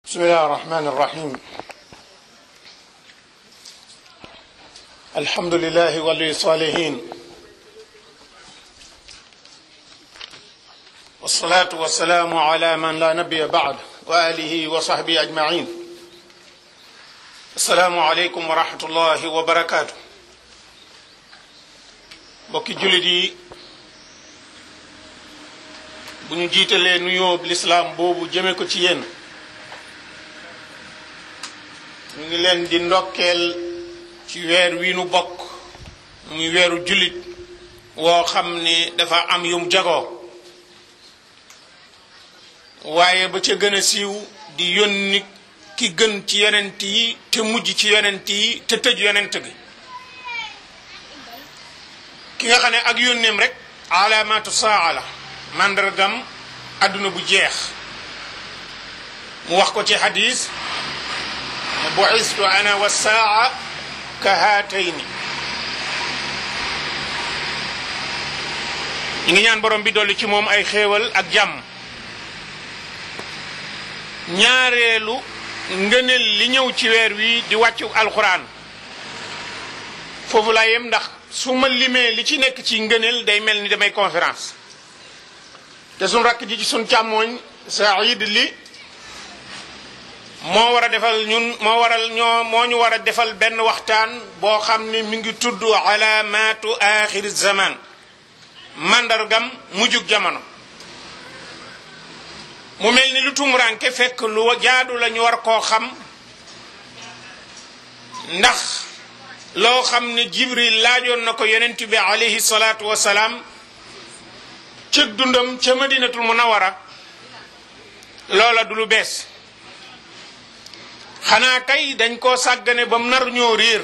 بسم الله الرحمن الرحيم الحمد لله ولي الصالحين والصلاة والسلام على من لا نبي بعد وآله وصحبه أجمعين السلام عليكم ورحمة الله وبركاته بوكي جلدي bu ñu jiitalee nuyoo lislaam boobu jëme ko ci yéen ñu ngi leen di ndokkeel ci weer wi nu bokk muy weeru jullit woo xam ne dafa am yum jagoo waaye ba ca gën a siiw di yónni ki gën ci yonent yi te mujj ci yonent yi te tëj yonent gi ki nga xam ne ak yónneem rek alaamaatu saa la màndargam àdduna bu jeex mu wax ko ci xadis bu'istu ana wa saa ka haatayni ñu ngi ñaan borom bi dolli ci moom ay xéewal ak jàmm ñaareelu ngëneel li ñëw ci weer wi di wàccu alxuraan foofu laa yem ndax su ma limee li ci nekk ci ngëneel day mel ni damay conférence te suñ rakk ji ci suñ càmmooñ Saïd li moo war a defal ñun moo waral ñoo moo ñu war a defal benn waxtaan boo xam ne mi ngi tudd alaamaatu axiri zaman mandargam mujjug jamono mu mel ni lu tumuranke fekk lu jaadu la ñu war koo xam ndax loo xam ne jibril laajoon na ko yonent bi alayhi salaatu wasalaam cëg dundam ca madinatul munawara loola du lu bees xanaa kay dañ koo sàggane ba mu nar ñoo réer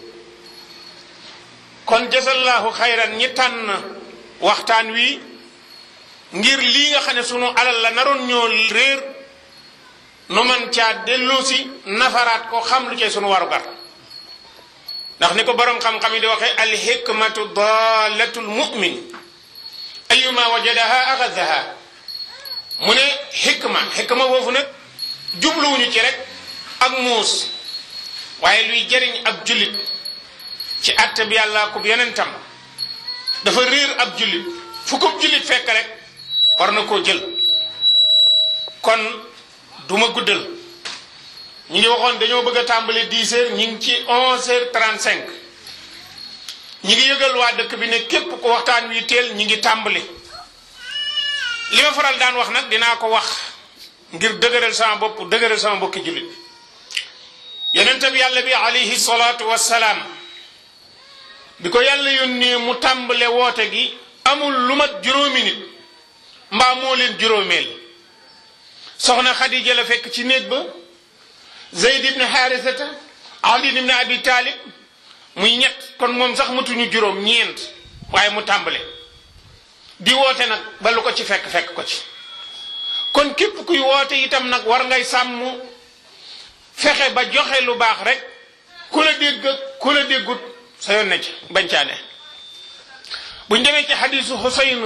kon jasallaahu xayran ñi tànn waxtaan wi ngir lii nga xam ne sunu alal la naroon ñoo réer nu man caa dellusi nafaraat ko xam lu cay sunu warugar ndax ni ko boroom xam-xam yi di waxee alhikmatu dalatul mu'min ayuma wajadaha axadaha mu ne xikma xikma foofu nag jubluwuñu ci rek ak muus waaye luy jëriñ ab jullit ci àtte bi yàlla ko yonentam dafa réer ab jullit fu ko jullit fekk rek war na koo jël kon duma guddal ñi ngi waxoon dañoo bëgg a tàmbali 10 heures ñi ngi ci 11 heures 35 ñi ngi yëgal waa dëkk bi ne képp ko waxtaan wi teel ñi ngi tàmbali li ma faral daan wax nag dinaa ko wax ngir dëgëral sama bopp dëgëral sama mbokki jullit yonente bi yàlla bi alayhi salaatu wassalaam bi ko yàlla yónnee mu tàmbale woote gi amul lu mat juróomi nit mbaa moo leen juróomeel soxna Xadija la fekk ci néeg ba Zayd ibn Haarisata Ali ibn Abi Talib muy ñett kon moom sax matuñu juróom ñeent waaye mu tàmbale di woote nag ba lu ko ci fekk fekk ko ci kon képp kuy woote itam nag war ngay sàmm fexe ba joxe lu baax rek ku la dégg ku la déggut sa yoon na ci bañ caa ne buñ demee ci xadisu Xusayn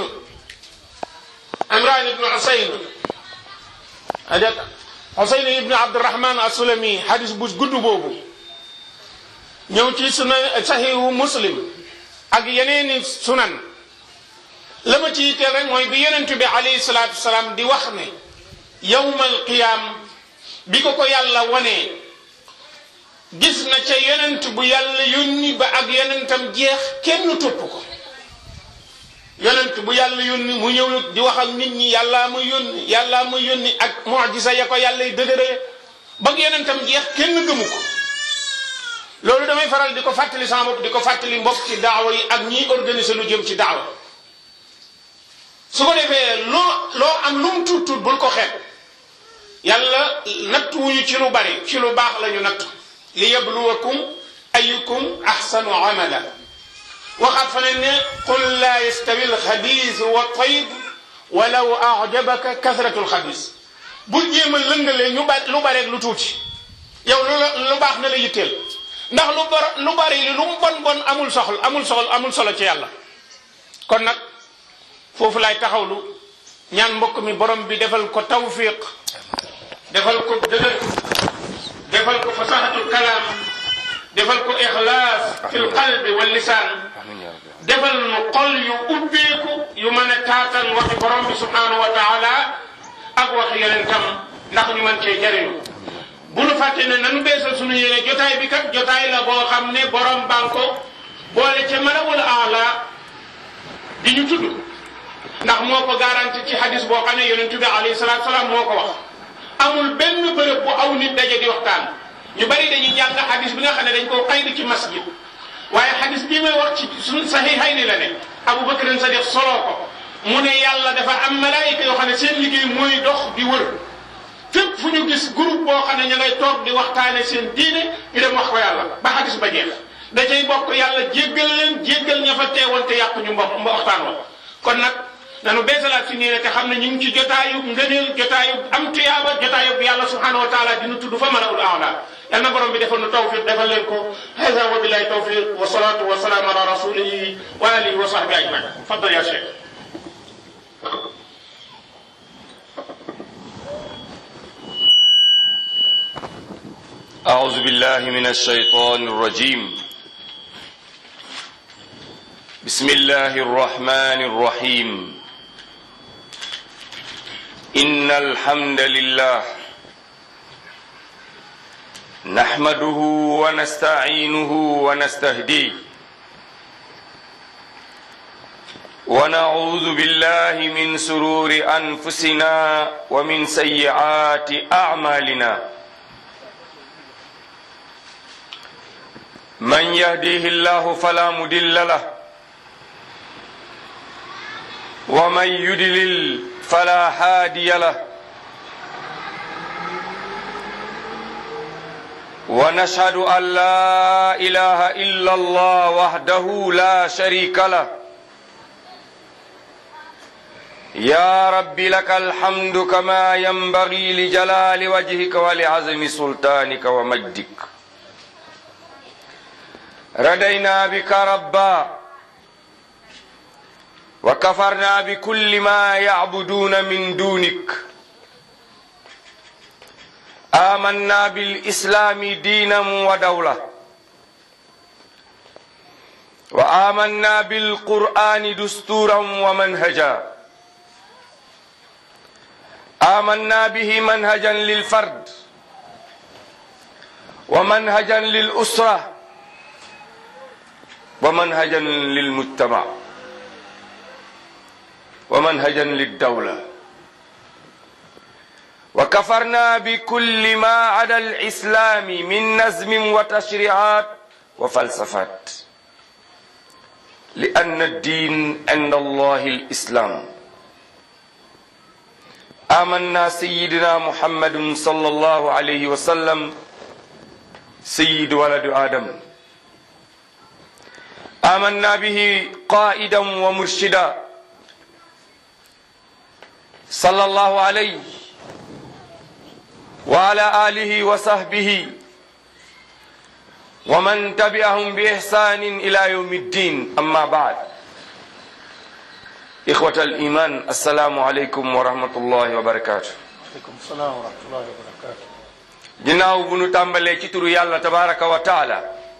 Imran ibnu Xusayn adet Xusayn ibnu Abdurahman Asulami xadis bu gudd boobu ñëw ci suna saxihu muslim ak yeneeni sunan la ma ci yitteel rek mooy bi yonent bi alayhi salaatu wasalaam di wax ne yawmal qiyaam bi ko ko yàlla wonee gis na ca yonent bu yàlla yónni ba ak yonentam jeex kenn topp ko yonent bu yàlla yónni mu ñëw di wax ak nit ñi yàllaa ma yónni yàllaa ma yónni ak mujisa ya ko yàlla dëgëree ba ak yonentam jeex kenn gëmu ko loolu damay faral di ko fàttali sama bopp di ko fàttali mbokk ci daawa yi ak ñiy organiser lu jëm ci daawa su ko defee loo loo am lu mu tuut tuut bul ko xeeb yàlla natt wuñu ci lu bari ci lu baax la ñu natt li yabluwakum ayukum ahsanu amala waxaat fa ne ne qul laa yastawi alxabis wa tayib walaw ajabaka kasratu alxabis bul jéem a lëngalee ñu ba lu bareeg lu tuuti yow lu lu baax na la yitteel ndax lu bar lu bari li lu mu bon bon amul soxla amul soxla amul solo ci yàlla kon nag foofu laay taxawlu ñaan mbokk mi borom bi defal ko tawfiq defal ko dëgër waxi borom bi subhanahu wa taala ak waxi yonentam ndax ñu mën cee jariñu bu nu fàtte ne nanu beesal sunu yéene jotaay bi kat jotaay la boo xam ne borom banko boole ca malawul aala di ñu tudd ndax moo ko garanti ci hadis boo xam ne yonentu bi alayhi salaatu salaam moo ko wax amul benn bërëb bu aw nit daje di waxtaan ñu bari dañuy jàng hadis bi nga xam ne dañ koo xaydi ci masjid waaye hadis bii may wax ci suñ saxiixay ni la ne Abu Bakr Sadiq soloo ko mu ne yàlla dafa am malaayika yoo xam ne seen liggéey mooy dox di wër fépp fu ñu gis groupe boo xam ne ña ngay toog di waxtaane seen diine ñu dem wax ko yàlla ba hadis ba jeex da cay bokk yàlla jéggal leen jéggal ña fa teewoon te yàq ñu mbo mbo waxtaan wa kon nag nanu beesalaat si nii te xam ne ñu ngi ci jotaayu ngëneel jotaayu am tuyaaba jotaayu yàlla subhanahu wa taala dina tudd fa malaul aala yal na borom bi defal nu tawfiq defal leen ko hada wa billahi tawfiq wa salatu wa salaam ala rasulihi wa alihi wa sahbi ajmain faddal ya cheikh أعوذ بالله من الشيطان الرجيم بسم الله الرحمن الرحيم إن الحمد لله نحمده ونستعينه ونستهديه ونعوذ بالله من سرور أنفسنا ومن سيئات أعمالنا من يهديه الله فلا مدل له ومن يدلل فلا هادي له ونشهد أن لا إله إلا الله وحده لا شريك له يا رب لك الحمد كما ينبغي لجلال وجهك ولعظم سلطانك ومجدك ردينا بك ربا وكفرنا بكل ما يعبدون من دونك آمنا بالإسلام دينا ودولة وآمنا بالقرآن دستورا ومنهجا آمنا به منهجا للفرد ومنهجا للأسرة ومنهجا للمجتمع ومنهجا للدولة وكفرنا بكل ما عدا الإسلام من نزم وتشريعات وفلسفات لأن الدين عند الله الإسلام آمنا سيدنا محمد صلى الله عليه وسلم سيد ولد آدم آمنا به قائدا ومرشدا صلى الله عليه وعلى آله وصحبه ومن تبعهم بإحسان إلى يوم الدين أما بعد إخوة الإيمان السلام عليكم ورحمة الله وبركاته aleykum salaam wa rahmatullahi wa barakatu ginnaaw bu nu tàmbalee ci turu yàlla tabaraka wa taala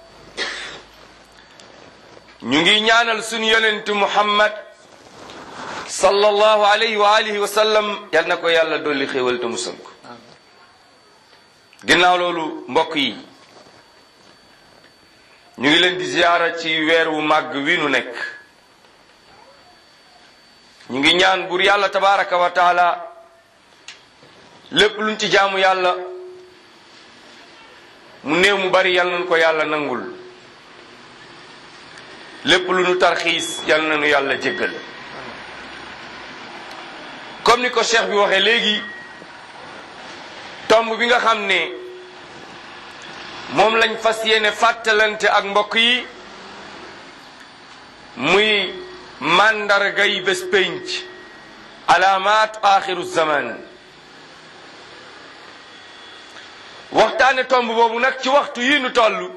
ñu ngi ñaanal sunu yonentu muhammad sallallahu alayhi wa alihi wa sallam yal na ko yàlla dolli xéewal te musal ko ginnaaw loolu mbokk yi ñu ngi leen di ziyaara ci weer wu màgg wi nu nekk ñu ngi ñaan bur yàlla tabaraka wa taala lépp luñ ci jaamu yàlla mu néew mu bari yal nañu ko yàlla nangul lépp lu nu tarxiis yal nañu yàlla jéggal comme ni ko cheikh bi waxee léegi tomb bi nga xam ne moom lañ fas yéene fàttalante ak mbokk yi muy màndargay bés pénc alaamaat axiru zaman waxtaane tomb boobu nag ci waxtu yi nu toll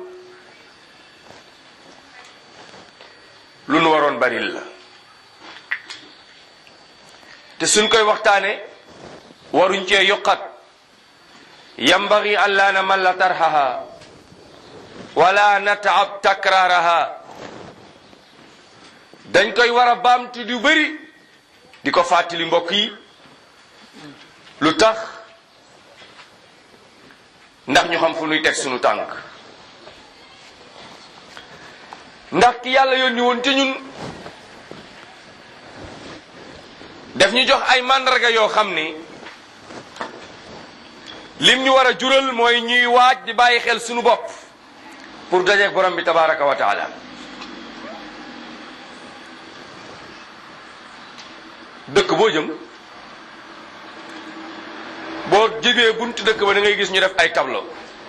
lu nu waroon baril la te suñ koy waxtaane waruñ cee yokkat yambagi an laa namalla tarhaha wala nataab takraaraha dañ koy war a baamtu du bëri di ko fàttali mbokk yi lu tax ndax ñu xam fu nuy teg sunu tànk ndax ki yàlla yónni woon te ñun def ñu jox ay màndarga yoo xam ni lim ñu war a jural mooy ñuy waaj di bàyyi xel sunu bopp pour dajeeg borom bi tabaraka wa taala dëkk boo jëm boo jegee buntu dëkk ba da ngay gis ñu def ay tableau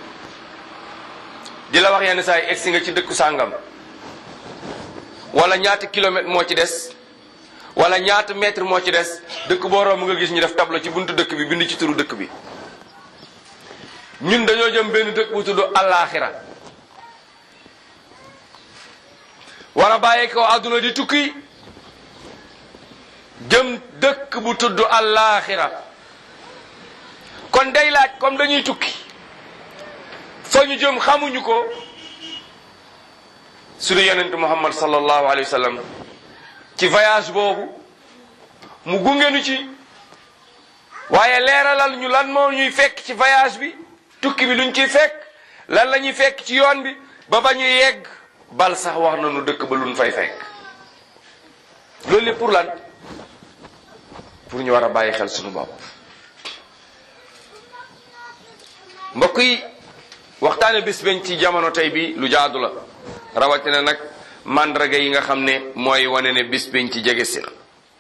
di la wax yenn saa yi egsi nga ci dëkku sàngam wala ñaata kilomètre moo ci des wala ñaata mètre moo ci des dëkk boo romb nga gis ñu def tableau ci buntu dëkk bi bind ci turu dëkk bi ñun dañoo jëm benn dëkk bu tudd allaaxira war a bàyyi ko àdduna di tukki jëm dëkk bu tudd allaaxira kon day laaj comme dañuy tukki fa ñu jëm xamuñu ko suñu yonent muhammad sallallahu alayhi wa sallam ci voyage boobu mu gungenu ci waaye leeralal ñu lan moo ñuy fekk ci voyage bi tukki bi luñ ciy fekk lan la ñuy fekk ci yoon bi ba ba ñuy yegg bal sax wax nañu dëkk ba luñ fay fekk loolu lépp pour lan pour ñu war a bàyyi xel suñu bopp mbokk yi waxtaane bis bañ ci jamono tey bi lu jaadu la rawatina nag màndarga yi nga xam ne mooy wane ne bis bañ ci jege si na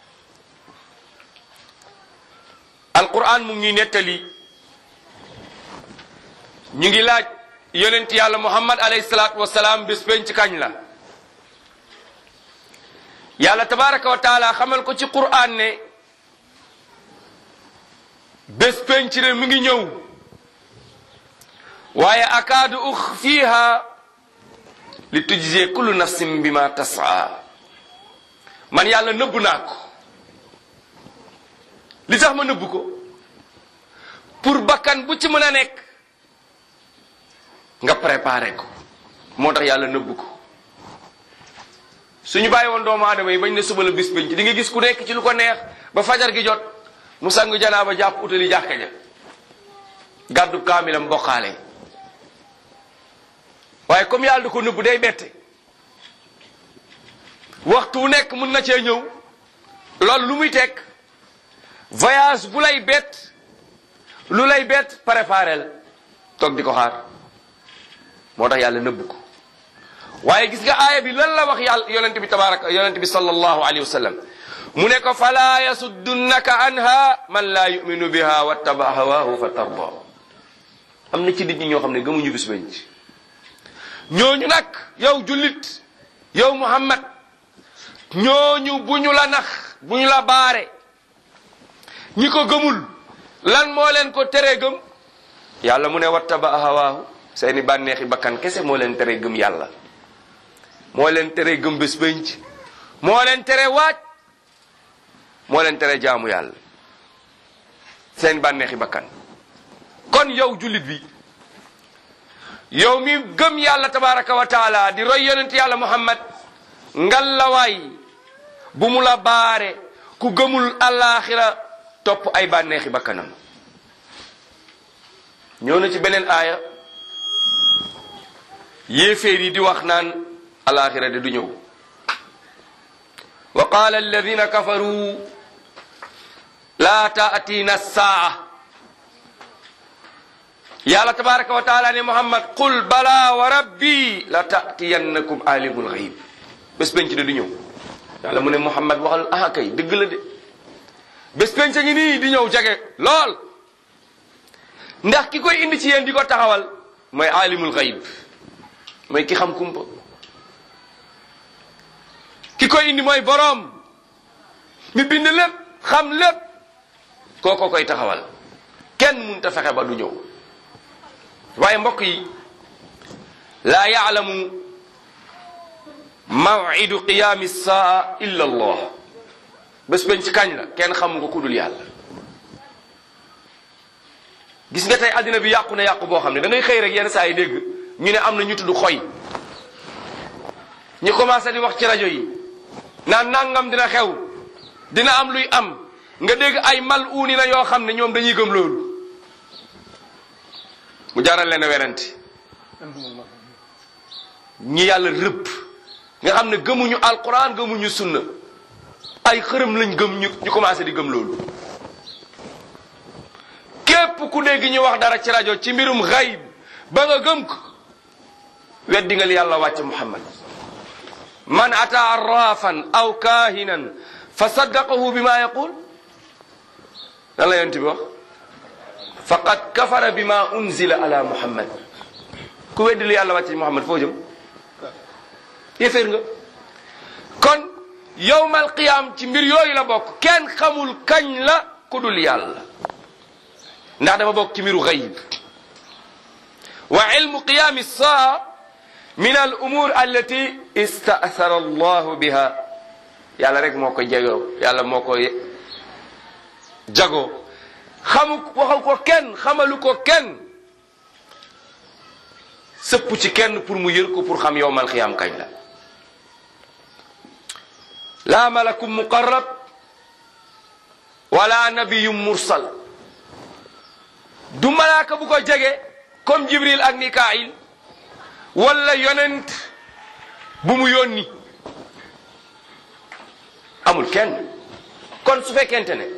alquran mu ngi nettali ñu ngi laaj yonent yàlla muhammad alayhi salaatu wasalaam bis bañ ci kañ la yàlla tabaraka wa taala xamal ko ci quran ne bés penc ne mi ngi ñëw waaye akaadu uxfiiha li tujzee kullu nafsin bima tasaa man yàlla nëbb naa ko li tax ma nëbb ko pour bakkan bu ci mën a nekk nga préparé ko moo tax yàlla nëbb ko suñu bàyyi woon doomu aadama yi bañ ne suba la bis penc di nga gis ku nekk ci lu ko neex ba fajar gi jot mu sangu janaaba jàpp utali jàkka ja gàddu kaamilam bokkaale waaye comme yàlla da ko nëbbu day bette waxtu wu nekk mun na cee ñëw loolu lu muy teg voyage bu lay bett lu lay bett préparel toog di ko xaar moo tax yàlla nëbbu ko waaye gis nga aaya bi lan la wax yàlla yonent bi tabaraka yonent bi sallallahu alayhi wa sallam mu ne ko fala yasuddunaka anha man laa yuminu biha wattaba hawahu fa tarda am na ci nit ñi ñoo xam ne gëmuñu bis benn ci ñooñu nag yow jullit yow muhammad ñooñu bu ñu la nax bu ñu la baare ñi ko gëmul lan moo leen ko tere gëm yàlla mu ne wattaba hawaahu seeni bànneexi bakkan kese moo leen tere gëm yàlla moo leen tere gëm bés bënc moo leen tere waaj moo leen tere jaamu yàlla seen bànneexi bakkan kon yow jullit bi yow mi gëm yàlla tabaraka wa taala di roy yonent yàlla muhammad ngal la waay bu mu la baare ku gëmul alaxira topp ay bànneexi bakkanam ñëw na ci beneen aaya yéeféer yi di wax naan alaxira de du ñëw wa qaala alladina kafaru laa taatina saa yàlla tabaraka wa taala ne muhammad qul bala wa rabbi la taatiyannakum alimul xayib bés penc de du ñëw yàlla mu ne muhammad waxal ah kay dëgg la de bés penc ngi nii di ñëw jage lool ndax ki koy indi ci yéen di ko taxawal mooy alimul xayib mooy ki xam kumpa ki koy indi mooy boroom mi bind lépp xam lépp kooko koy taxawal kenn mun ta fexe ba du ñëw waaye mbokk yi laa yaalamu mawidu qiyaami saa illa allah bés bañ ci kañ la kenn xamu ko ku dul yàlla gis nga tey àddina bi yàqu na yàqu boo xam ne da ngay xëy rek yenn saa yi dégg ñu ne am na ñu tudd xoy ñu commencé di wax ci rajo yi naan nangam dina xew dina am luy am nga dégg ay mal uuni na yoo xam ne ñoom dañuy gëm loolu mu jaral leen a werante ñi yàlla rëbb nga xam ne gëmuñu alquran gëmuñu sunna ay xërëm lañ gëm ñu ñu commencé di gëm loolu képp ku dégg ñu wax dara ci rajo ci mbirum xayb ba nga gëm ko weddi nga li yàlla wàcce muhammad man ata arrafan aw kahinan fa saddaqahu bima yaqul lan la yonent bi wax faqad kafara bima unzila ala muhammad ku weddi li yàlla wàcce muhammad foo jëm yéeféer nga kon yowmal qiyaam ci mbir yooyu la bokk kenn xamul kañ la ku dul yàlla ndax dafa bokk ci mbiru xayib wa ilmu qiyaami saa min al umur allati istathara allahu biha yàlla rek moo ko jegoo yàlla moo ko jagoo xamu waxal ko kenn xamalu ko kenn sëpp ci kenn pour mu yër ko pour xam yowmal qiyaam kañ la la malakum muqarrab wala nabiyum mursal du malaaka bu ko jege comme jibril ak mikail wala yonent bu mu yónni amul kenn kon su fekkente ne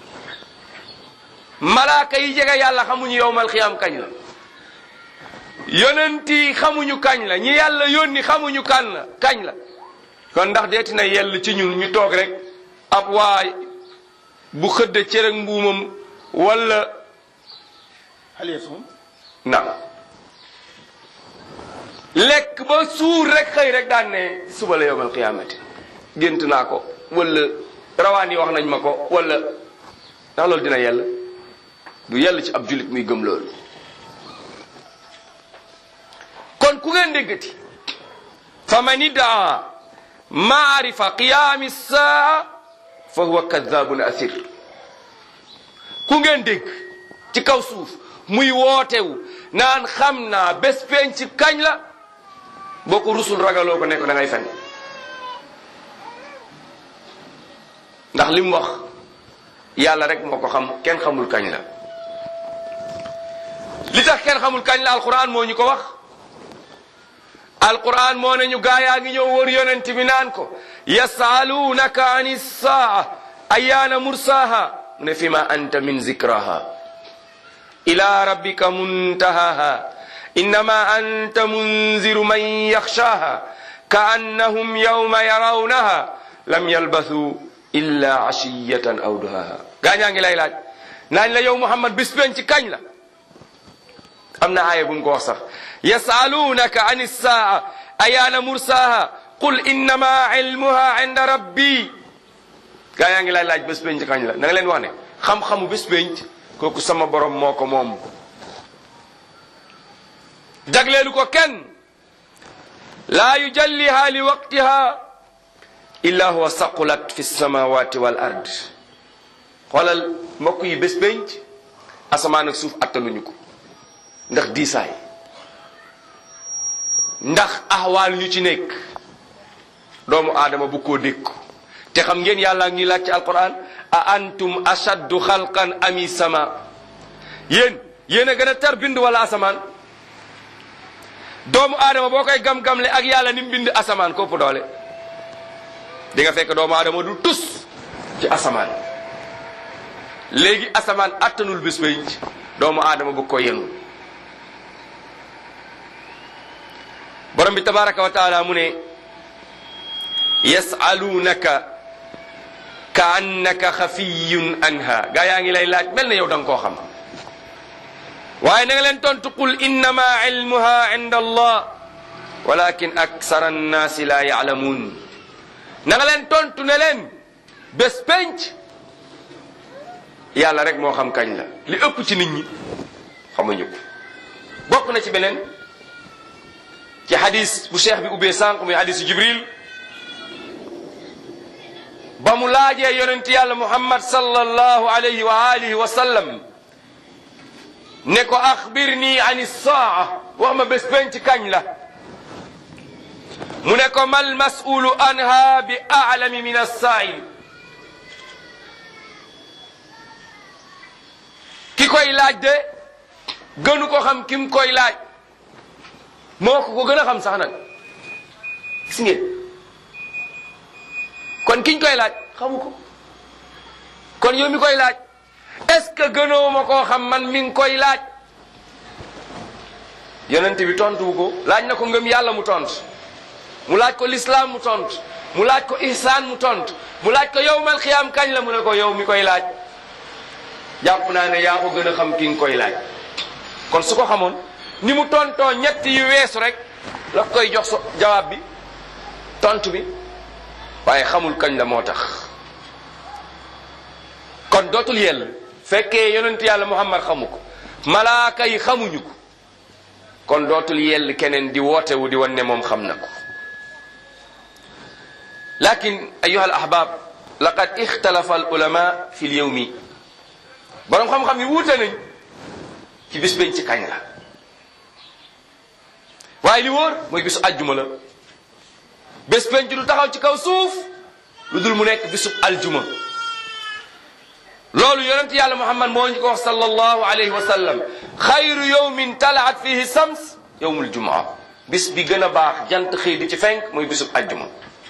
malaaka yi jege yàlla xamuñu yowmal xiyaam kañ la yonent yi xamuñu kañ la ñi yàlla yónni xamuñu kan la kañ la kon ndax deeti na yell ci ñun ñu toog rek ab waay bu xëdde cere mbuumam wala هل يصوم؟ na lekk ba suur rek xëy rek daan ne suba la yowmal qiyaamati gént naa ko wala rawaan yi wax nañ ma ko wala ndax loolu dina yell du yell ci ab jullit muy gëm loolu kon ku ngeen déggati fa man iddaa maarifa qiyaami saa fa huwa kadabun asir ku ngeen dégg ci kaw suuf muy wootewu naan xam naa bés penc ci kañ la boo ko rusul ragaloo ko nekk da ngay fen ndax li mu wax yàlla rek moo ko xam kenn xamul kañ la li tax kenn xamul kañ la alquran moo ñu ko wax alquran moo ne ñu gaayaa ngi ñëw wër yonent bi naan ko yasaluunaka ani saa ayaana mursaha mu ne fi ma anta min zikraha ila rabbika muntahaha innama anta munziru man yaxshaha kaannahum yawma yarawnaha lam yalbathu illa ashiyatan aw duhaha gaañaa ngi lay laaj naañ la yow muhammad bis ben ci kañ la am na aaya bu mu ko wax sax yasalunaka an issaa ayaana mursaha qul innama ilmuha inda rabbi gaañaa ngi lay laaj bés ben ci kañ la na nga leen wax ne xam-xamu bés ben kooku sama borom moo ko moom jagleelu ko kenn laa yujalliha li waqtiha illa huwa saqulat fi samawati wal ard xoolal mbokk yi bés pénc asamaan ak suuf attanuñu ko ndax diisaay ndax ahwaal yu ci nekk doomu aadama bu koo dékku te xam ngeen yàlla ngi laaj ci alquran a antum ashaddu xalqan ami sama yéen yéen a gën a tar bind wala asamaan doomu aadama boo koy gam-gamle ak yàlla ni mu bind asamaan kopp doole di nga fekk doomu aadama du tus ci asamaan léegi asamaan attanul bés bay doomu aadama bu ko yenu borom bi tabaraka wa taala mu ne yasalunaka ka annaka xafiyun anha gaa yaa ngi lay laaj mel na yow da nga koo xam waaye na nga leen tontu qul innama ilmuha inda allah walakin aksara annaasi la yaalamuun na nga leen tontu ne leen bés penc yàlla rek moo xam kañ la li ëpp ci nit ñi xamuñu ko bokk na ci beneen ci hadis bu cheikh bi ubbee sànq muy hadisu jibril ba mu laajee yonent yàlla muhammad sallallahu alayhi wa alihi wa sallam ne ko axbirni an saa wax ma bés penc kañ la mu ne ko mal mas'ulu anha bi a'lami min as-sa'il ki koy laaj de gënu ko xam ki mu koy laaj moo ko ko gën a xam sax nag gis ngeen kon kiñ koy laaj xamu ko kon yow mi koy laaj est-ce que gënoo ma koo xam man mi ngi koy laaj yonent bi tontu ko laaj na ko ngëm yàlla mu tont mu laaj ko lislaam mu tont mu laaj ko ihsaan mu tont mu laaj ko yowmal xiyaam kañ la mu ne ko yow mi koy laaj jàpp naa ne yaa ko gën a xam ki nga koy laaj kon su ko xamoon ni mu tontoo ñett yu weesu rek la koy jox so jawaab bi tontu bi waaye xamul kañ la moo tax kon dootul yell fekkee yonent yàlla muhammad xamu ko malaaka yi xamuñu ko kon dootul yell keneen di wootewu di wan ne moom xam na ko lakin ayuha al ahbab laqad ixtalafa al ulama fi l yawmi boroom xam-xam yi wuute nañ ci bis bañ ci kañ la waaye li wóor mooy bisu ajjuma la bés penc du taxaw ci kaw suuf lu dul mu nekk bisub aljuma loolu yonent yàlla muhammad moo ñu ko wax sallallahu alayhi wa sallam xayru yowmin talaat fihi sams yowmul jumaa bis bi gën a baax jant xëy di ci fenk mooy bisub ajjuma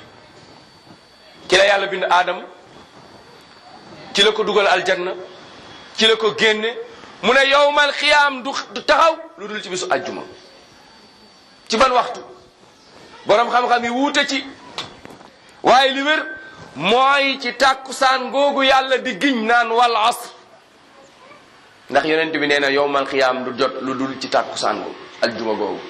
ci la yàlla bind aadama ci la ko dugal aljanna ci la ko génne mu ne yowmal xiyaam du du taxaw lu dul ci bisu ajjuma ci ban waxtu borom xam-xam yi wuute ci waaye li wér mooy ci tàkkusaan googu yàlla di giñ naan wal asr ndax yonent bi nee na yowmal xiyaam du jot lu dul ci tàkkusaan googu ajjuma googu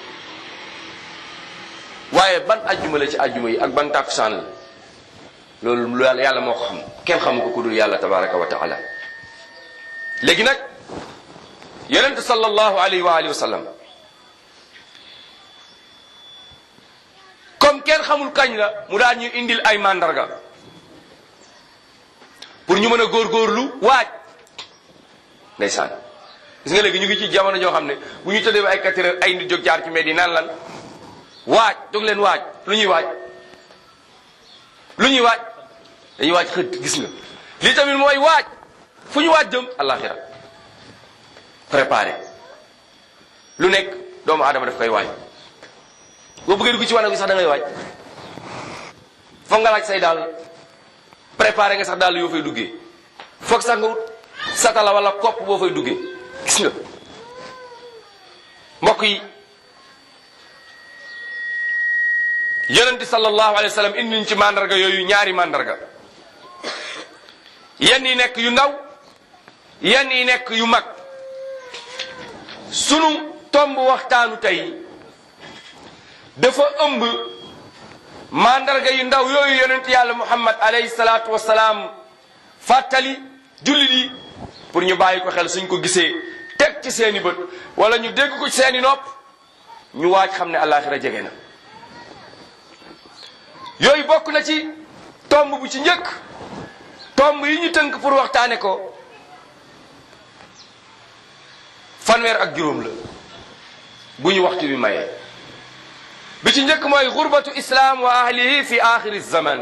waaye ban ajjuma la ci ajjuma yi ak ban tàkkusaan la loolu lu yàlla moo ko xam kenn xamu ko ku dul yàlla tabaraka wa taala léegi nag yonent sallallahu alayhi wa alihi wa sallam comme kenn xamul kañ la mu daan ñu indil ay mandarga pour ñu mën a góorgóorlu waaj ndeysaan gis nga léegi ñu ngi ci jamono joo xam ne bu ñu tëddee ba ay quatre heures ay nit jóg jaar ci mbedd yi naan lan waaj jóg leen waaj lu ñuy waaj lu ñuy waaj dañuy waaj xët gis nga lii tamit mooy waaj fu ñu waaj jëm àllaaxira préparé lu nekk doomu aadama daf koy waaj boo bëggee dugg ci wanag bi sax da ngay waaj foog nga laaj say daal préparé nga sax daal yoo fay duggee foog sax nga wut satala wala kopp boo fay duggee gis nga mbokk yi yonente sallallahu alayhi wa sallam indi ñu ci mandarga yooyu ñaari mandarga yenn yi nekk yu ndaw yenn yi nekk yu mag sunu tomb waxtaanu tey dafa ëmb mandarga yu ndaw yooyu yonent yàlla muhammad alayhi salaatu wasalaam fàttali jullit yi pour ñu bàyyi ko xel suñ ko gisee teg ci seeni bët wala ñu dégg ko ci seeni nopp ñu waaj xam ne àllaaxira jege na yooyu bokk na ci tomb bu ci njëkk tomb yi ñu tënk pour waxtaane ko fanweer ak juróom la bu ñu waxtu bi mayee bi ci njëkk mooy xurbatu islam wa ahlihi fi axiri zaman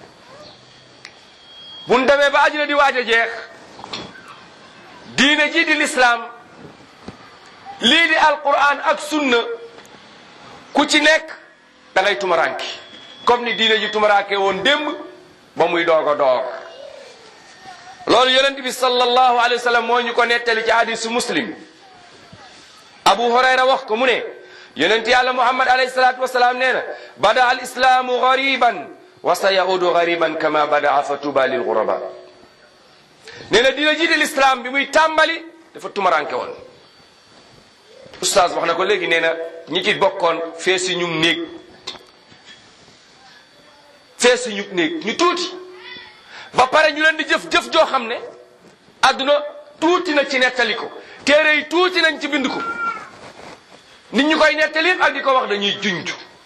bu ñu demee ba àddina di waaj a jeex diine ji di lislaam lii di alquran ak sunna ku ci nekk da ngay tumaranki comme ni diine ji tumaraake woon démb ba muy doog a door loolu yonent bi sallallahu alayhi wa sallam moo ñu ko nettali ci hadisu muslim abu hurayra wax ko mu ne yonent yàlla muhammad alayhi salatu wasalaam nee na bada al islaamu gariban wa sa yaudu gariban kama badaa fa tuba lil guraba nee na dina jiite l'islam bi muy tàmbali dafa tumaranke woon oustaz wax na ko léegi nee na ñi ci bokkoon fee si ñum néeg fee si ñu néeg ñu tuuti ba pare ñu leen di jëf-jëf joo xam ne adduna tuuti na ci nettali ko téere yi tuuti nañ ci bind ko nit ñu koy nettali ak di ko wax dañuy junj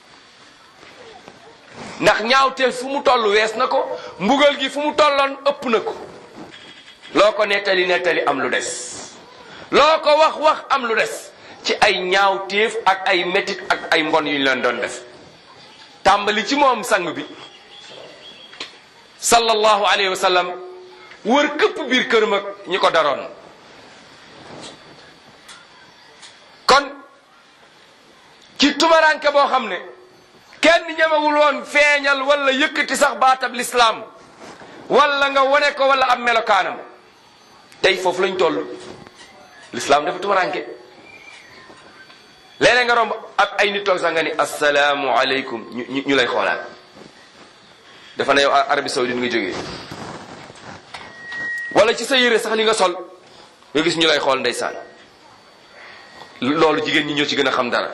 ndax ñaawteel fu mu toll wees na ko mbugal gi fu mu tolloon ëpp na ko loo ko nettali nettali am lu des loo ko wax wax am lu des ci ay ñaawteef ak ay métit ak ay mbon yu ñu leen doon def tàmbali ci moom sang bi sallallahu alayhi wa sallam wër këpp biir këram ak ñi ko daroon ci tumaranke boo xam ne kenn ñemewul woon feeñal wala yëkkati sax baatab lislaam wala nga wone ko wala am melokaanam tey foofu lañ toll lislaam dafa tumaranke léeg-léeg nga romb ak ay nit toog sax nga ni asalaamu aleykum ñu ñu lay xoolaat dafa ne yow Arabie Saoudite nga jógee wala ci sa yére sax li nga sol nga gis ñu lay xool ndeysaan loolu jigéen ñi ñoo ci gën a xam dara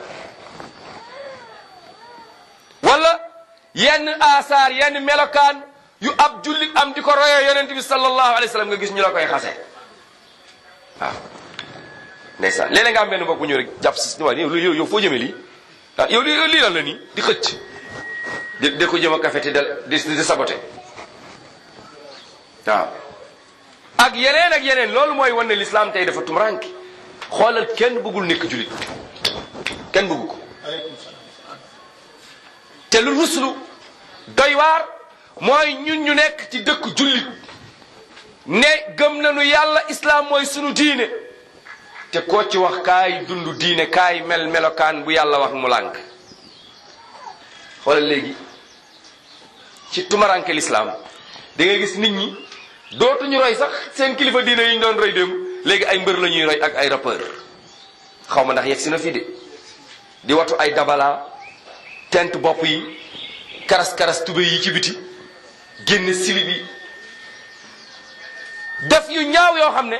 wala yenn asaar yenn melokaan yu ab jullit am di ko royee yonent bi sallallahu alayhi wa sallam nga gis ñu la koy xase waaw ndeysaan léeg-léeg nga am benn mbokk bu ñëw rek jàpp si waaye yow yow yow foo jëmee lii ah yow lii lii lan la nii di xëcc di di ko jëm a café te di di saboté waaw ak yeneen ak yeneen loolu mooy wane l'islam tey dafa tumranke xoolal kenn bëggul nekk julit kenn bëggu ko te lu ruslu doy waar mooy ñun ñu nekk ci dëkk jullit ne gëm nañu yàlla islam mooy sunu diine te koo ci wax kaay dund diine kaay mel melokaan bu yàlla wax mu lànk xoolal léegi ci tumaranke l'islam da ngay gis nit ñi dootuñu roy sax seen kilifa diine yi ñu doon roy démb léegi ay mbër la ñuy roy ak ay rappeur xaw ma ndax yegg si na fii de di watu ay dabala tent bopp yi karas karas tube yi ci biti génne silib yi def yu ñaaw yoo xam ne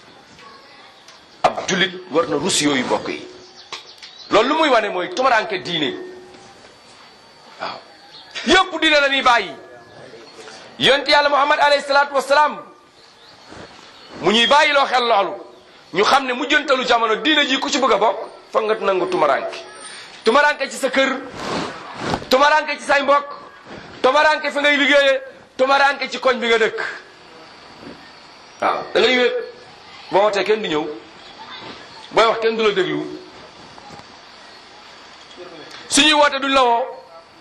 ab jullit war na rus yooyu bokk yi loolu lu muy wane mooy tumaranke diine waaw yëpp diine la ñuy bàyyi yonent yàlla muhammad alayhi salaatu wasalaam mu ñuy bàyyi loo xel loolu ñu xam ne mu jëntalu jamono diine ji ku ci bëgg a bokk foog nga nangu tumaranke tumaranke ci sa kër tumaranke ci say mbokk tumaranke fi ngay liggéeyee tumaranke ci koñ bi nga dëkk waaw da ngay wéet boo wootee kenn du ñëw booy wax kenn du la déglu suñuy woote duñ la woo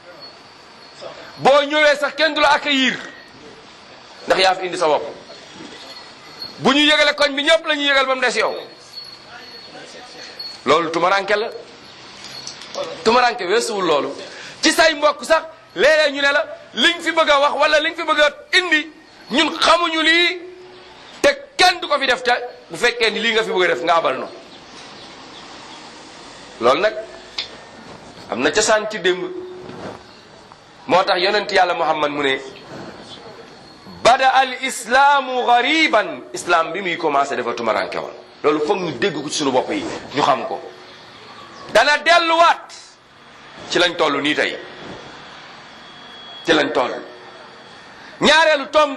boo ñëwee sax kenn du la accueillir ndax yaa fi indi sa bopp bu ñu yëgale koñ bi ñëpp la ñuy yëgal ba mu des yow loolu tumaranke la tumaranke weesuwul loolu ci say mbokk sax léeg-léeg ñu ne la liñ fi bëgg a wax wala liñ fi bëgg a indi ñun xamuñu lii te kenn du ko fi def te bu fekkee ni lii nga fi bëgg a def nga abal no loolu nag am na cosaan ci démb moo tax yonent yàlla muhammad mu ne bada al islaamu gariban islam bi muy commencé dafa tumaranke woon loolu foog ñu dégg ko ci suñu bopp yi ñu xam ko dana delluwaat ci lañ toll nii tey ci lañ toll ñaareelu tomb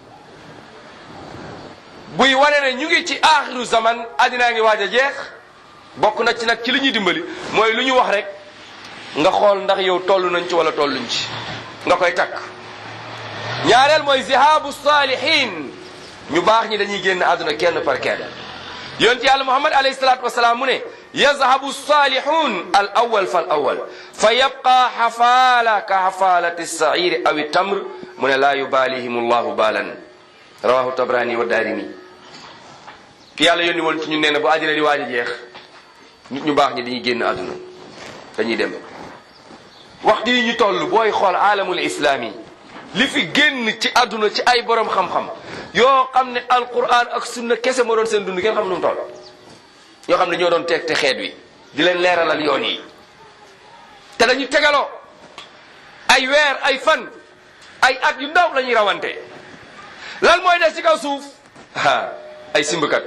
buy wane ne ñu ngi ci aaxiru zaman addinaa ngi waaj a jeex bokk na ci nag ci li ñuy dimbali mooy lu ñu wax rek nga xool ndax yow toll nañ ci wala tolluñ ci nga koy takk ñaareel mooy zihaabu saalihin ñu baax ñi dañuy génn àdduna kenn par kenn yonent yàlla muhammad alayhi salaatu wasalaam mu ne yazhabu salihun al awal fal awal fa yabqa xafaala ka xafaalati sairi aw tamr mu ne laa yubalihim allahu baalan rawahu tabrani wa daarimi ki yàlla yónni woon ci ñu nee na bu àddina di waaj a jeex nit ñu baax ñi dañuy génn àdduna dañuy dem waxtu yi ñu toll booy xool aalamul islaami li fi génn ci àdduna ci ay borom xam-xam yoo xam ne alquran ak sunna kese moo doon seen dund ngeen xam nu mu toll ñoo xam ne ñoo doon teeg te xeet wi di leen leeralal yoon yi te dañu tegaloo ay weer ay fan ay at yu ndaw la ñuy rawante lan mooy des ci kaw suuf ah ay simbkat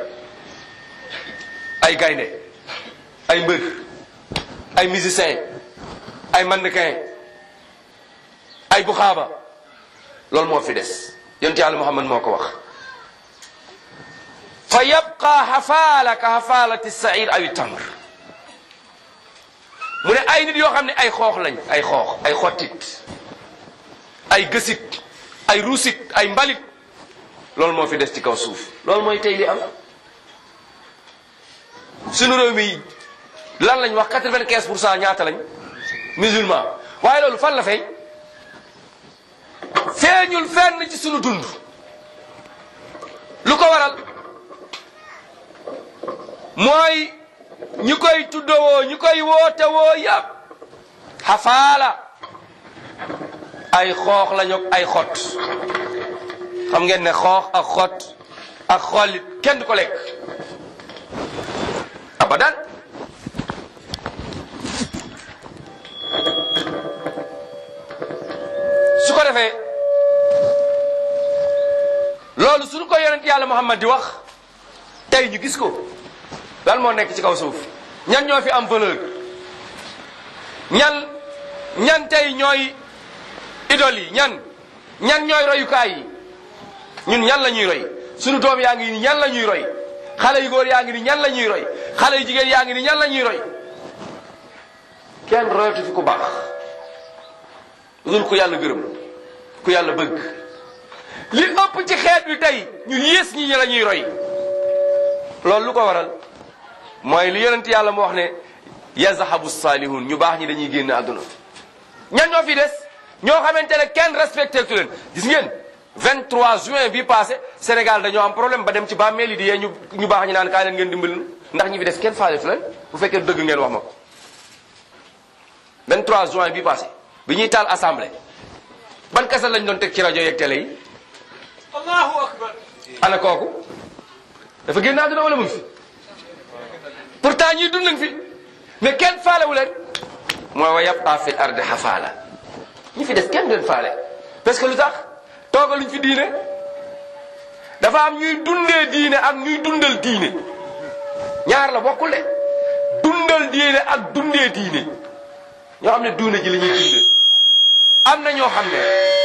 ay gaynde ay mbër ay musicien ay mannequin ay buxaaba loolu moo fi des yonent yàlla muhammad moo ko wax fa yabqa xafaala ka xafaalati sair aw tamr mu ne ay nit yoo xam ne ay xoox lañ ay xoox ay xottit ay gësit ay ruusit ay mbalit loolu moo fi des ci kaw suuf loolu mooy tey li am sunu réew mi lan lañ wax quatre-vingt-quinze pour cent ñaata lañ musulman waaye loolu fan la fay feeñul fenn ci sunu dund lu ko waral mooy ñu koy tuddawoo ñu koy woote woo yàpp xafaala ay xoox lañu ak ay xot xam ngeen ne xoox ak xot ak xollit kenn du ko lekk abadan su ko defee loolu suñu ko yonent yàlla Muhammad di wax tey ñu gis ko lan moo nekk ci kaw suuf ñan ñoo fi am valeur ñan ñan tey ñooy idole yi ñan ñan ñooy royukaay yi ñun ñan la ñuy roy suñu doom yaa ngi ni ñan la ñuy roy xale yu góor yaa ngi ni ñan la ñuy roy xale yu jigéen yaa ngi ni ñan la ñuy roy kenn royatu fi ku baax dul ku yàlla gërëm ku yàlla bëgg li ëpp ci xeet bi tey ñu yées ñi ñi la ñuy roy loolu lu ko waral mooy li yonent yàlla mu wax ne yazhabu salihun ñu baax ñi dañuy génn àdduna ñan ñoo fi des ñoo xamante ne kenn respecté tu leen gis ngeen 23 juin bi passé Sénégal dañoo am problème ba dem ci bàmmeel yi di yee ñu ñu baax ñi naan kaay leen ngeen dimbali ndax ñi fi des kenn faale tu leen bu fekkee dëgg ngeen wax ma ko 23 juin bi passé bi ñuy taal assemblée ban kasal lañ doon teg ci rajo yeeg télé yi allahu akbar ana kooku dafa génn àdduna wala mu ngi fi pourtant ñii dund nañ fi mais kenn faalewu leen mooy wa yabqa fil ardi xafaala ñi fi des kenn du leen faale parce que lu tax toogaluñ fi diine dafa am ñuy dundee diine ak ñuy dundal diine ñaar la bokkul de dundal diine ak dundee diine ñoo xam ne duune ji la ñuy dundee am na ñoo xam ne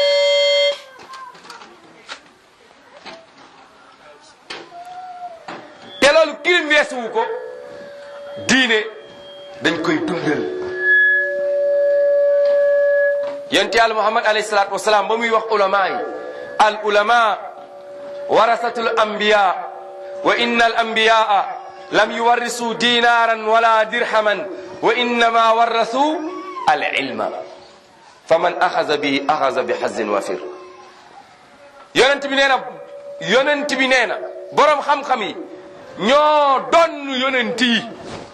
te loolu kirim weesuwu ko diine dañ koy dundal yonent yàlla muhammad alayhi salaatu wasalaam ba muy wax ulama yi al ulama warasatul anbiya wa inna al anbiyaa lam yuwarrisu dinaran wala dirhaman wa innama warrasu al ilma faman axaza bi axaza bi xazin wafir yonent bi nee na yonent bi nee na boroom xam-xam yi ñoo donn yonent yi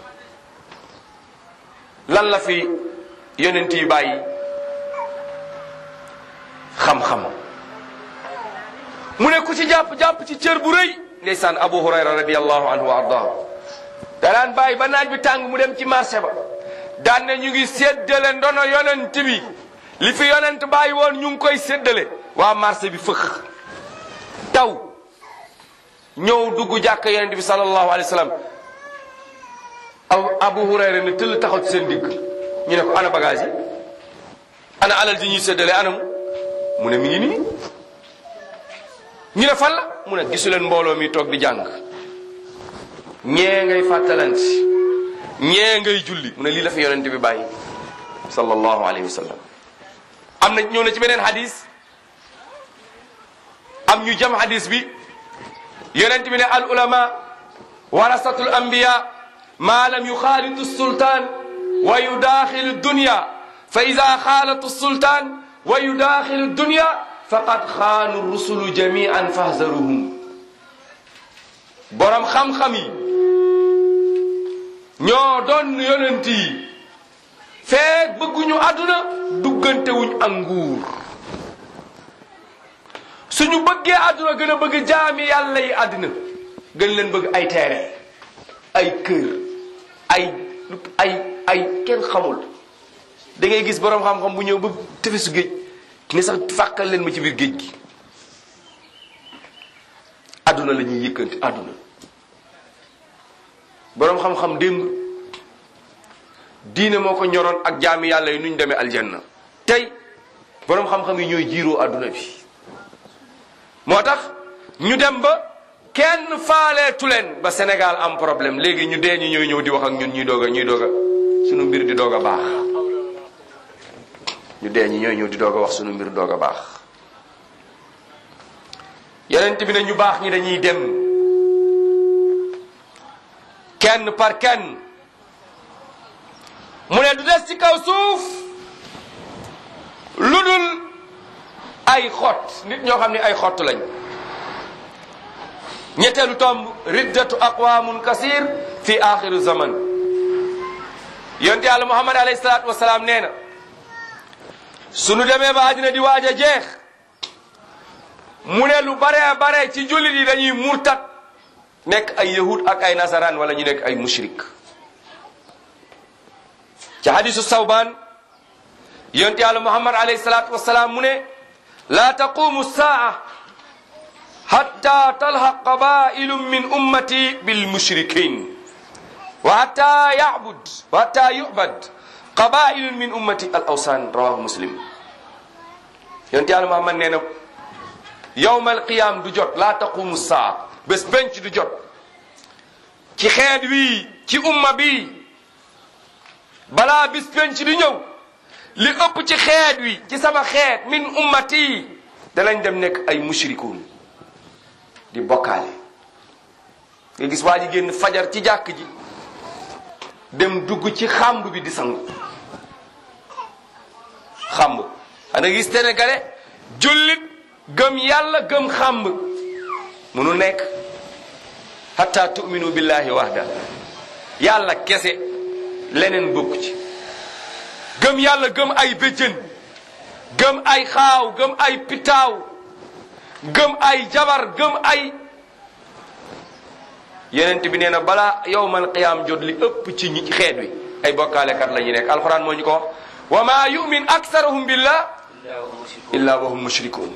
lan la fi yonent yi bàyyi xam-xam mu ne ku ci jàpp-jàpp ci cër bu rëy ndeysaan abu hurayra radiallahu anhu wa ardahu danaan bàyyi ba naaj bi tàng mu dem ci marché ba daan ne ñu ngi séddale ndono yonent bi li fi yonent bàyyi woon ñu ngi koy séddale waa marché bi fëx taw ñëw dugg jàkk yonent bi sallallahu alayhi wa sallam abu hurayra ne tëll taxaw ci seen digg ñu ne ko ana bagage yi ana alal ji ñuy séddale anam mu ne mi ngi nii ñu ne fan la mu ne gisu leen mbooloo mi toog di jàng ñee ngay fàttalanti ñee ngay julli mu ne lii la fi yonent bi bàyyi sallallahu alayhi wa sallam am na ñëw na ci beneen hadis am ñu jam hadis bi yonent bi ne al ulama warasatul anbiya ma lam yuxaalitu sultaan wa yudaaxilu dunya fa ida xaalatu sultaan wa yudaaxilu dunya faqad xaanu rusulu jamian fahzaruhum borom xam-xam yi ñoo doon yonent yi feek bëgguñu àdduna duggantewuñ ak nguur suñu bëggee àdduna gën a bëgg jaami yàlla yi àddina gën leen bëgg ay teere ay kër ay ay ay kenn xamul da ngay gis borom xam-xam bu ñëw ba tefesu géej ne sax fàqal leen ma ci biir géej gi àdduna la ñuy yëkkanti àdduna borom xam-xam démb diine moo ko ñoroon ak jaami yàlla yi nu ñu demee aljanna tey borom xam-xam yi ñooy jiiroo àdduna bi moo tax ñu dem ba kenn faaleetu leen ba Sénégal am problème léegi ñu dee ñu ñooy ñëw di wax ak ñun ñuy doog a ñuy doog a sunu mbir di doog a baax ñu dee ñi ñooy ñëw di doog a wax sunu mbir doog a baax yonent bi ne ñu baax ñi dañuy dem kenn par kenn mu ne du des ci kaw suuf lu dul ay xott nit ñoo xam ne ay xott lañ ñetteelu tomb riddatu aqwamun kasir fi axiru zaman yonte yàlla muhammad alayhi salaatu wasalaam nee na sunu demee ba àddina di waaj a jeex mu ne lu bare bare ci jullit yi dañuy murtat nekk ay yahud ak ay nasaraan wala ñu nekk ay mushrik ci hadisu sawbaan yonent yàlla muhammad alayhi salaatu wasalaam mu ne laa taqumu saa hatta talhaq qabailu min ummati bil mushrikin wa hatta yabud wa hatta yubad qabailu min ummati al awsan rawahu muslim yonent yàlla muhammad nee na yowmal qiyam du jot laa taqumu saa bés benc du jot ci xeet wii ci umma bi balaa bis penc di ñëw li ëpp ci xeet wi ci sama xeet min ummati danañ dem nekk ay mushrikuun di bokkaale nga gis waa ji génn fajar ci jàkk ji dem dugg ci xàmb bi di sangu xàmb xana gis sénégalais jullit gëm yàlla gëm xàmb munu nekk hatta tu'minu billahi wahda yàlla kese leneen bokk ci gëm yàlla gëm ay béjjën gëm ay xaaw gëm ay pitaaw gëm ay jabar gëm ay yenent bi nee na balaa yowmal qiyaam jot li ëpp ci ñi xeet wi ay bokkaalekat la ñu nekk alquran moo ñu ko wax wa ma yumin aksaruhum billah illa wa hum mushrikun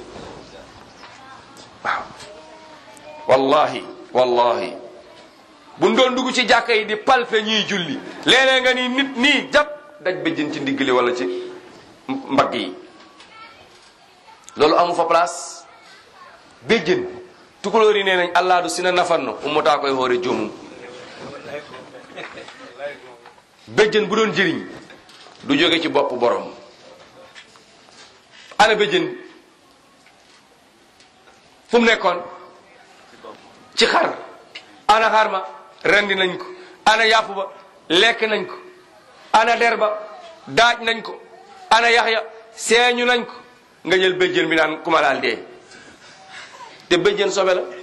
waaw wallahi wallahi buñ doon dugg ci jàkka yi di palpe ñiy julli léeg-léeg nga ni nit nii jàpp daj bëjjën ci ndiggali wala ci mbagg yi loolu amu fa place béjjën tukulóor yi nee nañ allah du sina nafanno ummataa koy xoore jomum béjjën bu doon jëriñ du jóge ci bopp borom ana béjjën fu mu nekkoon ci xar ana xar ma rendi nañ ko ana yàpp ba lekk nañ ko ana der ba daaj nañ ko ana yax ya seeñu nañ ko nga jël béjjën bi naan kuma laal dee te béjjën sobe la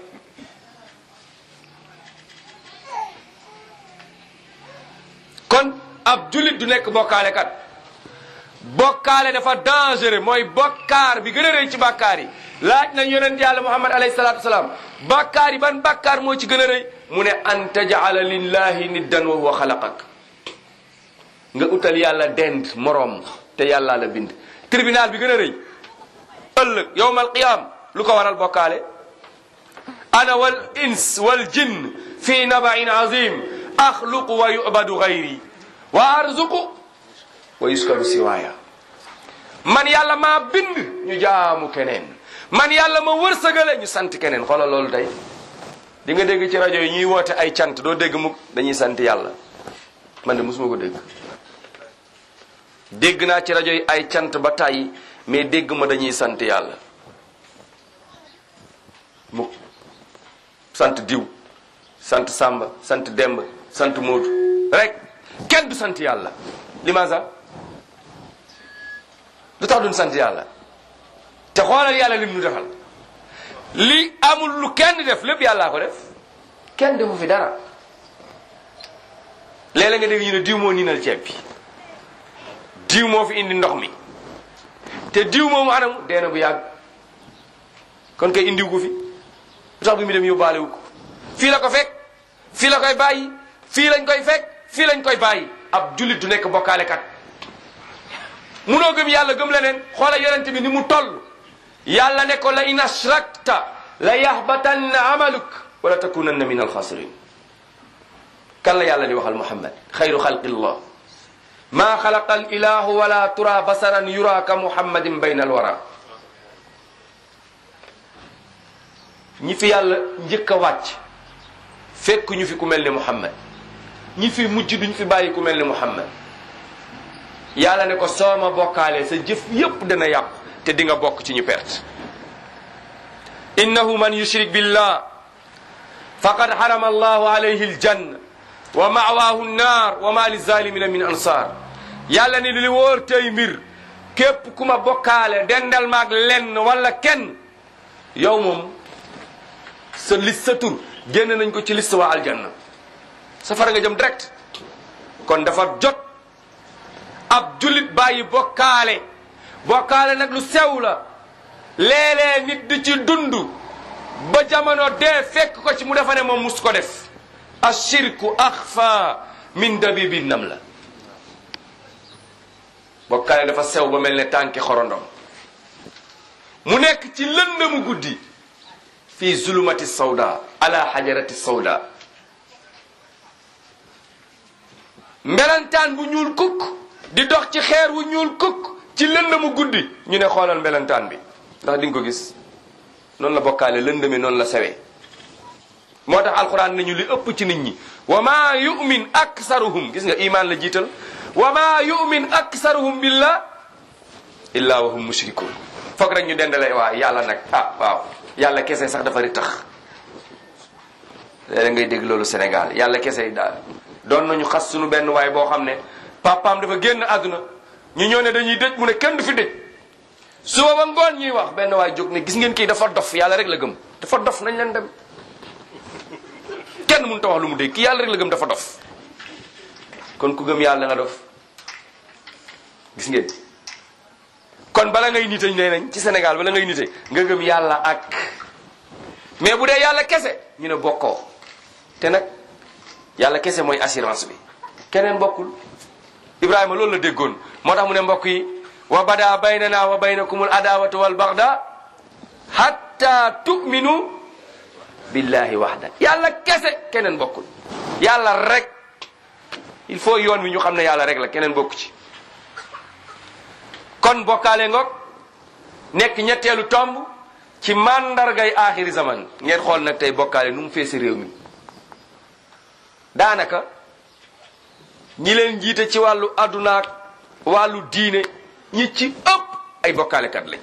kon ab jullit du nekk bokkaale kat bokkaale dafa dangereux mooy bokkaar bi gën a rëy ci bàkkaar yi laaj nañ yonent yàlla muhammad alayhi salaatu wasalaam bàkkaar yi ban bàkkaar moo ci gën a rëy mu ne an tajala lillahi niddan wa huwa xalaqak nga utal yàlla dend moroom te yàlla la bind tribunal bi gën a rëy ëllëg yowmal qiyam lu ko waral bokkaale ana wal ins wal jinn fi nabain azim axluqu wa yubadu gayri wa arzuqu wa yuskaru siwaaya man yàlla maa bind ñu jaamu keneen man yàlla ma wërsëgale ñu sant keneen xoolal loolu tey di nga dégg ci rajo yi ñuy woote ay cant doo dégg mukk dañuy sant yàlla man de mosuma ko dégg dégg naa ci rajo yi ay cant ba tàyyi mais dégg ma dañuy sant yàlla mukk sant diw sant sàmba sant demb sant moodu rek kenn du sant yàlla limaasa lu tax duñ sant yàlla te xoolal yàlla lim nu defal li amul lu kenn def lépp yàllaa ko def kenn defu fi dara léeg-léeg nga dégg ñu ne diw moo niinal ceeb bi diw moo fi indi ndox mi te diw moomu anamu dee na bu yàgg kon kay indiw ko fi lu tax bi mu dem yóbbaale wu ko fii la ko fekk fii la koy bàyyi fii lañ koy fekk fii lañ koy bàyyi ab jullit du nekk bokkaale kat munoo gëm yàlla gëm leneen xoola yonent bi ni mu toll yàlla ne ko la in ashrakta la yahbatanna amaluk wala takunanna min alxasirin kan la yàlla di waxal muhammad xayru xalqillah ma xalaqa al ilahu wala tura basaran yura ka muhammadin bayna alwara ñi fi yàlla njëkk a wàcc fekk ñu fi ku mel ni muhammad ñi fi mujj duñ fi bàyyi ku mel ni muhammad yàlla ne ko sooma bokkaale sa jëf yépp dana yàqu te di nga bokk ci ñu perte innahu man yushrik billah faqad harama allahu alayhi aljanna wa ma'waahu nnaar wa ma lizalimina min ansar yàlla ne li wóor tey mbir képp ku ma bokkaale dendal maag lenn wala kenn yow moom sa liste sa tur génn nañ ko ci liste waa aljanna safara nga jëm direct kon dafa jot ab jullit bàyyi bokkaale bokkaale nag lu sew la léeg-léeg nit di ci dund ba jamono dee fekk ko ci mu defa ne moom mus ko def ashirku axfa min dabibi nam la bokkaale dafa sew ba mel ne tànki xorondom mu nekk ci lëndëmu guddi fii zulumati sawda ala xajarati sawda mbelantaan bu ñuul kukk di dox ci xeer wu ñuul kukk ci lëndëmu guddi ñu ne xoolal mbelantaan bi ndax di nga ko gis noonu la bokkaale lëndëmi noonu la sewee moo tax alquran nañu li ëpp ci nit ñi wa ma yumin aksaruhum gis nga iman la jiital wa ma yumin aksaruhum billah illa wa hum mushrikun foog rek ñu dendale waa yàlla nag ah waaw yàlla kese sax dafa ri tax léeg ngay dégg loolu Sénégal yàlla kese daal doon nañu xas suñu benn waay boo xam ne papaam dafa génn àdduna ñu ñëw ne dañuy dëj mu ne kenn du fi dëj suba ba ngoon ñuy wax benn waay jóg ne gis ngeen kii dafa dof yàlla rek la gëm dafa dof nañ leen dem kenn mënut a wax lu mu dégg kii yàlla rek la gëm dafa dof kon ku gëm yàlla nga dof gis ngeen kon bala ngay nite nee nañ ci Sénégal bala ngay nite nga gëm yàlla ak mais bu dee yàlla kese ñu ne bokkoo te nag yàlla kese mooy assurance bi keneen bokkul Ibrahima loolu la déggoon moo tax mu ne mbokk yi wa bada baynana wa baynakumul adawatu wal bagda hatta tu'minu billahi wahda yàlla kese keneen bokkul yàlla rek il faut yoon wi ñu xam ne yàlla rek la keneen bokku ci kon bokkaale ngoog nekk ñetteelu tomb ci mandargay aaxiri zaman ngeen xool nag tey bokkaale nu mu feesi réew mi daanaka ñi leen jiite ci wàllu addunaak wàllu diine ñi ci ëpp ay bokkaalekat lañ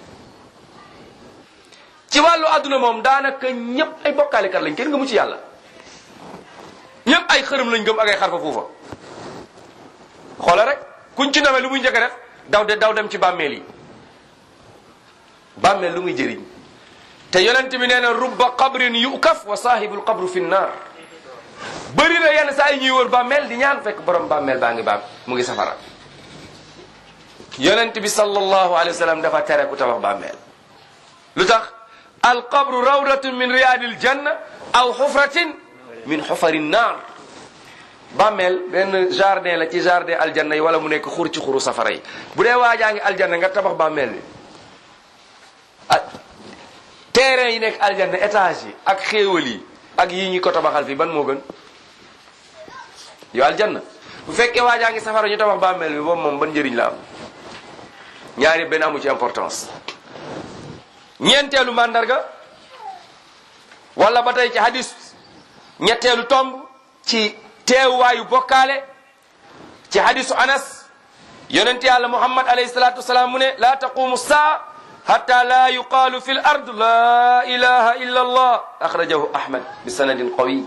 ci wàllu adduna moom daanaka ñëpp ay bokkaalekat lañ kenn gëmu ci yàlla ñëpp ay xërëm lañ gëm ak ay xarfa fuufa xoola rek kuñ ci nawee lu muy njëkk a def daw de daw dem ci bàmmeel yi bàmmeel lu muy jëriñ te yonent bi nee na rubba qabrin yukaf wa saahibul qabru fi nnar bëri na yenn saa yi ñuy wër bàmmeel di ñaan fekk borom bàmmeel baa ngi baam mu ngi safara yonent bi sallallahu alayhi wa sallam dafa tere ku tabax bàmmeel lu tax alqabru rawdatun min riyadil janna aw xufratin min xufari nnar bàmmeel benn jardin la ci jardin aljanna yi wala mu nekk xur ci xuru safara yi bu dee waajaa ngi aljanna nga tabax bàmmeel bi ah terrain yi nekk aljanna étage yi ak xéewal yi ak yi ñi ko tabaxal fii ban moo gën yow aljanna bu fekkee waajaa ngi safara ñu tabax bàmmeel bi boobu moom ban njëriñ la am ñaari benn amu ci importance ñeenteelu mandarga wala ba tey ci hadis ñetteelu tomb ci teewaayu bokkaale ci hadisu anas yonent yàlla muhammad alayhi salatu wasalaam mu ne la taqumu saa hatta la yuqaalu fi l ard la ilaha illa allah axrajahu ahmad bi sanadin qawi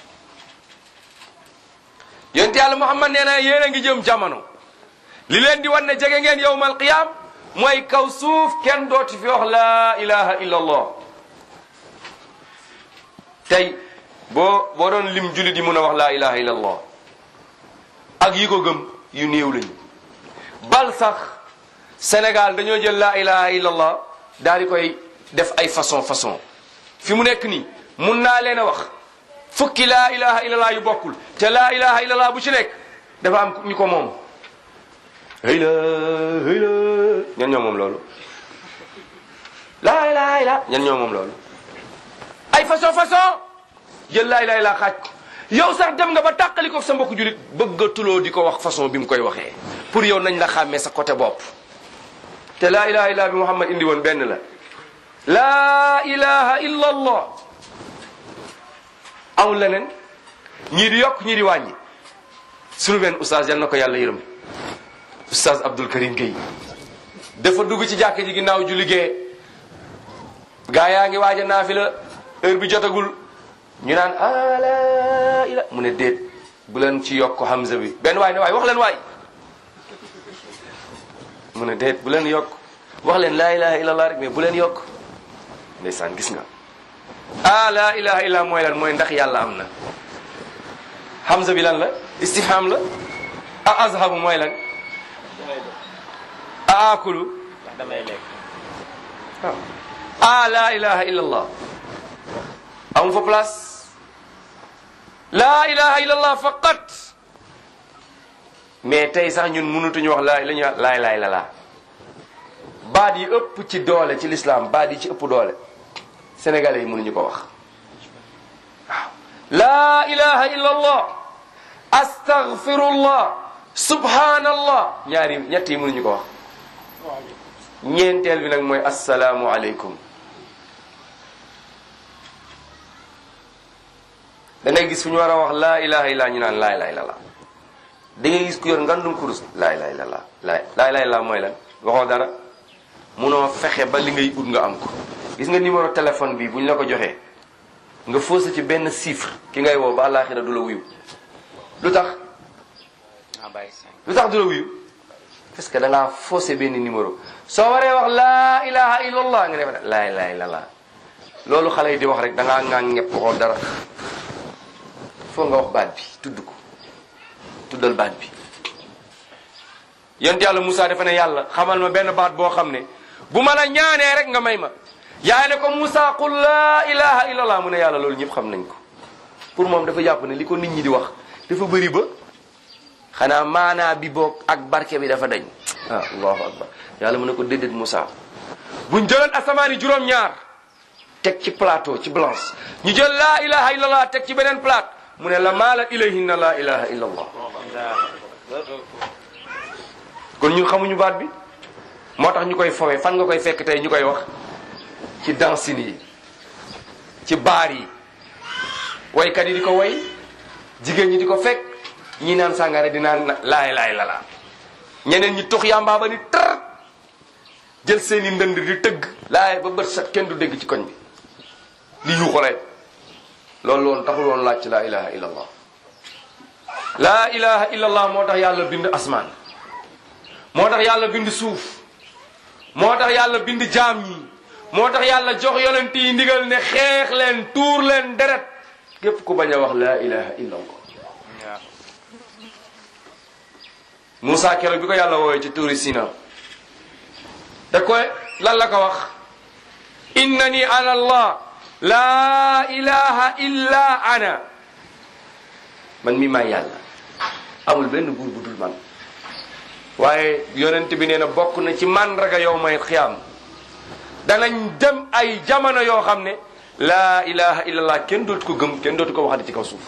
yonent yàlla muhammad nee na yéen a ngi jëm jamono li leen di wan ne jege ngeen yowma alqiyam mooy kaw suuf kenn dooti fi wax la ilaha illa allah tey boo boo doon lim jullit yi mun a wax la ilaha illa allah ak yi ko gëm yu néew lañu bal sax Sénégal dañoo jël la ilaha illa allah daal di koy def ay façon façon fi mu nekk nii mun naa leen a wax fukki la ilaha illa allah yu bokkul te la ilaha illa allah bu ci nekk dafa am ñu ko moom hëy la hëy la ñan ñoo moom loolu laa ilaha illa ñan ñoo moom loolu ay façon façon jël laa ilaha illa xaaj ko yow sax dem nga ba tàqali ko sa mbokku julit bëggatuloo di ko wax façon bi mu koy waxee pour yow nañ la xàmmee sa côté bopp te laa ilaha illa bi Muhammad indi woon benn la laa ilaha illa allah amul leneen ñii di yokk ñii di wàññi sunu benn oustaz yal na ko yàlla yërëm oustaz Abdul Karim Gueye dafa dugg ci jàkk ji ginnaaw ju liggéey gaa yaa ngi waaj a naafila heure bi jotagul ñu naan ala ila mu ne déet bu leen ci yokk hamza bi benn waay ne waay wax leen waay mu ne déet bu leen yokk wax leen laa ilaha illallah rek mais bu leen yokk ndeysaan gis nga ah laa ilaha illa mooy lan mooy ndax yàlla am na hamza bi lan la istifham la a azhabu mooy lan a akulu damay lekk waaw ah laa ilaha illa allah amu fa place laa ilaha illa allah faqat mais tey sax ñun mënutuñu wax laa la ñuy wax laay laay la laa baat yi ëpp ci doole ci l'islam baat yi ci ëpp doole sénégalais yi mënuñu ko wax waaw laa ilaha illa allah astaghfirullah subhanallah ñaari ñett yi mënuñu ko wax ñeenteel bi nag mooy asalaamu aleykum da ngay gis fu ñu war a wax laa ilaha illa ñu naan laa ilaha illa da ngay gis ku yor ngandum kurus laa ilaha illa laa laa ilaha illa mooy lan waxoo dara munoo fexe ba li ngay ut nga am ko gis nga numéro téléphone bi bu ñu la ko joxee nga faussé ci benn chiffre ki ngay woo ba àllaaxira du la wuyu lu tax naa bàyyi cinq lu tax du la wuyu parce que da ngaa faussé benn numéro soo waree wax laa ilaha illallah nga def laa ilaha illallah loolu xale yi di wax rek da ngaa ngaa ñepp waxoo dara foo nga wax baat bi tudd ko tuddal baat bi yonent yàlla Moussa dafa ne yàlla xamal ma benn baat boo xam ne bu ma la ñaanee rek nga may ma yaa ne ko Moussa qul laa ilaha illallah mu ne yàlla loolu ñëpp xam nañ ko pour moom dafa jàpp ne li ko nit ñi di wax dafa bëri ba xanaa maanaa bi boog ak barke bi dafa dañ ah allahu akbar yàlla mu ne ko déedéet Moussa buñ jëloon asamaani juróom-ñaar teg ci plateau ci blanche ñu jël laa ilaha illallah teg ci beneen plate mu ne la maala ilayhinna laa ilaha illallah kon ñun xamuñu baat bi moo tax ñu koy fowe fan nga koy fekk tey ñu koy wax ci dansine yi ci baar yi waykat yi di ko way jigéen ñi di ko fekk ñi naan sàngara di naan laay laay lala ñeneen ñi tux yàmbaa ba ni tar jël seeni ndënd di tëgg laay ba bët set kenn du dégg ci koñ bi di yuuxalee loolu loolu taxul woon laaj ci laa ilaha illa allah laa ilaha illa allah moo tax yàlla bind asmaan moo tax yàlla bind suuf moo tax yàlla bind jaam ñi moo tax yàlla jox yonent yi ndigal ne xeex leen tuur leen deret képp ku bañ a wax laa ilaha illa allah Moussa keroog bi ko yàlla woowee ci tuuri Sina da koy lan la ko wax innani ana allah laa ilaha illa ana man mi maay yàlla amul benn buur bu dul man waaye yonent bi nee na bokk na ci màndarga yow may xiyaam danañ dem ay jamono yoo xam ne laa ilaha illallah kenn dootu ko gëm kenn dootu ko waxati ci kaw suuf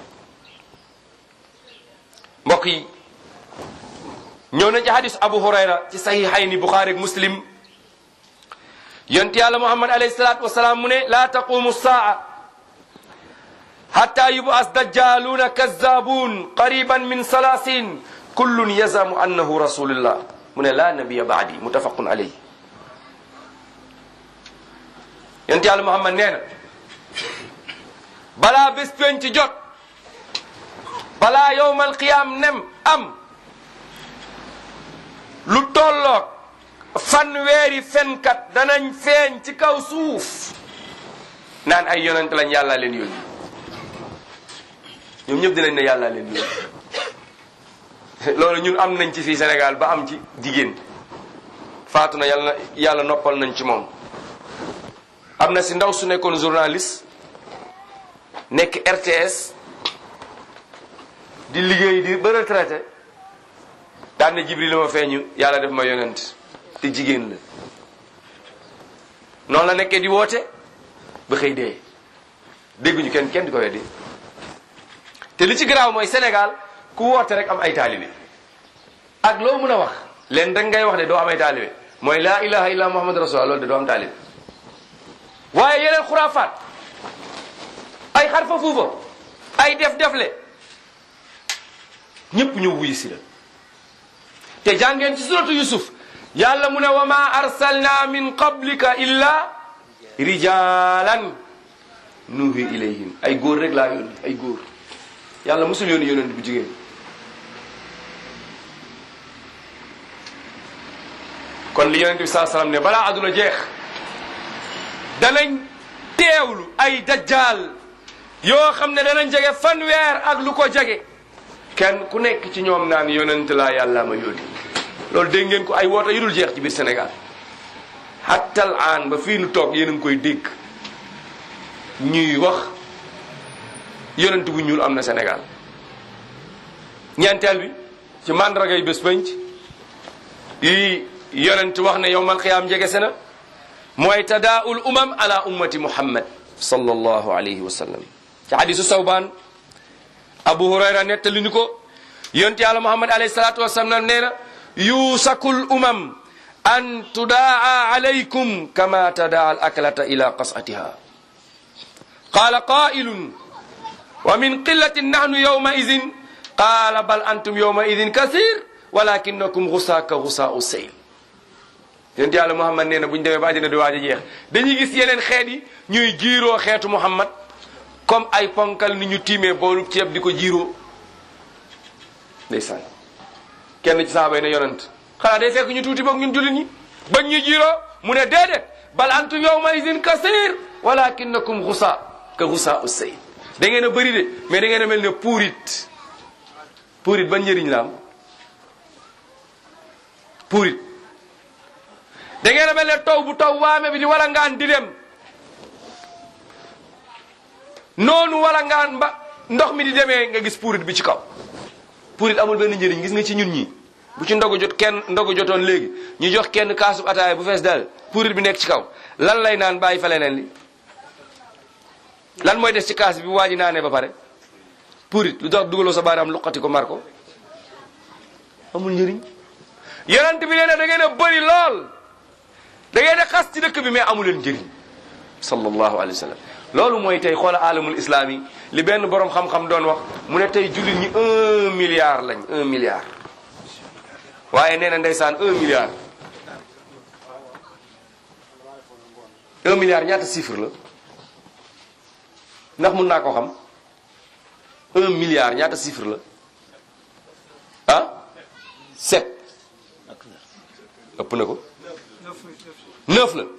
mbokk yi ñëw na ci hadis abu hurayra ci sahihayni buxaari ak muslim yonent yàlla muhammad alayhi salatu wasalaam mu ne laa taqumu saa hatta yub'as dajjaluuna kazzabun qariban min salasin kullun yazamu annahu rasulullah mu ne laa nabiya baadi muttafaqun alayhi yonent yàlla muhammad nee na balaa bés penc jot balaa yowmal qiyaam nem am lu tolloog fanweeri fenkat danañ feeñ ci kaw suuf naan ay yonent lañ yàlla leen yónni ñoom ñëpp dinañ ne yàlla leen yónni loolu ñun am nañ ci fii Sénégal ba am ci jigéen faatu na yàlla yàlla noppal nañ ci moom am na si ndaw su nekkoon journaliste nekk RTS di liggéey di ba retraité daan na Jibril la ma feeñu yàlla def ma yonent te jigéen la noonu la nekkee di woote ba xëy dee dégguñu kenn kenn di ko weddi te li ci garaaw mooy Sénégal ku woote rek am ay taalibe ak loo mën a wax leen rek ngay wax de doo am ay taalibe mooy laa ilaha illa muhammad rasulullah loolu de doo am taalibe waaye yeneen xuraafaat ay xarfa fuufa ay def defle ñëpp ñëw wuyu si la te jàngeen ci suratu yusuf yàlla mu ne wa ma arsalna min qablika illa rijalan nuhi ilayhim ay góor rek laa yónni ay góor yàlla musul yónni yónent bu jigéen kon li yonent bi saa salaam ne balaa àdduna jeex danañ teewlu ay dajjaal yoo xam ne danañ jege fanweer ak lu ko jege kenn ku nekk ci ñoom naan yonent laa yàlla ma yónni loolu dégg ngeen ko ay woote yu dul jeex ci biir Sénégal hattal aan ba fii nu toog yéen a ngi koy dégg ñuy wax yonent bu ñuul am na Sénégal ñeenteel bi ci màndargay bés penc yi yonent wax ne yowmal xiyaam jege se na mooy tadaaul umam ala ummati muhammad sallallahu alayhi wa sallam ci hadisu sawbaan abu hurayra nettali ni ko yonent yàlla muhammad alayhi salatu wasalam nee na yuusakul umam an tudaa alaykum kama tadaa al aklata ila qasatiha qala qailun wa min qillatin nahnu yawma idin qala bal antum yawma idin kasir walakinakum gusaa ka gusaa u seyl yonent yàlla muhammad nee na bu ñu demee ba àddina di waaj a jeex dañuy gis yeneen xeet yi ñuy jiiroo xeetu muhammad comme ay ponkal ni ñu tiimee boolu ceeb di ko jiiroo ndeysaan kenn ci saaba yi ne yonent xanaa day fekk ñu tuuti boog ñun jullit ñi bañ ñu jiiroo mu ne déedéet bal antum yawma idin kasir walakinakum gusaa ka gusaa u seyl da ngeen a bëri de mais da ngeen a mel ne puurit puurit ban njëriñ la am puurit da ngeen a mel ne taw bu taw waame bi di wala ngaan di dem noonu wala ngaan ba ndox mi di demee nga gis puurit bi ci kaw puurit amul benn njëriñ gis nga ci ñun ñi bu ci ndogu jot kenn ndogu jotoon léegi ñu jox kenn kaasu ataaya bu fees dal puurit bi nekk ci kaw lan lay naan bàyyi fa leneen li lan mooy des ci kaas bi waa ji naanee ba pare puurit lu tax dugaloo sa baaraam luqati ko mar ko amul njëriñ yonent bi nee na da ngeen a bëri lool da ngeen a xas ci dëkk bi mais amu leen njëriñ sallallahu alayhi wa sallam loolu mooy tey xoola alamul islam yi li benn borom xam-xam doon wax mu ne tey jullit ñi un milliard lañ un milliard waaye nee na ndeysaan un milliard un milliard ñaata chiffre la ndax mun naa ko xam un milliard ñaata chiffre la ah sept ëpp na ko neuf la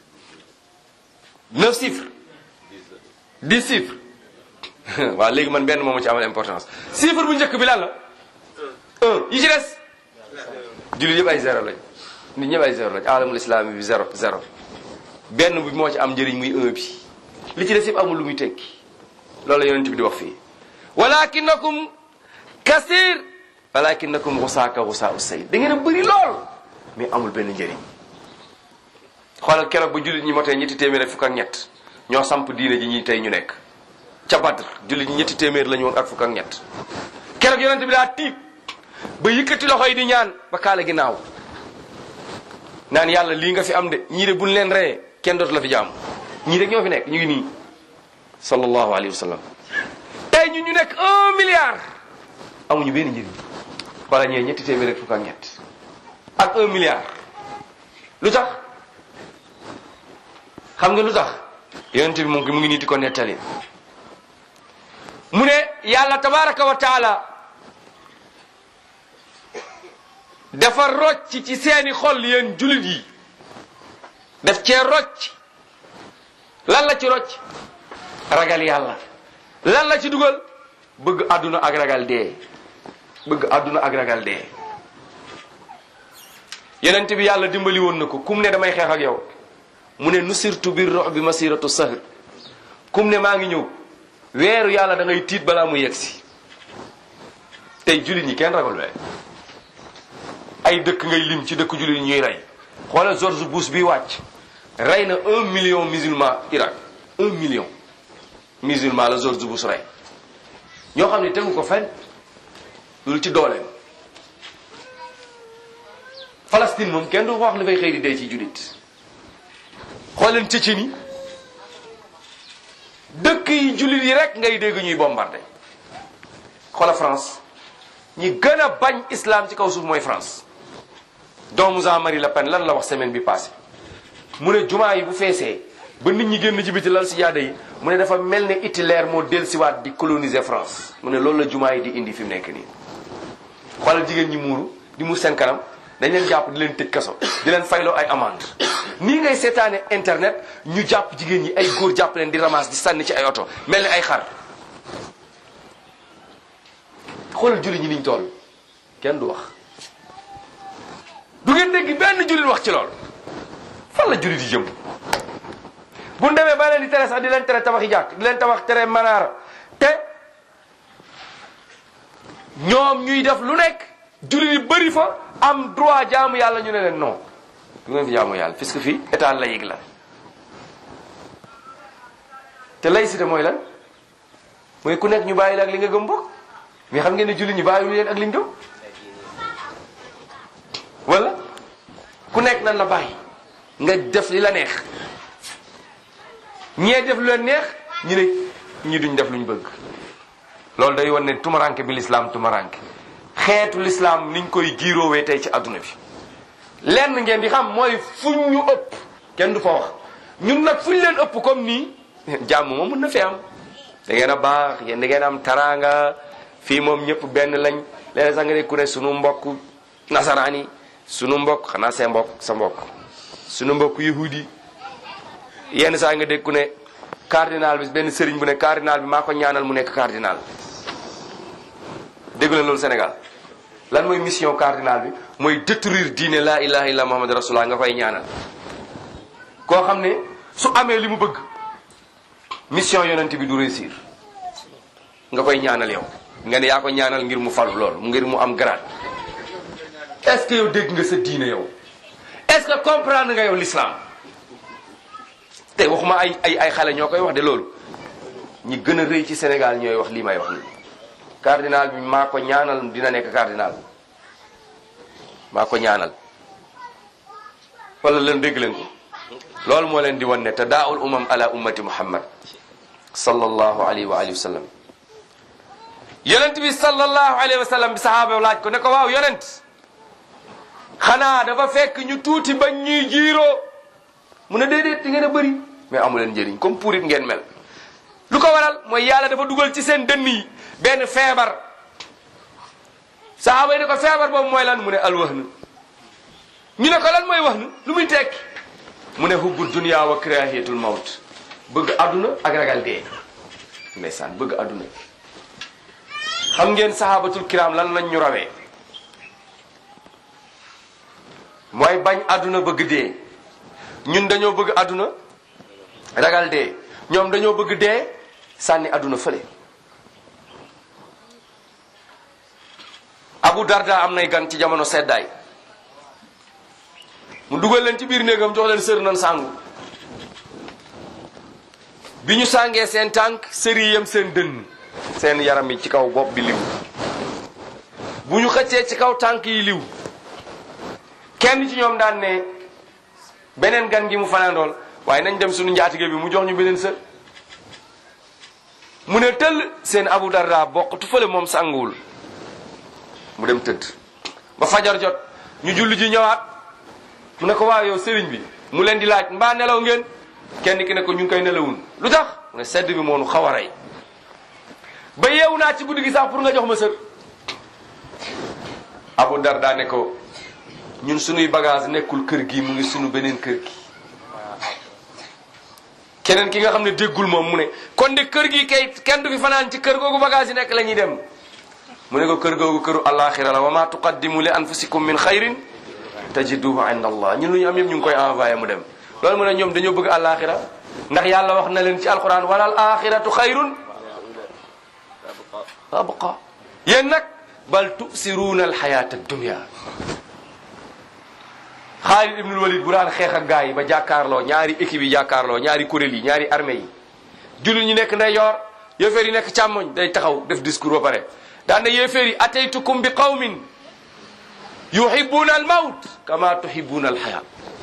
neuf chiffres dix chiffres waaw léegi man benn moomu ci amal importance chiffre bu njëkk bi lan la un yi ci des jullit yëpp ay zéro lañ nit ñëpp ay zéro lañ alamul islami bi zéro zéro benn bi moo ci am njëriñ muy un bi li ci des yëpp amul lu muy tekki loolu la yonent bi di wax fii walakinakum kasir walakinakum xusaaka xusaa u say da ngeen a bëri lool mais amul benn njëriñ xoolal keroog ba jullit ñi motee ñetti téeméer ak fukk ak ñett ñoo samp diine ji ñi tey ñu nekk ca Badr jullit ñi ñetti téeméer la ñu woon ak fukk ak ñett keroog yonent bi daa tiit ba yëkkati loxo yi di ñaan ba kaala gi naaw naan yàlla lii nga fi am de ñii de buñ leen reyee kenn dootu la fi jaam ñii rek ñoo fi nekk ñu ngi nii sallallahu alayhi wa sallam tey ñu ñu nekk un milliard amuñu benn njëriñ wala ñee ñetti téeméer ak fukk ak ñett ak un milliard lu tax xam nga lu tax yonent bi moom mu ngi nii di ko nettali mu ne yàlla tabaraka wa taala dafa rocc ci seeni xol yéen julit yi daf cee rocc lan la ci rocc ragal yàlla lan la ci dugal bëgg àdduna ak ragal dee bëgg àdduna ak ragal dee yonent bi yàlla dimbali woon na ko kum ne damay xeex ak yow mu ne nusirtu bir rox bi masiratu sahr kum ne maa ngi ñëw weeru yàlla da ngay tiit balaa mu yegsi tey jullit ñi kenn ragal wee ay dëkk ngay lim ci dëkk jullit ñuy rey xoolal George Bush bi wàcc rey na un million musulman Irak un million musulman la George Bush rey ñoo xam ne tegu ko fenn loolu ci dooleem Palestine moom kenn du wax li fay xëy di dee ci jullit xooleen Tchétchénie dëkk yi jullit yi rek ngay dégg ñuy bombardé xoola France ñi gën a bañ islam ci kaw suuf mooy France doomu Jean-Marie Le Pen lan la wax semaine bi passé mu ne jumaa yi bu feesee ba nit ñi génn ci biti lal si jaada yi mu ne dafa mel ne Hitler moo dellusiwaat di coloniser France mu ne loolu la jumaa yi di indi fi mu nekk nii xoolal jigéen ñi muuru di muur seen kanam dañ leen jàpp di leen tëj kaso di leen fayloo ay amende nii ngay seetaane internet ñu jàpp jigéen ñi ay góor jàpp leen di ramasse di sànni ci ay oto mel ni ay xar xoolal julli ñi niñ toll kenn du wax du ngeen dégg benn jullit wax ci lool fan la jullit yi jëm bu ñu demee ba leen di tere sax di leen tere tabaxi jàkk di leen tabax tere manaara te ñoom ñuy def lu nekk jullit yi bëri fa am droit jaamu yàlla ñu ne leen non du ngeen fi jaamu yàlla puisque fii état laïque la te laïcité mooy lan mooy ku nekk ñu bàyyi la ak li nga gëm bokk mais xam ngeen ne jullit ñi bàyyiwul leen ak li ñu gëm wala ku nekk nan la bàyyi nga def li la neex ñee def lu leen neex ñu ne ñi duñ def luñ bëgg loolu day wan ne tumaranke bi lislaam tumaranke xeetu lislaam niñ koy giiroowee tey ci adduna bi lenn ngeen di xam mooy fuñ ñu ëpp kenn du fa wax ñun nag fuñ leen ëpp comme nii jàmm moom mën na fi am da ngeen a baax yéen da ngeen am taraanga fii moom ñëpp benn lañ léeg sax nga ne ku ne sunu mbokk nasaraan yi sunu mbokk xanaa see mbokk sa mbokk sunu mbokk yahudi yenn saa nga dégg ku ne cardinal bi benn sëriñ bu ne cardinal bi maa ko ñaanal mu nekk cardinal déggu leen loolu Sénégal lan mooy mission cardinal bi mooy détruire diine la ilaha illa muhammad rasulullah nga koy ñaanal koo xam ne su amee li mu bëgg mission yonent bi du réussir nga koy ñaanal yow nga ne yaa ko ñaanal ngir mu falu loolu ngir mu am grade est-ce que yow dégg nga sa diine yow est-ce que comprendre nga yow l'islam te waxuma ay ay ay xale ñoo koy wax de loolu ñi gën a rëy ci Sénégal ñooy wax lii may wax nii cardinal bi maa ko ñaanal dina nekk cardinal maa ko ñaanal wala leen dégg leen ko loolu moo leen di wan ne tadaa'ul umam ala ummati muhammad sallallahu alayhi wa alihi wa sallam yonent bi sallallahu alayhi wa sallam bi sahaaba laaj ko ne ko waaw yonent xanaa dafa fekk ñu tuuti bañ ñuy jiiroo mu ne déedéet di ngeen a bëri mais amu leen njëriñ comme purit ngeen mel lu ko waral mooy yàlla dafa dugal ci seen dënn yi benn feebar sahaaba yi ne ko feebar boobu mooy lan mu ne alwahn ñu ne ko lan mooy wahn lu muy tekki mu ne hubbu dunya wa kirahiyatul mawt bëgg àdduna ak ragal dee ndeysaan bëgg àdduna xam ngeen sahabatul kiram lan lañ ñu rawee mooy bañ àdduna bëgg dee ñun dañoo bëgg àdduna ragal dee ñoom dañoo bëgg dee sànni àdduna fële abu darda am nay gan ci jamono seddaay mu dugal leen ci biir néegam jox leen sër nan sàngu bi ñu sàngee seen tànk sëri yam seen dënn seen yaram yi ci kaw bopp bi liw bu ñu xëccee ci kaw tànk yi liw kenn ci ñoom daan ne beneen gan gi mu fanaandool waaye nañ dem suñu njaatige bi mu jox ñu beneen sër mu ne tëll seen abu darda bokkatu fële moom sànguwul mu dem tëdd ba fajar jot ñu julli ji ñëwaat mu ne ko waaw yow sëriñ bi mu leen di laaj mbaa nelaw ngeen kenn ki ne ko ñu ngi koy nelawun lu tax mu ne sedd bi moonu xaw a rey ba yeewu naa ci guddi gi sax pour nga jox ma sër abu darda ne ko ñun sunuy bagage nekkul kër gi mu ngi sunu beneen kër gi keneen ki nga xam ne déggul moom mu ne kon de kër gi kay kenn du fi fanaan ci kër googu bagage yi nekk la ñuy dem mu ne ko kër googu këru alaxira la wa ma tuqaddimu li anfusikum min xayrin tajiduhu inda allah ñun lu ñu am yëpp ñu ngi koy envoyé mu dem loolu mu ne ñoom dañoo bëgg alaxira ndax yàlla wax na leen ci alquran wala al axiratu xayrun abqa yéen nag bal tusiruuna alxayata dunia Xaalid ibnul Walid bu daan xeex ak gaa yi ba jàkkaarloo ñaari équipe yi jàkkaarloo ñaari kuréel yi ñaari armée yi jullit ñi nekk ndeyjoor yéeféer yi nekk càmmoñ day taxaw def discours ba pare daan na yéeféer yi ataytukum bi qawmin yuhibbuna al mawt kama tuhibbuna al xayaa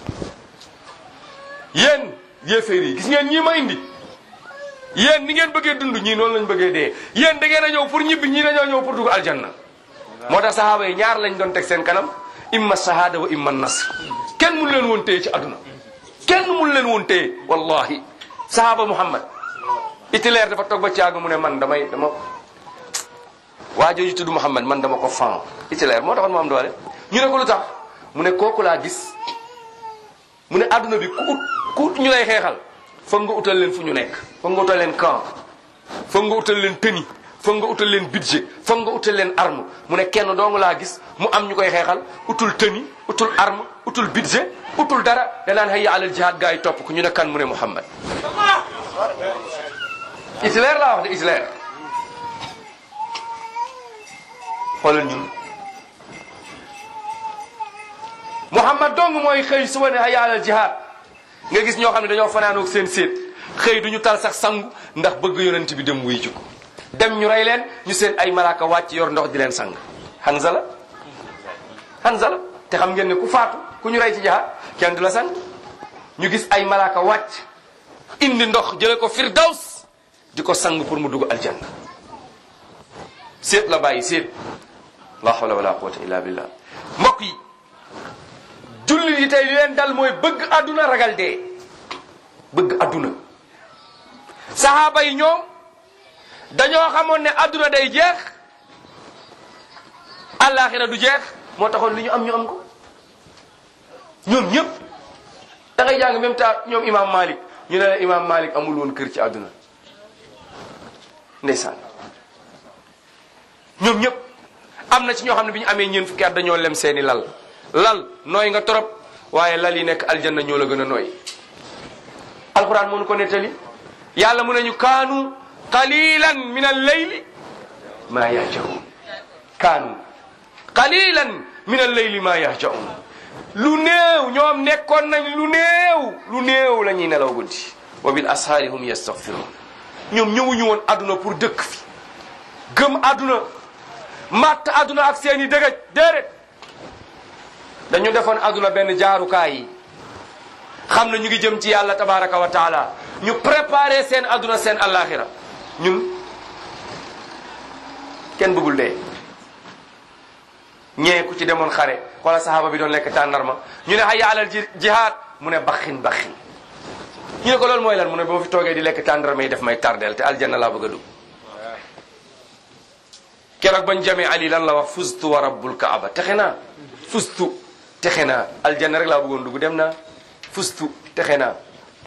yéen yéeféer yi gis ngeen ñii ma indi yéen ni ngeen bëggee dund ñii noonu lañ bëggee dee yéen da ngeen a ñëw pour ñibbi ñii dañoo ñëw pour dugg aljanna moo tax sahaaba yi ñaar lañ doon teg seen kanam imma shahada wa imma nasr kenn mun leen woon téye ci àdduna kenn mun leen woon téye wallahi sahaba muhammad Hitler dafa toog ba ci àgg mu ne man damay dama waa jooju tudd muhammad man dama ko fan Hitler moo taxoon mu am doole ñu ne ko lu tax mu ne kooku laa gis mu ne àdduna bi ku ut ku ut ñu lay xeexal foog nga utal leen fu ñu nekk foog nga utal leen camp foog nga utal leen tëni foog nga utal leen budget foog nga utal leen arme mu ne kenn dong laa gis mu am ñu koy xeexal utul tenue utul arme utul budget utul dara danaan hayya alal jihad gaa yi topp ko ñu ne kan mu ne Muhammad Hitler laa wax de Hitler xoolal ñun Muhammad dong mooy xëy suba ne hayya alal jihad nga gis ñoo xam ne dañoo fanaanoog seen séet xëy duñu tal sax sangu ndax bëgg yonent bi dem wuy ji ko dem ñu rey leen ñu seen ay malaaka wàcc yor ndox di leen sang Hanzala Hanzala te xam ngeen ne ku faatu ku ñu rey ci jihaad kenn du la sang ñu gis ay malaaka wàcc indi ndox jële ko firdaws di ko sang pour mu dugg aljanna séet la bàyyi séet la hawla wala quwwata illa billah mbokk yi jullit yi tey li leen dal mooy bëgg àdduna ragal dee bëgg àdduna saxaaba yi ñoom dañoo xamoon ne àdduna day jeex àllaaxira du jeex moo taxoon li ñu am ñu am ko ñoom ñëpp da ngay jàng même temps ñoom imam Malik ñu ne la imam Malik amul woon kër ci àdduna ndeysaan ñoom ñëpp am na ci ñoo xam ne bi ñu amee ñeen fukki at dañoo lem seeni lal lal nooy nga torop waaye lal yi nekk aljanna ñoo la gën a nooy alquran mënu ko nettali yàlla mu nañu kaanu qalilan min al-layli ma yahjaun kaanu qalilan min al-layli ma yahjaun lu néew ñoom nekkoon nañ lu néew lu néew la ñuy nelaw guddi wa bil ashaari hum yastaghfirun ñoom ñëwuñu woon àdduna pour dëkk fi gëm àdduna matt àdduna ak seeni dëgëj déedéet dañu defoon àdduna benn jaarukaay yi xam na ñu ngi jëm ci yàlla tabaraka wa taala ñu préparé seen àdduna seen àllaaxira ñun kenn bëggul dee ñee ku ci demoon xare wala sahaaba bi doon lekk tàndarma ñu ne hayya alal ji jihaad mu ne baxin baxin ñu ne ko loolu mooy lan mu ne ba ma fi toogee di lekk tàndarma yi def may tardeel te aljanna laa bëgg a dugg keroog bañ jamee ali lan la wax fustu wa rabbul kaaba texe naa fustu texe naa aljanna rek laa bëggoon dugg dem naa fustu texe naa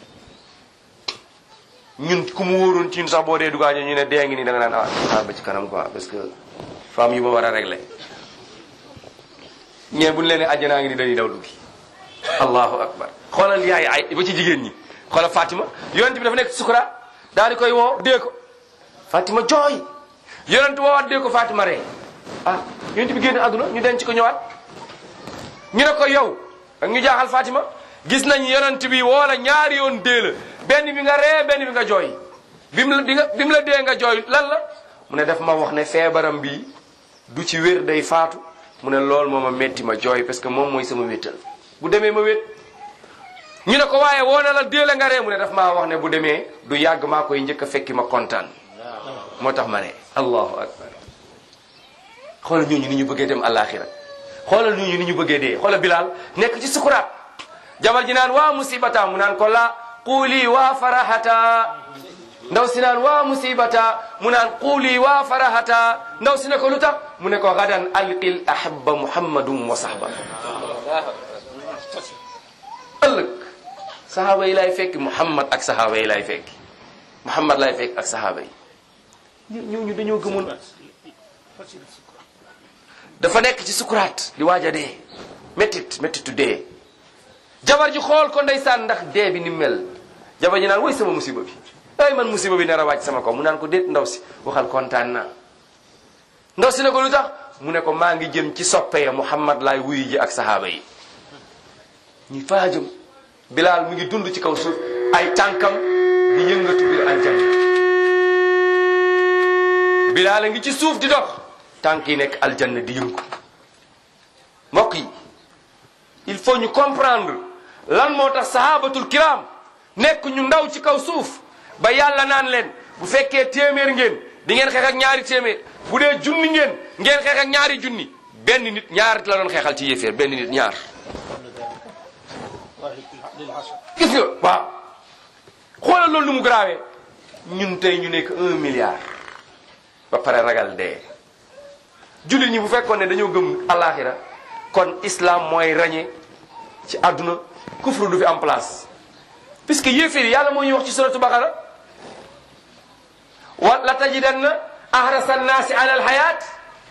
ñun ku mu wóoroon ci ñun sax boo dee dugaaño ñu ne dee ngi nii da nga naan ah xaar ba ci kanam quoi parce que femme yi ba war a régler ñee buñ leen ne àjjanaa ngi ni dañuy daw duggi allahu akbar xoolal yaay ay ba ci jigéen ñi xoolal Fatima yonent bi dafa nekk sukuraat daal di koy woo dee ko Fatima jooy yonent woowaat dee ko Fatima ree ah yonent bi génn àdduna ñu denc ko ñëwaat ñu ne ko yow ak ñu jaaxal Fatima gis nañ yonent bi woo la ñaari yoon dee la benn bi nga ree benn bi nga jooy bi mu la bi nga bi mu la dee nga jooy lan la mu ne daf ma wax ne feebaram bi du ci wér day faatu mu ne loolu moo ma metti ma jooy parce que moom mooy sama wéttal bu demee ma wét ñu ne ko waaye woo na la dee la nga ree mu ne daf maa wax ne bu demee du yàgg maa koy njëkk a fekki ma kontaan moo tax ma ne allahu akbar xoolal ñooñu ni ñu bëggee dem àllaaxira xoolal ñooñu ni ñu bëggee dee xoolal Bilal nekk ci sukuraat jabar ji naan waa musibata mu naan ko la quuli waa farahata ndaw si naan waa musibata mu naan quuli waa farahata ndaw si ne ko lu tax mu ne ko gadan alqil ahaba muhammadum wa sahba ëllëg sahaaba yi laay fekki muhammad ak sahaaba yi laay fekki muhammad laay fekk ak sahaaba yi ñooñu dañoo gëmoon dafa nekk ci sukuraat di waaj a dee méttit méttitu dee jabar ji xool ko ndeysaan ndax dee bi ni mel jabar ji naan woy sama musiba bi ay man musiba bi nar a wàcc sama kaw mu naan ko déet ndaw si waxal kontaan naa ndaw si ne ko lu tax mu ne ko maa ngi jëm ci soppe ya muhammad laay wuyu ji ak sahaaba yi ñu faa jëm bilaal mu ngi dund ci kaw suuf ay tànkam di yëngatu biir aljanna bilaal a ngi ci suuf di dox tànk yi nekk aljanna di yëngu mbokk yi il faut ñu comprendre lan moo tax sahabatul kiram nekk ñu ndaw ci kaw suuf ba yàlla naan leen bu fekkee téeméer ngeen di ngeen xeex ak ñaari téeméer bu dee junni ngeen ngeen xeex ak ñaari junni benn nit ñaar la doon xeexal ci yéeféer benn nit ñaar gis nga waaw xoolal loolu nu mu garaawee ñun tey ñu nekk un milliard ba pare ragal dee jullit ñi bu fekkoon ne dañoo gëm alaxira kon islam mooy rañe ci àdduna kufru du fi am place puisque yéeféer yi yàlla moo ñuy wax ci suratu baqara wa la tajidanna ahrasa annaasi ala alhayat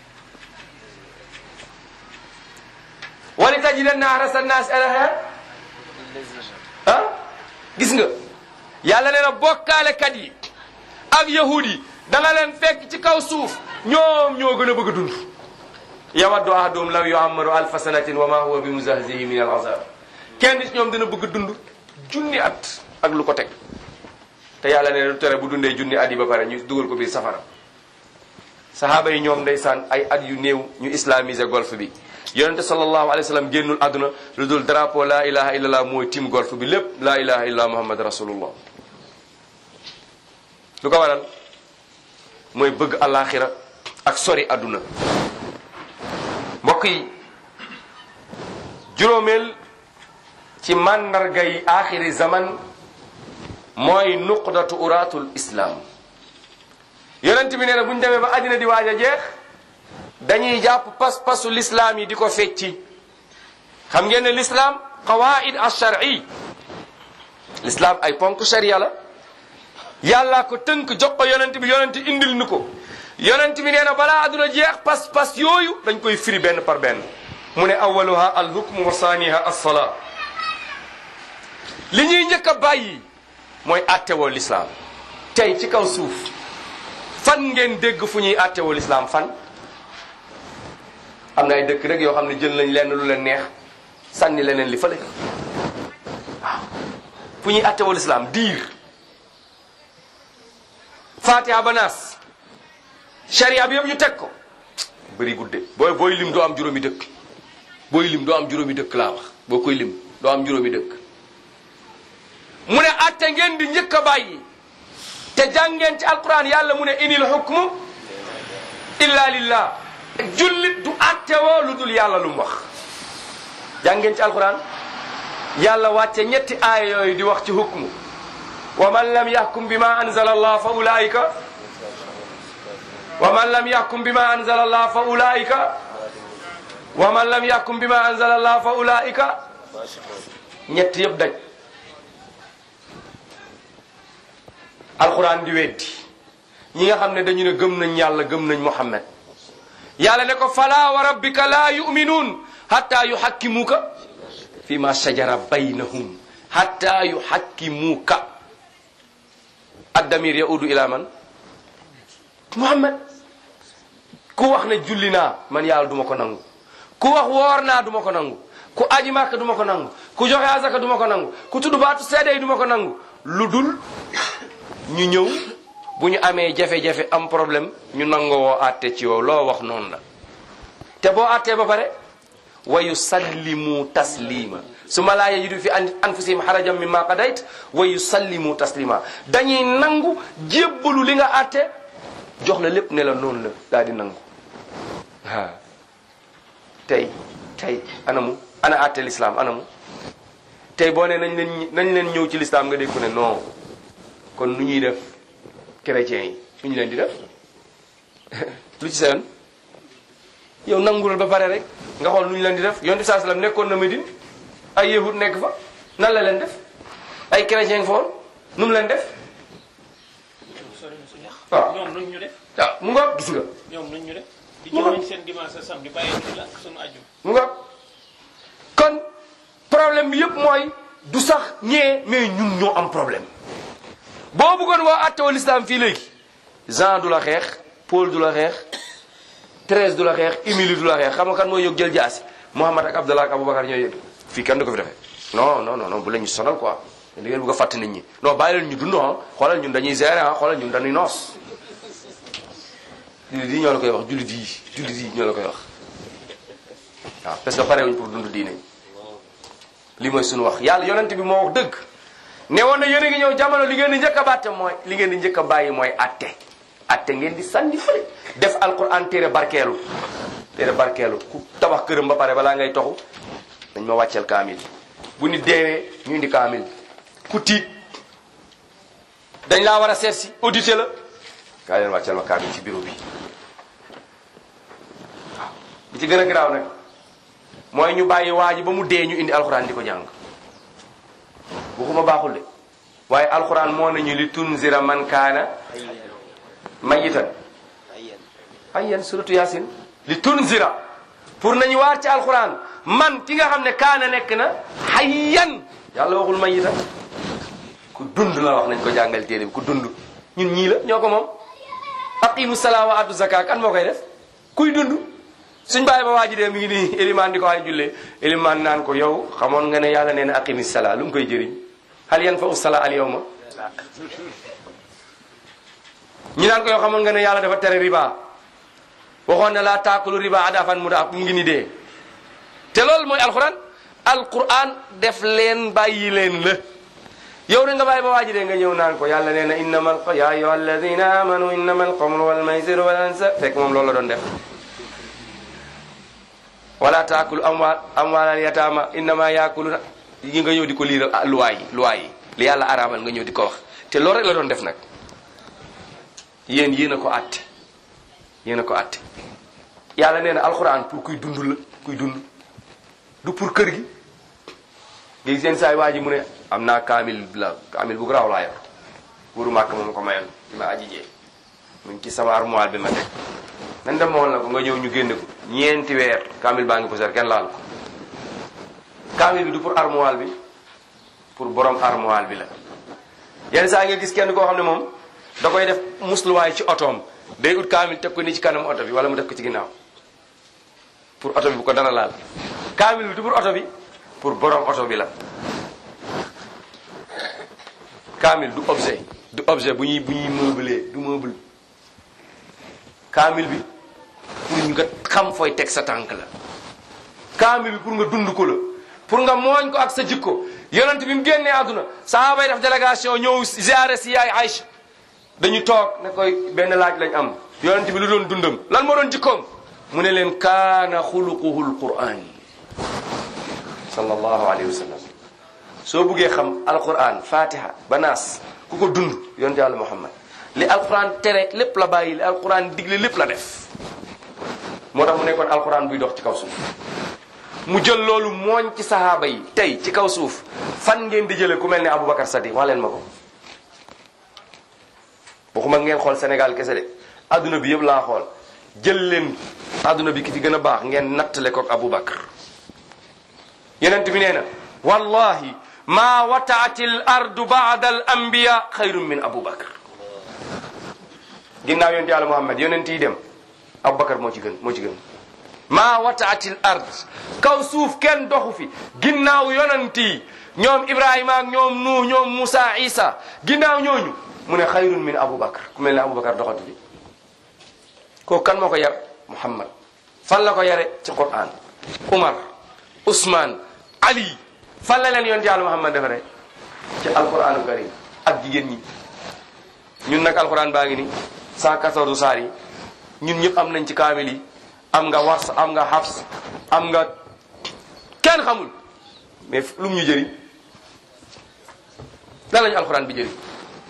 wali tajidanna ahrasa annaasi ala alhayat ah gis nga yàlla nee na bokkaalekat yi ak yahud yi da nga leen fekk ci kaw suuf ñoom ñoo gën a bëgg a dund yawaddu ahaduhum law yuammaru alfa sanatin wa ma huwa bi muzahzihi min al azab kenn ci ñoom dina bëgg a dund junni at ak lu ko teg te yàlla nee na du tere bu dundee junni at yi ba pare ñu dugal ko biir safara sahaaba yi ñoom ndeysaan ay at yu néew ñu islamisé golf bi yonente sallallahu alayhi wa sallam génnul àdduna lu dul drapeau la ilaha illallah mooy tim golf bi lépp la ilaha illallah muhammad rasulullah lu ko waral mooy bëgg alaxira ak sori àdduna mbokk yi juróomeel ci màndarga yi axiri zaman mooy nuqdatu uratul islam yonent bi nee na bu ñu demee ba àddina di waaj a jeex dañuy jàpp pas-pasu lislaam yi di ko fecci xam ngeen ne lislaam qawaid alshar'i lislaam ay ponk sharia la yàlla ko tënk jox ko yonent bi yonent indil nu ko yonent bi nee na balaa àdduna jeex pas-pas yooyu dañ koy firi benn par benn mu ne awaluha alhukmu wa saaniha alsalaa li ñuy njëkk a bàyyi mooy attewoo lislaam tey ci kaw suuf fan ngeen dégg fu ñuy attewoo lislaam fan am na ay dëkk rek yoo xam ne jël nañ lenn lu leen neex sànni leneen li fële waaw fu ñuy attewoo lislaam diir fatiha ba naas sharia bi yëpp ñu teg ko bëri gudde booy booy lim doo am juróomi dëkk booy lim doo am juróomi dëkk laa wax boo koy lim doo am juróomi dëkk mu ne atte ngeen di njëkk a bàyyi te jàngeen ci alquran yàlla mu ne inil hukmu illa lillah jullit du atte woo lu dul yàlla lu mu wax jàngeen ci alquran yàlla wàcce ñetti aaya yooyu di wax ci hukmu wa man lam yahkum bima anzala allah fa ulaika wa man lam yahkum bima anzala allah fa ulaika wa man lam yahkum bima anzala allah fa ulaika ñett yëpp daj alquran di weddi ñi nga xam ne dañu ne gëm nañ yàlla gëm nañ muhammad yàlla ne ko fala wa rabbika la yuminuun hatta yuhakkimuka fi ma shajara baynahum hatta yuhakkimuka addamir yaudu ila man muhammad ku wax ne julli naa man yàlla duma ko nangu ku wax woor naa duma ko nangu ku aji màkk duma ko nangu ku joxe azaka duma ko nangu ku tudd baatu seede yi duma ko nangu lu dul ñu ñëw bu ñu amee jafe-jafe am problème ñu nangoo woo àtte ci yow loo wax noonu la te boo àttee ba pare wa yusallimu taslima su ma laa yajidu fi anfusihim harajan mimma qadayt wa yusallimu taslima dañuy nangu jébbalu li nga àtte jox la lépp ne la noonu la daal di nangu waaw tey tey anamu ana àtte l'islam anamu tey boo ne nañ leen nañ leen ñëw ci l'islam nga dégg ko ne non kon nu ñuy def chrétiens yi nu ñu leen di def lu ci seen yow nangulal ba pare rek nga xool nu ñu leen di def yonent bi saa sallam nekkoon na Medine ay yahud nekk fa nan la leen def ay chrétien fa woon nu mu leen def waaw ñoom nuñ ñu def waaw mu nga gis nga ñoom nuñ ñu def di Mu nga- jëloon seen dimanche sa samedi bàyyi ñu la ak sunu aju mu nga kon problème bi yëpp mooy du sax ñee mais ñun ñoo am problème boo bëggoon waa attewal islam fii léegi Jean du la xeex Paul du la xeex Thérèse du la xeex Émilie du la xeex xam nga kan mooy yóg jël jaasi Mouhamad ak Abdallah ak Aboubacar ñooy yëg fii kenn du ko fi defee non non non non bu la ñu sonal quoi da ngeen bëgg a fàtte nit ñi non bàyyi leen ñu dund ah xoolal ñun dañuy gérer ah xoolal ñun dañuy noos jullit yi ñoo la koy wax jullit yi jullit yi ñoo la koy wax waaw parce que pare wuñ pour dund diine li mooy suñu wax yàlla yonent bi moo wax dëgg ne woon na yéen a ngi ñëw jamono li ngeen di njëkk a bàtte mooy li ngeen di njëkk a bàyyi mooy atte atte ngeen di sànni fële def alquran téere barkeelu téere barkeelu ku tabax këram ba pare balaa ngay toxu dañ ma wàcceel kaamil bu nit deewee ñu indi kaamil ku tiit dañ laa war a seet si audité la kaa leen wàcceel ma kaamil ci bureau bi waaw bi ci gën a garaaw nag mooy ñu bàyyi waa ji ba mu dee ñu indi alxuraan di ko jàng waxuma baaxul de waaye alxuraan moo nañu li tunzira man kaana mayitan hayyan suratu yasin li tunzira pour nañu waar ci alquran man ki nga xam ne kaana nekk na hayyan yàlla waxul mayita ku dund la wax nañ ko jàngal téere bi ku dund ñun ñii la ñoo ko moom aqimu salaa wa addu zaka kan moo koy def kuy dund suñ bàyyi ba waaji dee mi ngi nii élimaan di ko ay jullee élimaan naan ko yow xamoon nga ne yàlla nee na aqimi salaa lu mu koy jëriñ hal yan fa u salaa al yawma ñi naan ko yow xamoon nga ne yàlla dafa tere riba waxoon ne laa taakulu riba adafan mu daa mu ngi ni dee te loolu mooy alquran alquran def leen bàyyi leen la yow da nga bàyyi ba waaji dee nga ñëw naan ko yàlla nee na innama al ya ayuha alladina amanu innama alxamru wal maisiru wal ansa fekk moom loolu la doon def wala taakulu amwal amwalal yataama innama yaakuluna yi nga ñëw di ko liiral ah luwaa yi luwaa yi li yàlla araamal nga ñëw di ko wax te loolu rek la doon def nag yéen yéen a ko àtte yéen a ko àtte yàlla nee na alxuraan pour kuy dund la kuy dund du pour kër gi nga gis seen saay waa ji mu ne am naa kaamil la kaamil bu garaaw laa yor wuru màkk moom ko mayoon bi ma aji jee mu ngi ci sama armoire bi ma teg nan dem mool na ko nga ñëw ñu génne ko ñeenti weer kaamil baa ngi poser kenn laal ko kaamil bi du pour armoire bi pour borom armoire bi la yenn saa nga gis kenn koo xam ne moom da koy def musluwaay ci otoom day ut kaamil teg ko ni ci kanam oto bi wala mu def ko ci ginnaaw pour oto bi bu ko dara laal kaamil bi du pour oto bi pour borom oto bi la kaamil du objet du objet bu ñuy bu ñuy meubler du meuble kaamil bi pour nga xam fooy teg sa tànk la kaamil bi pour nga dund ko la pour nga mooñ ko ak sa jikko yonent bi mu génnee àdduna sahaaba yi def délégation ñëw ziare si yaay Aïcha dañu toog ne koy benn laaj lañ am yonent bi lu doon dundam lan moo doon jikkoom mu ne leen kaana xuluquhu alquran sallallahu alayhi wa sallam soo buggee xam alquran fatiha ba naas ku ko dund yonent yàlla muhammad li alquran tere lépp la bàyyi li alquran digle lépp la def moo tax mu nekkoon alquran buy dox ci kaw suuf mu jël loolu mooñ ci sahaaba yi tey ci kaw suuf fan ngeen di jëlee ku mel ne Aboubacar Sadiq wax leen ma ko waxuma ngeen xool Sénégal kese de adduna bi yëpp laa xool jël leen adduna bi ki fi gën a baax ngeen nattale ko ak Aboubacar yonent bi nee na wallahi ma wataati l ardu baada al anbiya xayrun min Aboubacar ginnaaw yonent yàlla Muhammad yonent yi dem Aboubacar moo ci gën moo ci gën maa wataatil ard kaw suuf kenn doxu fi ginnaaw yonent yi ñoom Ibrahima ak ñoom Nuux ñoom Moussa Isa ginnaaw ñooñu mu ne xayrun min Aboubacar ku mel ne Aboubacar doxatu fi kooku kan moo ko yar Muhammad fan la ko yare ci Qur'an Umar Ousmane Ali fan la leen yonent yàlla Muhammad defaree ci alquranu karim ak jigéen ñi ñun nag alquran baa ngi ni 114 saar yi ñun ñëpp am nañ ci kaamil yi am nga wars am nga xafs am nga kenn xamul mais lu mu ñu jëriñ lan lañu alxuraan bi jëriñ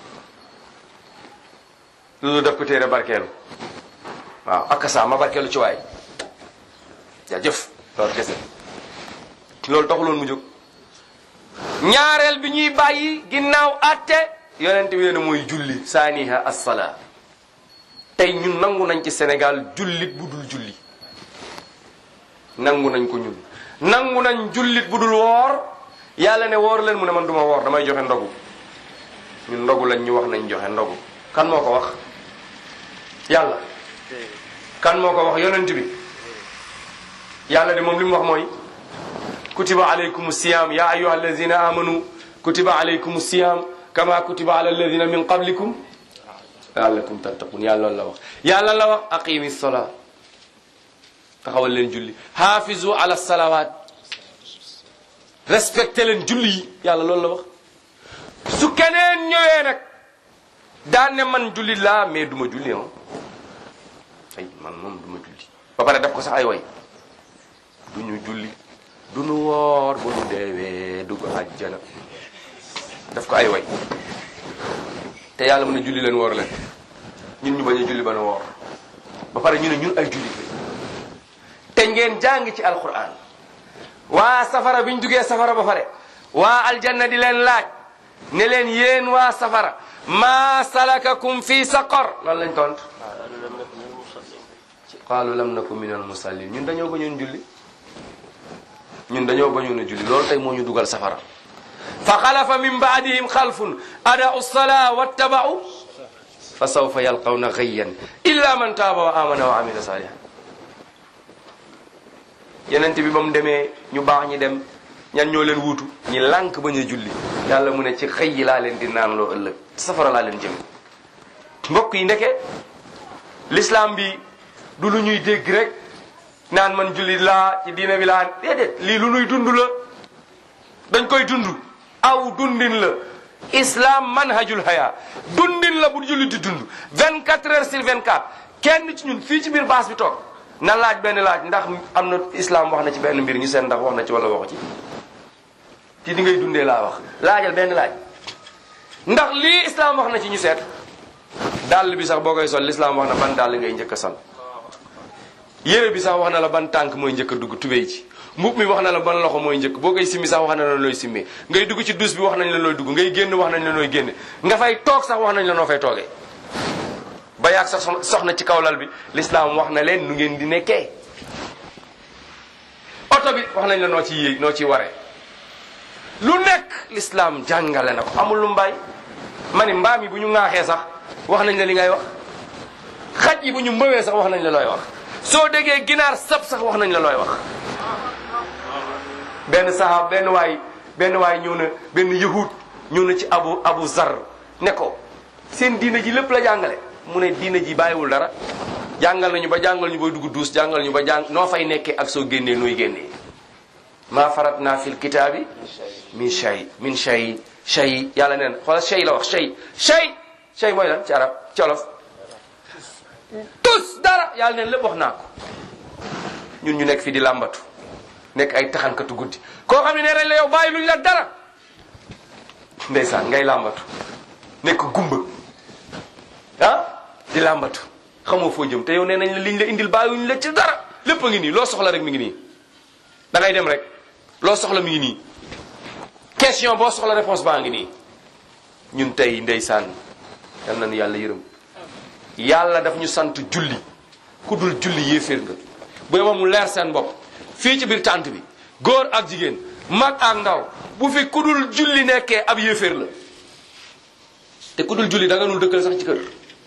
loolu def ko téere barkeelu waaw ak saa ma barkeelu ci waay jaajëf loolu kese loolu taxuloon mu jóg ñaareel bi ñuy bàyyi ginnaaw atte yonent bi nee na mooy julli saaniha assala tey ñun nangu nañ ci Sénégal jullit bu dul julli nangu nañ ko ñun nangu nañ jullit bu dul woor yàlla ne woor leen mu ne man duma woor damay joxe ndogu ñun ndogu lañ ñu wax nañ joxe ndogu kan moo ko wax yàlla kan moo ko wax yonent bi yàlla de moom li mu wax mooy kutiba alaykum siyam ya ayuha alladina amanu kutiba alaykum siyam kama kutiba ala alladina min qablikum laallakum tattaqun yàlla loolu la wax yàlla la wax aqimi sola taxawal leen julli hafizu ala salawat respecté leen julli yi yàlla loolu la wax su keneen ñëwee nag daan ne man julli laa mais duma julli ah ay man moom duma julli ba pare def ko sax ay way duñu julli duñu woor bu ñu deewee dugg àjjana def ko ay way te yàlla mën a julli leen woor leen ñun ñu bañ a julli ba nu woor ba pare ñu ne ñun ay julli te ngeen jàng ci alquran waa safara bi ñu duggee safara ba pare waa aljanna di leen laaj ne leen yéen waa safara maa salakakum fi saqar loolu lañ tont qaalu lam naku min al musallin ñun dañoo bañoon julli ñun dañoo bañoon a julli loolu tey moo ñu dugal safara fa xalafa min baadihim xalfun adaau salaa wattabau fa sawfa yalqawna gayyan illa man taaba wa amana wa amila salihan yenent bi ba mu demee ñu baax ñi dem ñan ñoo leen wuutu ñi lànk bañ a julli yàlla mu ne ci xëy yi laa leen di naan loo ëllëg safara laa leen jëm mbokk yi ndeke l'islam bi du lu ñuy dégg rek naan man julli laa ci diina bi laa déedéet lii lu ñuy dund la dañ koy dund aw dundin la islam manhajul haya dundin la bu julli di dund 24 heures sur 24 kenn ci ñun fii ci biir baas bi toog na laaj benn laaj ndax am na islam wax na ci benn mbir ñu seen ndax wax na ci wala waxu ci ci di ngay dundee laa wax laajal benn laaj ndax lii islam wax na ci ñu seet dàll bi sax boo koy sol l'islam wax na ban dàll ngay njëkk a sol yére bi sax wax na la ban tànk mooy njëkk a dugg tubéy ci mbub mi wax na la ban loxo mooy njëkk boo koy simmi sax wax na la looy simmee ngay dugg ci dus bi wax nañ la looy dugg ngay génn wax nañ la nooy génne nga fay toog sax wax nañ la noo fay toogee ba yaag sax soxna ci kaw lal bi l'islam wax na leen nu ngeen di nekkee oto bi wax nañ la noo ci yéeg noo ciy waree lu nekk l'islam jàngale na ko amul lu mbay ma ni mbaam yi bu ñu ŋaaxee sax wax nañ la li ngay wax xaj yi bu ñu mbëwee sax wax nañ la looy wax soo déggee ginaar sab sax wax nañ la looy wax benn sahaab benn waay benn waay ñëw na benn yahud ñëw na ci abu abu zar ne ko seen diina ji lépp la jàngale mu ne diina ji bàyyiwul dara jàngal nañu ba jàngal ñu booy dugg duus jàngal ñu ba jàng noo fay nekkee ak soo génnee nooy génnee maa farat naa fil kitaabi min shay min shay shay yàlla neen xoolal shay la wax shay shay shay mooy lan ci arab ci olof tus dara yàlla neen lépp wax naa ko ñun ñu nekk fii di làmbatu nekk ay taxankatu guddi koo xam ne nee nañ la yow bàyyi luñ la dara ndeysaan ngay làmbatu nekk gumba ah di làmbatu xamoo foo jëm te yow nee nañ la liñ la indil bàyyiwuñ la ci dara lépp a ngi nii loo soxla rek mi ngi nii da ngay dem rek loo soxla mi ngi nii question boo soxla réponse baa ngi nii ñun tey ndeysaan yal nañu yàlla yërëm yàlla daf ñu sant julli ku dul julli yéeféer nga bu yeboo mu leer seen bopp fii ci biir tànt bi góor ak jigéen mag ak ndaw bu fi ku dul julli nekkee ab yéeféer la te ku dul julli da nga nul dëkkal sax ci kër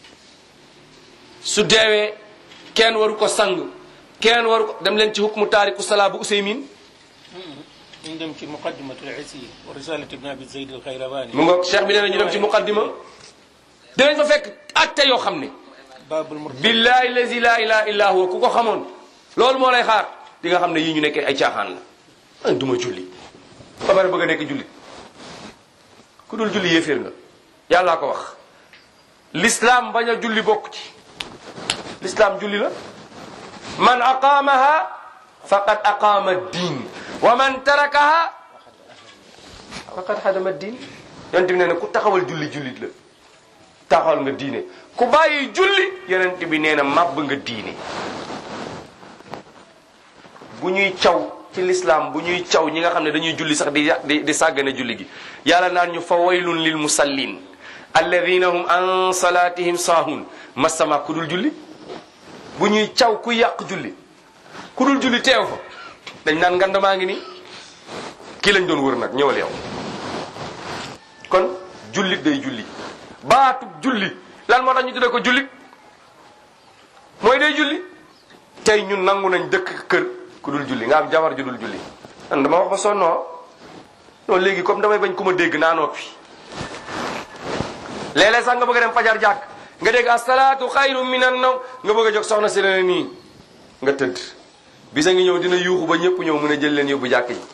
su deewee kenn waru ko sang kenn waru ko dem leen ci hukmu taariku salaa bu Useymin ñu dem ci muqaddimatul isi wa risalat ibn abi zayd al xayrawani mu nga cheikh bi nee na ñu dem ci muqaddima dinañ fa fekk atte yoo xam ne babul mur billahi lazi la ilaha illa huwa ku ko xamoon loolu moo lay xaar di nga xam ne yii ñu nekkee ay caaxaan la man duma julli ba pare bëgg a nekk julli ku dul julli yéeféer nga yàllaa ko wax l'islam bañ a julli bokk ci l'islam julli la man aqaamaha faqad aqaama diin wa man tarakaha faqad hadama diin yonent bi nee na ku taxawal julli jullit la taxawal nga diine ku bàyyi julli yonent bi nee na màbb nga diine bu ñuy caw ci l'islam bu ñuy caw ñi nga xam ne dañuy julli sax di di di sàggane julli gi yàlla naan ñu fa waylun lil musallin alladina hum an salatihim saahun masama ku dul julli bu ñuy caw ku yàq julli ku dul julli teew fa dañ naan ngandamaa ngi nii kii lañ doon wër nag ñëwal yow kon jullit day julli baatu julli lan moo tax ñu tuddee ko jullit mooy day julli tey ñun nangu nañ dëkk kër ku dul julli nga am jabar ju dul julli man dama wax ba sonnoo non léegi comme damay bañ ku ma dégg naa noppi léeg-léeg sax nga bëgg a dem fajar jàkk nga dégg asalaatu xayru minan naw nga bëgg a jóg soxna si la nii nga tëdd bisa ngi ñëw dina yuuxu ba ñëpp ñëw mun a jël leen yóbbu jàkk ji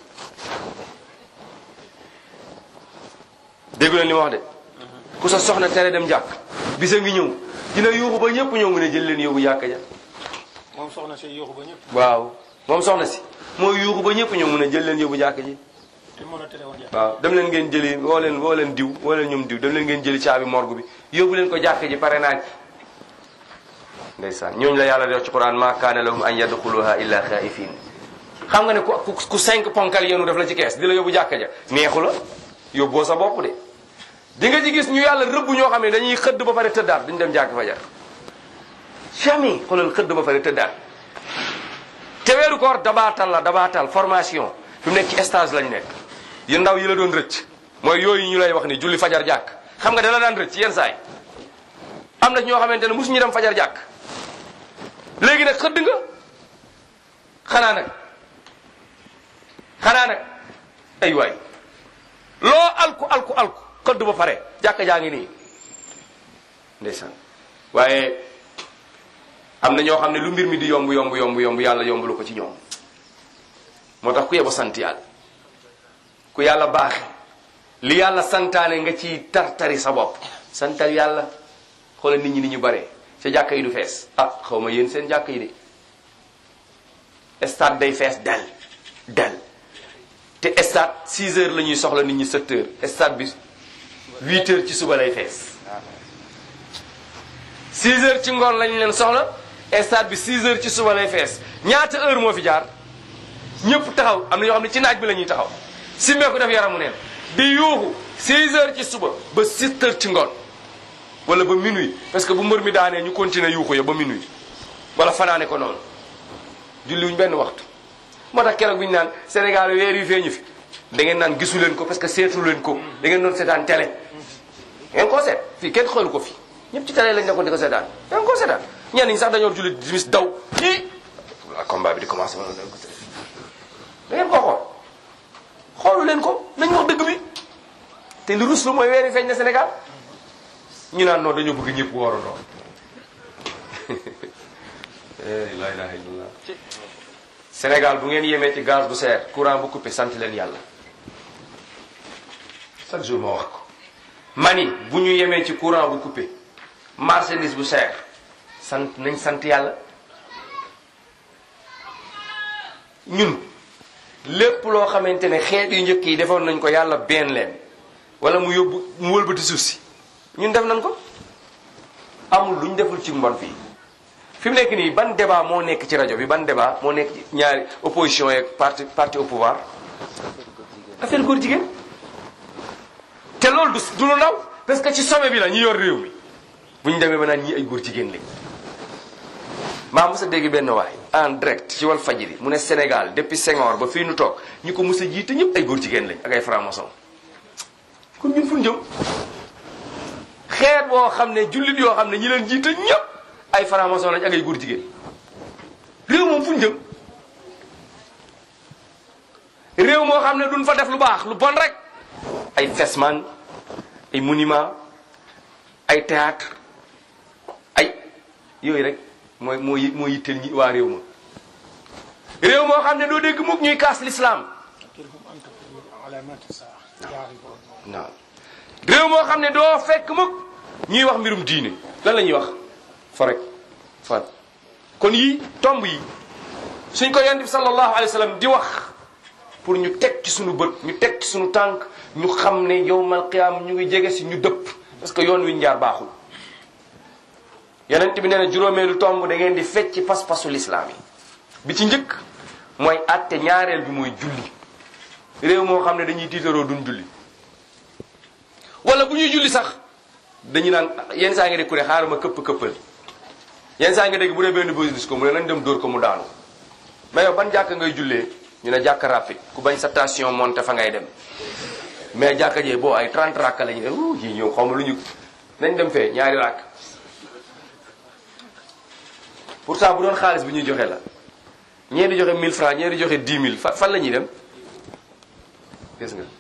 déggu leen li ma wax de ku sa soxna tere dem jàkk bisa ngi ñëw dina yuuxu ba ñëpp ñëw mun a jël leen yóbbu jàkk ja moom soxna si yooxu ba ñëpp waaw moom soxna si mooy yuuxu ba ñëpp ñëw mun a jël leen yóbbu jàkk ji te mën a tere woon jàpp waaw dem leen ngeen jëli woo leen woo leen diw woo leen ñoom diw dem leen ngeen jëli caabi morgue bi yóbbu leen ko jàkk ji pare naa ci ndeysaan ñooñu la yàlla di wax ci quran ma kaana lahum an yadxuluha illa xaifin xam nga ne ku ku ku cinq ponkal yenu def la ci kees di la yóbbu jàkka ja neexu la yóbboo sa bopp de di nga ci gis ñu yàlla rëbb ñoo xam ne dañuy xëdd ba pare tëddaat duñ dem jàkk fajar jamais xoolal xëdd ba pare tëddaat te weeru koor dabaatal la dabaatal formation fi mu nekk ci stage lañ nekk yu ndaw yi la doon rëcc mooy yooyu ñu lay wax ni julli fajar jàkk xam nga dala daan rëcc yenn saay am na ñoo xamante ne mosuñu dem fajar jàkk léegi nag xëdd nga xanaa nag xanaa nag ay waay loo alku alku alku xëdd ba pare jàkka jaa ngi nii ndeysaan waaye am na ñoo xam ne lu mbir mi di yomb yomb yomb yomb yàlla yombulu ko ci ñoom moo tax ku yebo sant yàlla ku yàlla baaxe li yàlla santaane nga ci tartari sa bopp santal yàlla xoolal nit ñi ni ñu bare sa jàkka yi du fees ah xaw ma yéen seen jàkka yi de stade day fees del del te stade 6 heures la ñuy soxla nit ñi 7 heures stade bi 8 heures ci suba lay fees 6 heures ci ngoon lañ leen soxla stade bi 6 heures ci suba lay fees ñaata heure moo fi jaar ñëpp taxaw am na ñoo xam ne ci naaj bi la ñuy taxaw simmee ko def yaramu neen di yuuxu 6 heures ci suba ba 7 heures ci ngoon wala ba minuit parce que bu mbër mi daanee ñu continuer yuuxu ya ba minuit wala fanaane ko noonu julliwuñ benn waxtu moo tax keroog bi ñu naan Sénégal weer yu feeñu fi da ngeen naan gisu leen ko parce que seetu leen ko da ngeen doon seetaan télé ngeen koo seet fii kenn xoolu ko fi ñëpp ci télé lañ nekkoon di ko seetaan da ngeen koo seetaan ñenn ñi sax dañoo julli dimis daw kii wala combat bi di commencé wala da ngeen koo xool xoolu leen ko nañ wax dëgg bi te lu rus lu mooy weer yu feeñ na Sénégal ñu naan noonu dañoo bëgg ñëpp woorandoo la ilaha illallah Sénégal bu ngeen yemee ci gaz bu seer courant bu coupé sant leen yàlla chaque jour ma wax ko mani bu ñu yemee ci courant bu coupé marchandise bu seer sant nañ sant yàlla ñun lépp loo xamante ne xeet yu njëkk yi defoon nañ ko yàlla benn leen wala mu yóbbu mu wëlbati suuf si ñun def nañ ko amul lu ñu deful ci mbon fii fi mu nekk nii ban débat moo nekk ci rajo bi ban débat moo nekk ci ñaari opposition yeeg parti parti au pouvoir affaire góor jigéen te loolu du du lu ndaw parce que ci sommet bi la ñu yor réew mi bu ñu demee ba naan ñii ay góor jigéen lañ maa mos a dégg benn waay en direct ci wal fajiri mu ne Sénégal depuis Senghor ba fii nu toog ñi ko mos a jiite ñëpp ay góor jigéen lañ ak ay franc-maçon kon ñun fu ñu jëm xeet boo xam ne jullit yoo xam ne ñi leen jiite ñëpp ay franc-maçon lañ ak ay góor jigéen réew moom fu ñu jëm réew moo xam ne duñ fa def lu baax lu bon rek ay fesman ay monument ay théâtre ay yooyu rek mooy moo yi moo yitteel ñi waa réew ma réew moo xam ne doo dégg mukk ñuy kaas l'islam non réew moo xam ne doo fekk mukk ñuy wax mbirum diine lan la ñuy wax fa rek fa kon yii tomb yi suñ ko yonent bi sallallahu alayhi wa sallam di wax pour ñu teg ci suñu bët ñu teg ci suñu tànk ñu xam ne yowmal qiyaam ñu ngi jege si ñu dëpp parce que yoon wi ñu jaar baaxul yonent bi nee na juróomeelu tomb da ngeen di fecc pas-pasu lislaam yi bi ci njëkk mooy atte ñaareel bi mooy julli réew moo xam ne dañuy tiitaroo duñ julli wala bu ñuy julli sax dañu naan yenn saa nga dégg ku ne xaaral ma këpp këppal yenn saa nga dégg bu dee benn bés ko mu ne nañ dem dóor ko mu daanu mais yow ban jàkka ngay jullee ñu ne jàkka rapide ku bañ sa station monté fa ngay dem mais jàkka jee boo ay 30 rakka la ñu ne wuu ji ñëw xaw ma lu ñu nañ dem fee ñaari rakk pourtant bu doon xaalis bi ñuy joxe la ñee di joxe 1000 francs ñee di joxe 10 000 fa fan la ñuy dem gis nga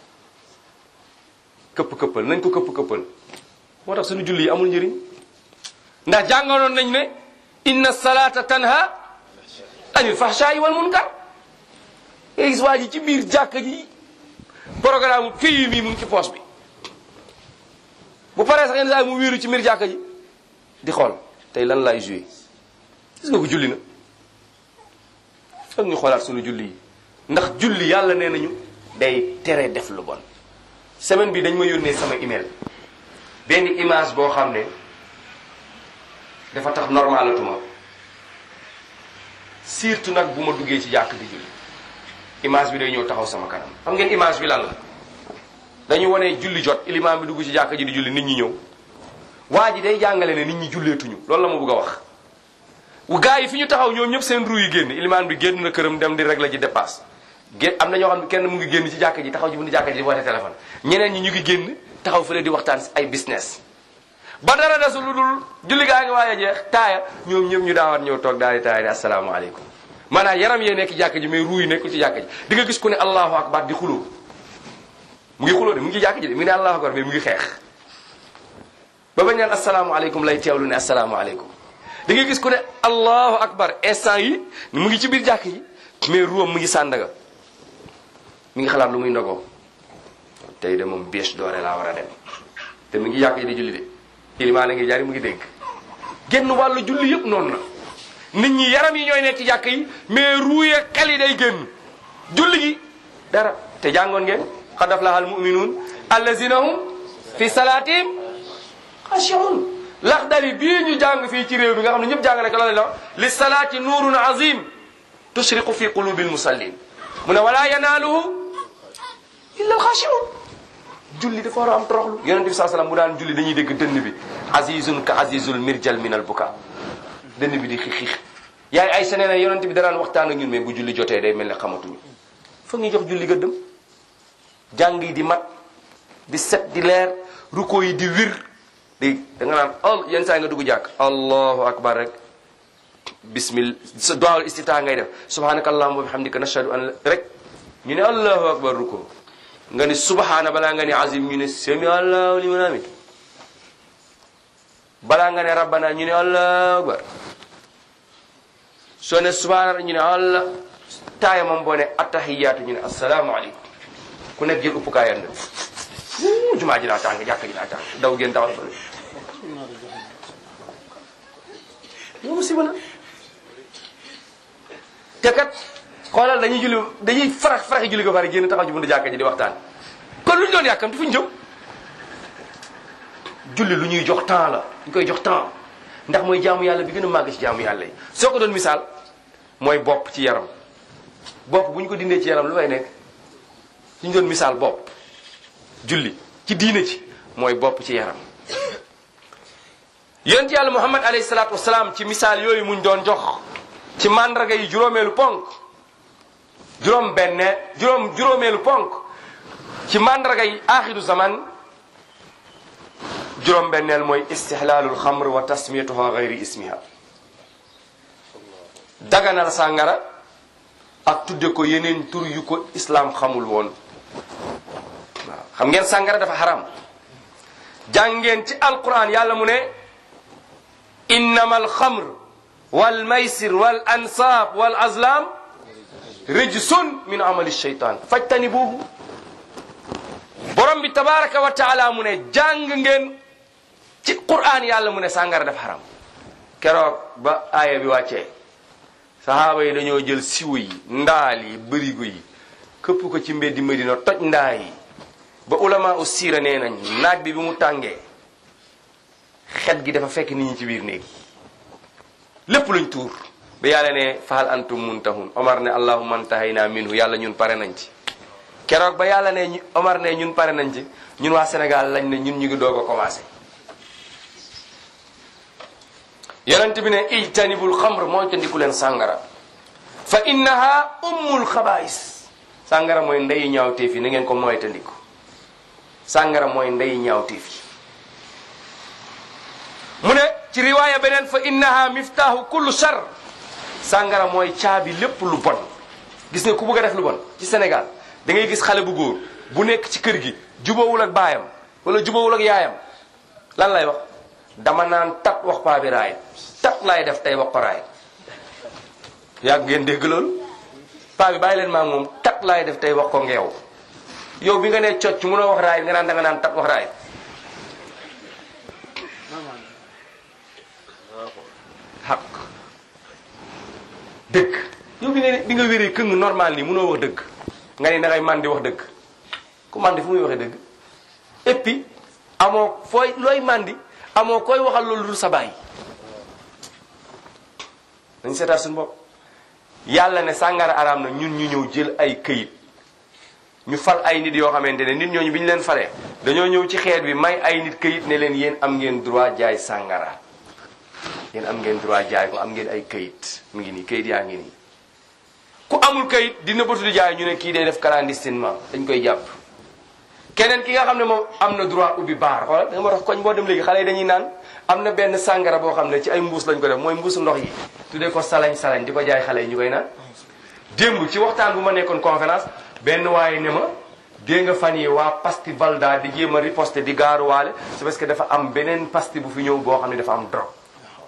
këpp këppal nañ ko këpp këppal moo tax suñu julli yi amul njëriñ ndax jàngaloon nañ ne inna salata tanha anil fahsha'i wal munkar ngay gis waa ji ci biir jàkka ji programme pays mi mu ngi ci poche bi bu paree sax yenn saa mu wéeru ci biir jàkka ji di xool tey lan lay joué gis nga ko julli na foog ñu xoolaat suñu julli yi ndax julli yàlla nee nañu day tere def lu bon semaine bi dañ ma yónnee sama email benn image boo xam ne dafa tax normalatuma surtout nag bu ma duggee ci jàkk di julli image bi day ñëw taxaw sama kanam xam ngeen image bi lan la dañu wane julli jot ilimaam bi dugg ci jàkk ji di julli nit ñi ñëw waa ji day jàngale ne nit ñi julleetuñu loolu la ma bëgg a wax gaa yi fi ñu taxaw ñoom ñëpp seen ruu yi génn ilimaan bi génn na këram dem di régler ji dépasse gé am na ñoo xam ne kenn mu ngi génn ci jàkka ji taxaw ci buntu jàkka ji di woote téléphone ñeneen ñi ñu ngi génn taxaw fële di waxtaan si ay business ba dara desul lu dul julli gaa ngi waaj a jeex taaya ñoom ñëpp ñu daawaat ñëw toog daal di taaya di asalaamaaleykum maanaam yaram yee nekk ci jàkka ji mais ruu yi nekkul ci jàkka ji di nga gis ku ne allahu akbar di xuloo mu ngi xuloo de mu ngi ci jàkka ji de mu ngi ne allahu akbar mais mu ngi xeex ba bañ naan asalaamaaleykum lay teewlu ne asalaamaaleykum da ngay gis ku ne allahu akbar instant yi mu ngi ci biir jàkk yi mais ruwam mu ngi sàndaga mi ngi xalaat lu muy ndogoo tey de moom bêche doore laa war a dem te mu ngi jàkk yi di julli de ilimaan a ngi jari mu ngi dégg génn wàllu julli yëpp noonu na nit ñi yaram yi ñooy nekk ci jàkk yi mais ruuye xel yi day génn julli gi dara te jàngoon ngeen qad aflaha al muminuun allazina hum fi salaatihim xashiun laxdari bii ñu jàng fii ci réew mi nga xam ne ñëpp jàng na ko loolu la li salaati nuurun azim tushriqu fi qulubi almusallin mu ne wala yanaaluhu illa alxashiun julli dafa war a am toroxlu yonent bi saa salaam bu daan julli dañuy dégg dënn bi azizun ka azizul mirjal min al buka dënn bi di xiix xiix yaay ay senee na yonent bi danaan waxtaan ak ñun mais bu julli jotee day mel ne xamatuñu foog ñu jox julli gëddëm jàng yi di mat di set di leer ruko yi di wir dégg da nga naan al yenn saa yi nga dugg jàkk allahu akbar rek bismillah sa duwaawul istita ngay def subhanaka allahumma wa bihamdika nashhadu an rek ñu ne allahu akbar ruko nga ni subhana balaa nga ne azim ñu ne sami allahu liman hamid balaa nga ne rabbana ñu ne allahu akbar soo ne subhana ñu ne allah taaya moom boo ne attahiyaatu ñu ne assalaamu aleykum ku nekk jël uppukaayam ne jumaa ji daa tàng jàkka ji daa tàng daw génn taxaw fële loolu musiba la te kat xoolal dañuy julli dañuy farax faraxi julli ko pare génn taxaw ci buntu jàkka ji di waxtaan kon lu ñu doon yàkkamti fu ñu jëm julli lu ñuy jox temps la ñu koy jox temps ndax mooy jaamu yàlla bi gën a màgg ci jaamu yàlla yi soo ko doon misaal mooy bopp ci yaram bopp bu ñu ko dindee ci yaram lu fay nekk ñu doon misaal bopp julli ci diine ci mooy bopp ci yaram yonent yàlla muhammad alayhi salaatu wasalaam ci misaal yooyu muñ doon jox ci màndarga yi juróomeelu ponk juróom benne juróom juróomeelu ponk ci màndarga yi aaxiru zaman juróom benneel mooy istihlaalul xamr wa tasmiyatuha gayri ismiha daganal sàngara ak tudde ko yeneen tur yu ko islaam xamul woon waaw xam ngeen sàngara dafa xaram jàngeen ci alquran yàlla mu ne innama alxamr wal maysir wal ansaab wal azlam rijsun min amali shaytan fajtani boobu borom bi tabaraka wa taala mu ne jàng ngeen ci quran yàlla mu ne sàngara dafa xaram keroog ba aaya bi wàccee sahaaba yi dañoo jël siwo yi ndaal yi bërigo yi këpp ko ci mbeddi Medina toj ndaa yi ba ulama u siira nee nañ naaj bi bi mu tàngee xet gi dafa fekk nit ñi ci biir néeg yi lépp luñ tuur ba yàlla ne fahal antum muntahun omar ne allahumma antahayna minhu yàlla ñun pare nañ ci keroog ba yàlla ne ñu omar ne ñun pare nañ ci ñun waa Sénégal lañ ne ñun ñu ngi doog a commencé yonent bi ne ijtanibul xamr mooy tandiku leen sàngara fa innaha ummul xabaais sàngara mooy ndeyu ñaawteef yi na ngeen ko mooy tandiku sàngara mooy ndeyu ñaawteef yi mu ne ci riwaaya beneen fa innaha miftaahu kullu shar sàngara mooy caabi lépp lu bon gis nga ku bëgg a def lu bon ci Sénégal da ngay gis xale bu góor bu nekk ci kër gi jubawul ak baayam wala jubawul ak yaayam lan lay wax dama naan tat wax paa bi raay tat laay def tey wax ko raay yàgg ngeen dégg loolu paa bi bàyyi leen maa moom tat laay def tey wax ko ngeew yow bi nga nee cocc munoo wax raay nga naan da nga naan tat wax raay xaq dëgg yow bi nga ne bi nga wéree këng normal nii munoo wax dëgg nga ne da ngay man di wax dëgg ku mandi fu muy waxee dëgg et puis amoo fooy looy mandi amoo koy waxal loolu dul sa baay dañ seetaat suñu bopp yàlla ne sàngara araam na ñun ñu ñëw jël ay këyit ñu fal ay nit yoo xamante ne nit ñooñu bi ñu leen falee dañoo ñëw ci xeet bi may ay nit këyit ne leen yéen am ngeen droit jaay sàngara yéen am ngeen droit jaay ko am ngeen ay kayit mu ngi nii kayit yaa ngi nii ku amul kayit dina bëtu di jaay ñu ne kii day def clandestinement dañ koy jàpp keneen ki nga xam ne moom am na droit ubbi baar xoolal da nga ma tax koñ boo dem léegi xale yi dañuy naan am na benn sàngara boo xam ne ci ay mbuus lañ ko def mooy mbuusu ndox yi tuddee ko salañ salañ di ko jaay xale yi ñu koy naan démb ci waxtaan bu ma nekkoon conférence benn waaye ne ma dégg nga fan yi waa pasti valda di jéem a riposte di gaaruwaale c'est parce que dafa am beneen pasti bu fi ñëw boo xam ne dafa am drogue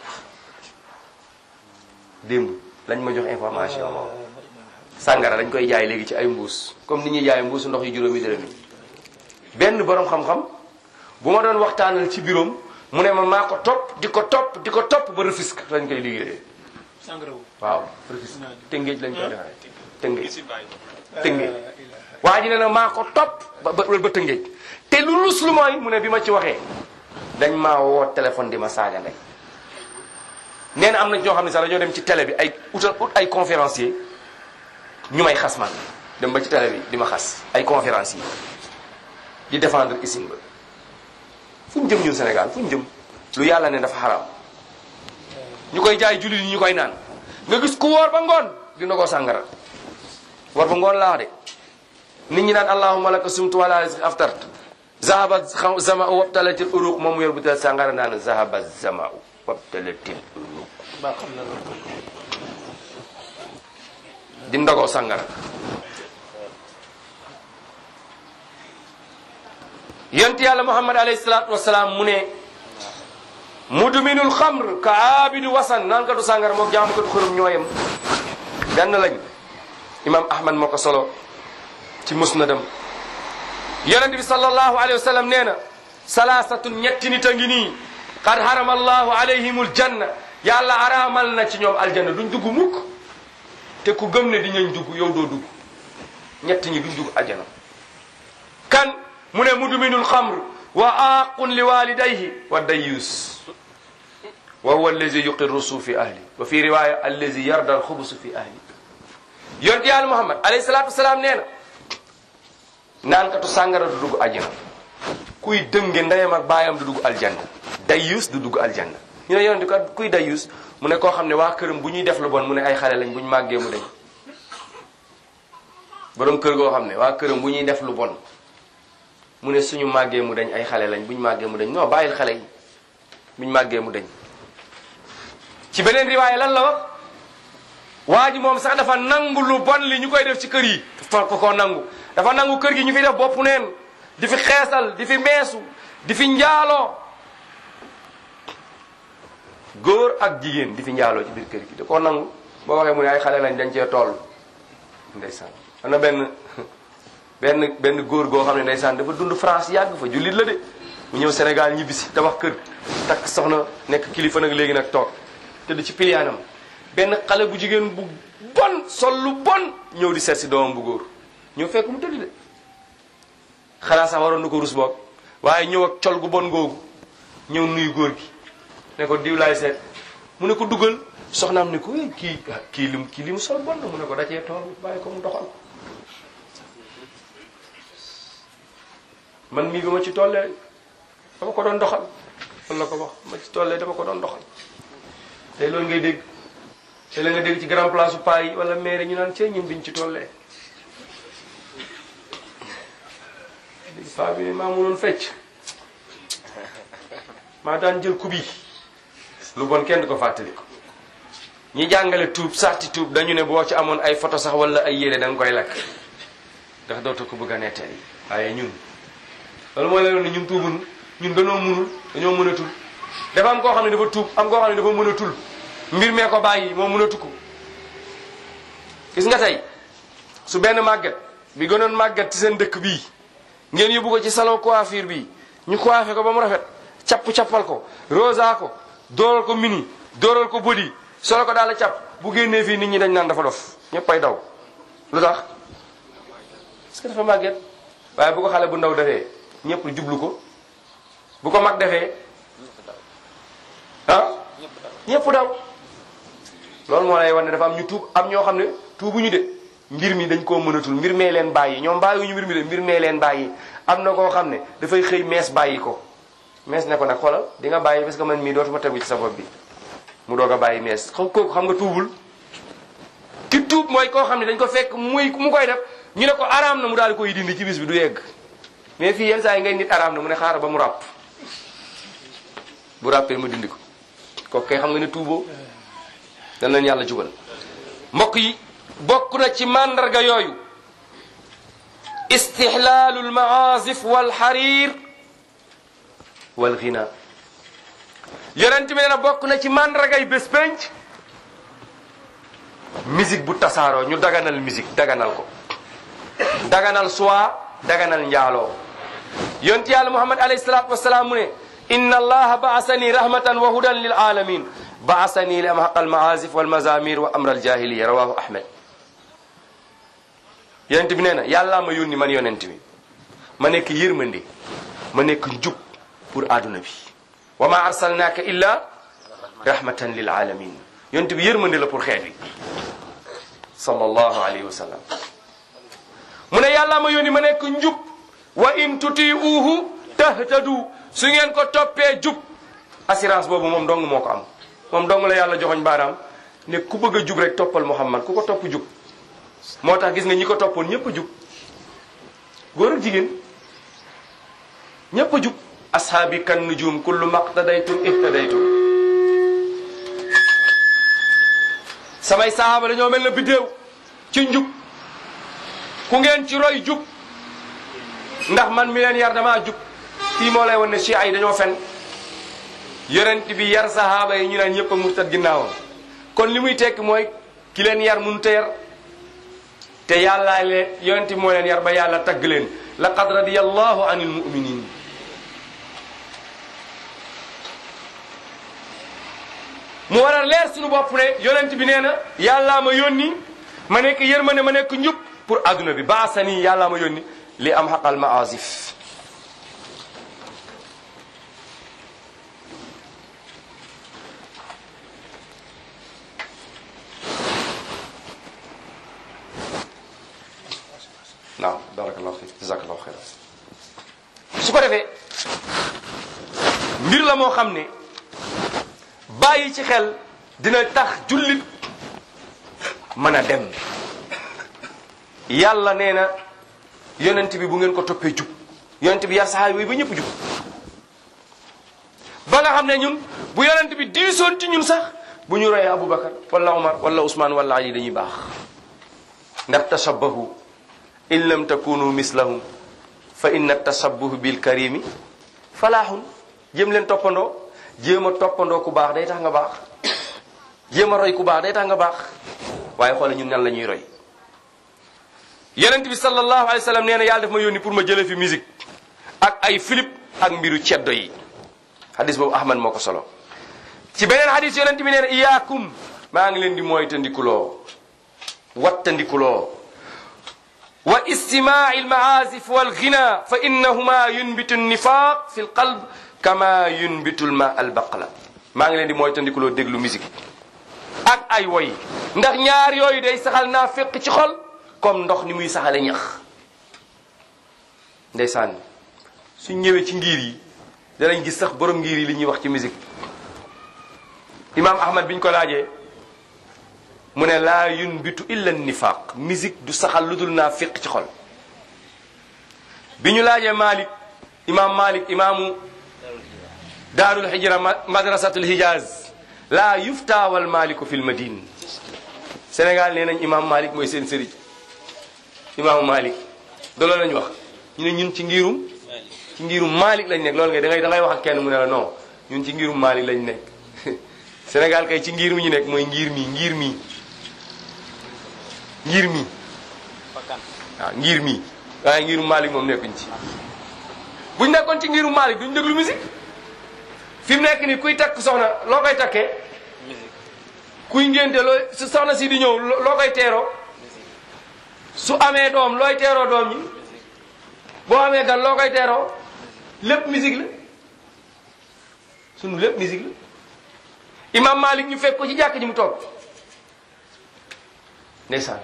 démb lañ ma jox information moom sàngara dañ koy jaay léegi ci ay mbuus comme ni ñuy jaay mbuusu ndox yi juróomi dërëm yi benn borom xam-xam bu ma doon waxtaanal ci biroom mu ne ma maa ko topp di ko topp di ko topp ba Rufisque lañ koy liggéeyee sangara wu waaw Rufisque tëngéej lañ koy defaree tëngéej tëngéej waa ji ne na maa ko topp ba ba ba tëngéej te lu lus lu mooy mu ne bi ma ci waxee dañ maa woo téléphone di ma saaga ndey nee na am na ñoo xam ne sax dañoo dem ci télé bi ay utal ut ay conférencier ñu may xas man dem ba ci télé bi di ma xas ay conférencier di défendre isim ba fu ñu jëm ñun Sénégal fu ñu jëm lu yàlla ne dafa xaraam ñu koy jaay jullit yi ñu koy naan nga gis ku woor ba ngoon dina ko sàngara woor ba ngoon laa de nit ñi naan allahumma laka sumtu wala rizqi aftart zahaba zama'u wabtalatil uruq moom mu yor bu tel sàngara naan zahaba zama'u wabtalatil uruq baa xam na loolu di ndogoo sàngara yonent yàlla muhammad alayhi salaatu wasalaam mu ne mudminul xamr ka aabidu wasan naan katu sàngara mook jaamukatu xërëm ñooyam benn lañ imam ahmad moo ko solo ci musnadam yonent bi sallallahu alayhi wa sallam nee na salaasatun ñetti nit a ngi nii qad harama allahu alayhimul janna yàlla araamal na ci ñoom aljanna duñ dugg mukk te ku gëm ne di ñañ dugg yow doo dugg ñett ñi duñ dugg ajjana kan mu ne mudminul xamr wa aqun li walidayhi wa dayus wa huwa allazi yuqirru su fi ahli wa fi riwaya allazi yarda alxubusu fi ahli yonent yàlla muhammad alayhi salatu wasalaam nee na naan katu sàngara du dugg ajjana kuy dënge ndeyam ak baayam du dugg aljanna dayus du dugg aljanna ñu ne yonent kat kuy dayus mu ne koo xam ne waa këram bu ñuy def lu bon mu ne ay xale lañ bu ñu màggee mu dañ borom kër goo xam ne waa këram bu ñuy def lu bon mu ne suñu màggee mu dañ ay xale lañ bu ñu màggee mu dañ non bàyyil xale yi bu ñu màggee mu dañ ci beneen riwaaya lan la wax waa ji moom sax dafa nangu lu bon li ñu koy def ci kër yi dafa ko koo nangu dafa nangu kër gi ñu fi def bopp neen di fi xeesal di fi meesu di fi njaaloo góor ak jigéen di fi njaaloo ci biir kër gi da koo nangu boo waxee mu ne ay xale lañ dañ cee toll ndeysaan am na benn benn benn góor goo xam ne ndeysaan dafa dund France yàgg fa jullit la de mu ñëw Sénégal ñibbisi tabax kër takk soxna nekk kilifa nag léegi nag toog tëdd ci piliyaanam benn xale bu jigéen bu bon sol lu bon ñëw di seet si doomam bu góor ñëw fekk mu tëdd de xanaa sax waroon na ko rus boog waaye ñëw ak col gu bon googu ñëw nuyu góor gi ne ko diw laay seet mu ne ko dugal soxnaam ne ko eh kii kii lim kii li mu sol bon na mu ne ko dacee tool bàyyi ko mu doxal man mii bi ma ci tollee dama ko doon doxal fan la ko wax ma ci tollee dama ko doon doxal tey loolu ngay dégg te la nga dégg ci grand place u paa yi wala maire ñu naan cee ñun biñ ci tollee dégg paa bi ne maa mënoon fecc maa daan jël kubi lu bon kenn du ko fàttali ko ñi jàngale tuub sarti tuub dañu ne boo ci amoon ay photo sax wala ay yére da nga koy lakk ndax dootoo ko bëgg a nettali waaye ñun loolu mooy leen ne ñun tuubun ñun dañoo munul dañoo mënatul dafa am koo xam ne dafa tuub am koo xam ne dafa mënatul mbir mee ko bàyyi moo mënatu ko gis nga tey su benn màgget bi gënoon màgget ci seen dëkk bii ngeen yóbbu ko ci salon coiffure bii ñu coiffé ko ba mu rafet capp-cappal ko rosa ko dooral ko mini dooral ko body solo ko daal la capp bu génnee fii nit ñi dañ naan dafa dof ñëpp ay daw lu tax parce que dafa màgget waaye bu ko xale bu ndaw defee ñëpp jublu ko bu ko mag defee ah ñëpp daw loolu moo lay wan ne dafa am ñu tuub am ñoo xam ne tuubuñu de mbir mi dañ koo mënatul mbir mee leen bàyyi ñoom bàyyiwuñu mbir mi de mbir mee leen bàyyi am na koo xam ne dafay xëy mees bàyyi ko mees ne ko nag xoolal di nga bàyyi parce que man mii dootuma tegu ci sa bopp bi mu doog a bàyyi mees xam kooku xam nga tuubul ki tuub mooy koo xam ne dañ ko fekk muy mu koy def ñu ne ko araam na mu daal di koy dindi ci bis bi du yegg mais fii yenn saa yi ngay nit araam na mu ne xaaral ba mu ràpp bu ràppee mu dindi ko kooku kay xam nga ne tuuboo dan leen yàlla jubal mbokk yi bokk na ci màndarga yooyu istixlaalu almaazif walxarir walghina yonent bi nee na bokk na ci màndargay bés penc musique bu tasaaroo ñu daganal musique daganal ko daganal soie daganal njaaloo yonent yàlla muhammad alayhi salaatu wasalaam mu ne inna allaha baasani rahmatan wa hudan lil alamin baasani li amhaq almaazif walmazamir wa amra aljahiliya rawahu ahmed yonent bi nee na yàllaa ma yónni man yonent bi ma nekk yërmande ma nekk njub pour adduna bi wa ma arsalnaaka illa rahmatan lil alamin yonent bi yërmande la pour xeet wi sallallahu alayhi wa sallam mu ne yàllaa ma yónni ma nekk njub wa in tutiuhu tahtadu su ngeen ko toppee jub assurance boobu moom dong moo ko am moom dong la yàlla joxoñ baaraam ne ku bëgg a jub rek toppal muhammad ku ko topp jub moo tax gis nga ñi ko toppoon ñëpp a jub góor ak jigéen ñëpp a jub ashaabi kan nujum kullu maqtadaytum ihtadaytum samay sahaaba dañoo mel na biddéew ci njub ku ngeen ci roy jub ndax man mi leen yar damaa jub fii moo lay wan ne chia yi dañoo fen yonent bi yar sahaaba yi ñu naan ñëpp a murtad ginnaawam kon li muy tekki mooy ki leen yar mënut a yar te yàllaa leen yonent bi moo leen yar ba yàlla tagg leen laqad radiyallahu anil mu'minin mu war a leer suñu bopp ne yonent bi nee na yàllaa ma yónni ma nekk yërmande ma nekk njub pour adduna bi baasani yàllaa ma yónni li am xaqal maasif naam barakallahu fiik jazakallahu xeyran su ko defee mbir la moo xam ne bàyyi ci xel dina tax jullit mën a dem yàlla nee na yonent bi bu ngeen ko toppee jub yonent bi yar saxaaba yi ba ñëpp jub ba nga xam ne ñun bu yonent bi diisoon ci ñun sax bu ñu royee Aboubacar wala Omar wala Ousmane wala Ali dañuy baax ndax tashabbahu in lam takunu mislahum fa inna tashabbuh bil karimi falaaxun jéem leen toppandoo jéem a toppandoo ku baax day tax nga baax jéem a roy ku baax day tax nga baax waaye xoole ñun nan la ñuy roy yonent bi sallallahu alayhi wa sallam nee na yàlla daf ma yónni pour ma jëlee fi musique ak ay filip ak mbiru ceddo yi hadis boobu ahmad moo ko solo ci beneen hadis yonent bi nee na iyaakum maa ngi leen di mooy tandikuloo wattandikuloo wa istimaa almaazif walghina fa innahuma yunbitu nifaq fi lqalb kama yunbitu lma albaqla maa ngi leen di mooy tandikuloo déglu musique ak ay woy ndax ñaar yooyu day saxal naa fekk ci xol comme ndox ni muy saxale ñax ndeysaan suñ ñëwee ci ngir yi danañ gis sax borom ngir yi li ñuy wax ci musique imam ahmad biñ ko laajee mu ne laa yunbitu illa nifaq musique du saxal lu dul naa féq ci xol bi ñu laajee malik imam malik imaamu daarul hijra madrasatul hijaz laa yufta wal maliku fil madine sénégal nee nañ imam malik mooy seen sëriñ imaamu malik do loolu lañu wax ñu ne ñun ci ngirum ci ngirum malik lañ nekk loolu nga da ngay da ngay wax ak kenn mu ne la non ñun ci ngirum malik lañ nekk sénégal kay ci ngir mi ñu nekk mooy ngir mi ngir mi ngir mi waaw ngir mi waaye ngirum malik moom nekkuñ ci buñ nekkoon ci ngirum malik duñ déglu musique fi mu nekk ni kuy takk soxna loo koy takkee kuy ngénte loo su soxna si di ñëw loo koy teeroo su amee doom looy teeroo doom ñi boo amee gan loo koy teeroo lépp musique la sunu lépp musique la imam malik ñu fekk ko ci jàkk ji mu toog ndeysaan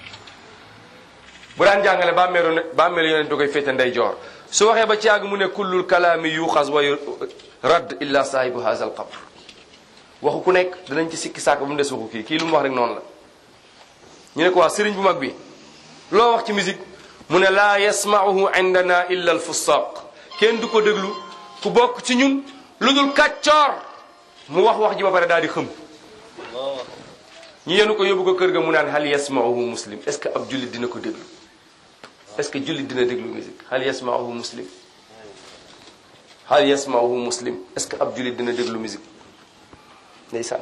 bu daan jàngale ba meeru ne ba meelu yonent da koy féete ndey joor su waxee ba ci àgg mu ne kullul kalaami yuxas wa radd illa saahibu haza al qabr waxu ku nekk danañ ci sikki sàkk bu mu des waxu kii kii lu mu wax rek noonu la ñu ne ko waa sëriñ bu mag bi loo wax ci musique mu ne laa yasmauhu indana illa al fusaq kenn du ko déglu ku bokk ci ñun lu dul kàccoor mu wax wax ji ba pare daal di xëm ñu yenu ko yóbbu ko kër ga mu naan hal yasmauhu muslim est ce que ab jullit dina ko déglu est ce que jullit dina déglu musique hal yasmauhu muslim hal yasmauhu muslim est ce que ab jullit dina déglu musique ndeysaan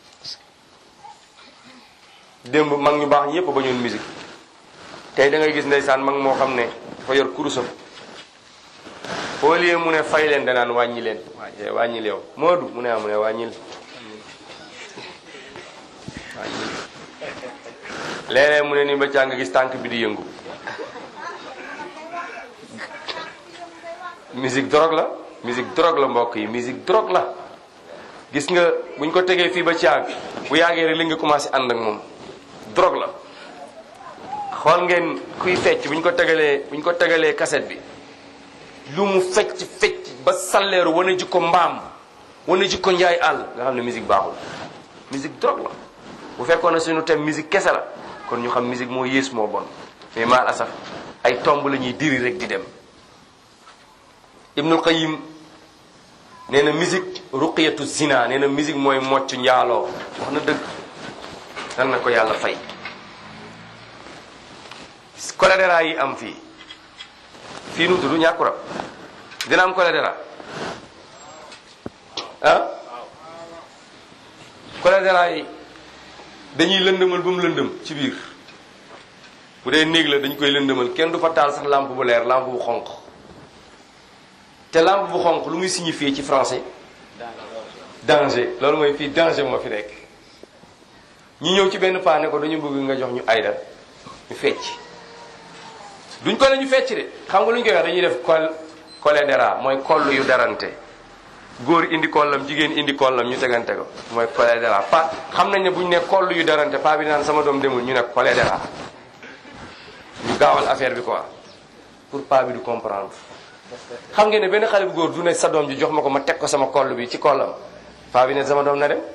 démb mag ñu baax ñëpp ba ñoon musique tey da ngay gis ndeysaan mag moo xam ne dafa yor kurusam au lieu mu ne fay leen danaan wàññi leen waaye wàññil yow Moodu mu ne ah mu ne wàññil wàññil léeg-léeg mu ne ni ba caa nga gis tànk bi di yëngu musique drogue la musique drogue la mbokk yi musique drogue la gis nga buñ ko tegee fii ba caag bu yàggee rek li nga commencé ànd ak moom drogue la xool ngeen kuy fecc buñ ko tegalee buñ ko tegalee cassette bi lu mu fecc fecc ba salleeru wane ji ko mbaam wane ji ko njaay àll nga xam ne musique baaxul musique drogue la bu fekkoon ne suñu thème musique kese la kon ñu xam musique moo yées moo bon mais maal asaf ay tomb la ñuy diri rek di dem Ibnul Qayyim nee na musique ruqiyatu zina nee na musique mooy mocc njaaloo wax na dëgg dan na ko yàlla fay choléra yi am fii fii nu tudd ñàkkurab dina am choléra ah choléra yi dañuy lëndëmal ba mu lëndëm ci biir bu dee néeg la dañ koy lëndëmal kenn du fa taal sax lampe bu leer lampe bu xonq te lampe bu xonq lu muy signifier ci français danger loolu mooy fii danger moo fi nekk ñu ñëw ci benn paa ne ko dañu bëgg nga jox ñu ayda ñu fecc duñ ko la ñu fecc de xam nga lu ñu koy wax dañuy def col cholédéra mooy koll yu darante góor indi kollam jigéen indi kollam ñu tegante ko mooy cholédéra pa xam nañ ne bu ñu ne koll yu darante pa bi naan sama doom demul ñu ne cholédéra ñu gaawal affaire bi quoi pour pa bi du comprendre xam ngeen ne benn xale bu góor du ne sa doom ji jox ma ko ma teg ko sama koll bi ci kollam pa bi ne sama doom na dem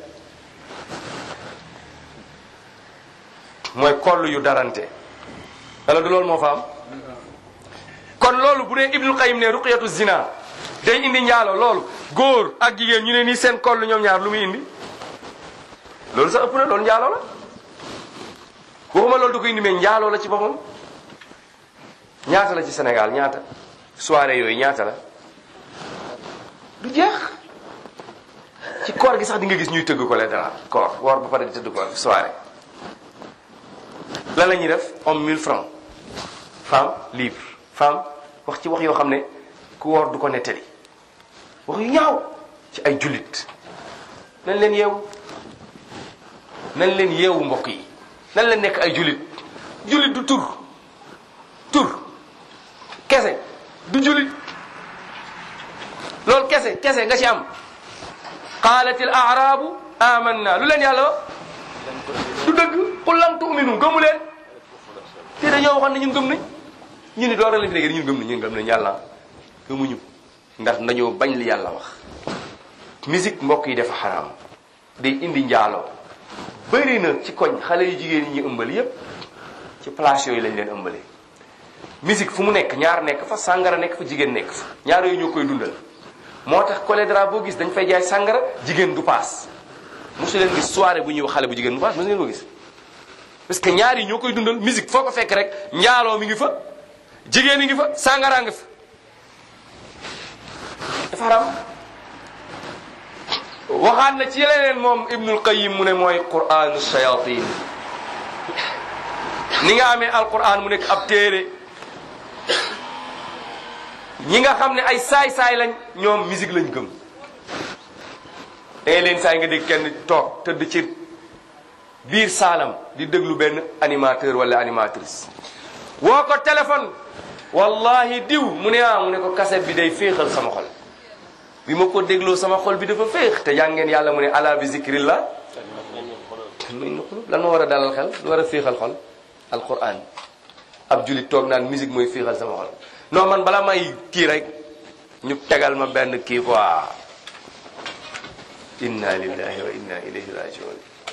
mooy koll yu darante wala du loolu moo fa am kon loolu bu dee Ibnul Qayyim ne ruqyatu zina day indi njaalo loolu góor ak jigéen ñu ne nii seen koll ñoom ñaar lu muy indi loolu sax ëpp na loolu njaaloo la waxuma loolu du ko indi mais njaaloo la ci boppam ñaata la ci Sénégal ñaata soirée yooyu ñaata la du jeex ci koor gi sax di nga gis ñuy tëgg ko leen dara koor woor ba pare di tëgg ko soirée lan la ñuy def homme 1000 francs femme libre femme wax ci wax yoo xam ne ku woor du ko nettali wax yu ñaaw ci ay jullit nañ leen yeewu nañ leen yeewu mbokk yi nañ leen nekk ay jullit jullit du tur tur kese du jullit loolu kese kese nga ci am qaalat al aarabu amanna lu leen yàlla wax du dëgg qul lam tu'minu gëmu leen te dañoo waxoon ne ñun gëm nañ ñu ni door a leen fi dégg ñun gëm nañ ñun gëm nañ yàlla gëmuñu ndax dañoo bañ li yàlla wax musique mbokk yi dafa xaraam day indi njaaloo bëri na ci koñ xale yu jigéen yi ñu ëmbal yépp ci place yooyu lañ leen ëmbalee musique fu mu nekk ñaar nekk fa sàngara nekk fa jigéen nekk fa ñaar yooyu ñoo koy dundal moo tax cholédra boo gis dañ fay jaay sàngara jigéen du paas mosu leen gis soirée bu ñuy wax xale bu jigéen du paas mosu leen ko gis parce que ñaar yi ñoo koy dundal musique foo ko fekk rek njaaloo mi ngi fa jigéen yi ngi fa sàngaraa ngi fa dafa haram waxaat na ci leneen moom ibnul qayim mu ne mooy quranu shayatin ni nga amee alquran mu nekk ab téere ñi nga xam ne ay saay-saay lañ ñoom musique lañ gëm dangay leen saay nga dégg kenn toog tëdd ci biir saalam di déglu benn animateur wala animatrice woo ko téléphone wallahi diw mu ne ah mu ne ko kaset bi day féexal sama xol bi ma ko dégloo sama xol bi dafa féex te jàngeen yàlla mu ne ala bi zikrillah lan ma war a dalal xel lu war a féexal xol alquran ab julit toog naan musique mooy féexal sama xol non man bala may kii rek ñu tegal ma benn kii quoi inna lillahi wa inna ilayhi rajiun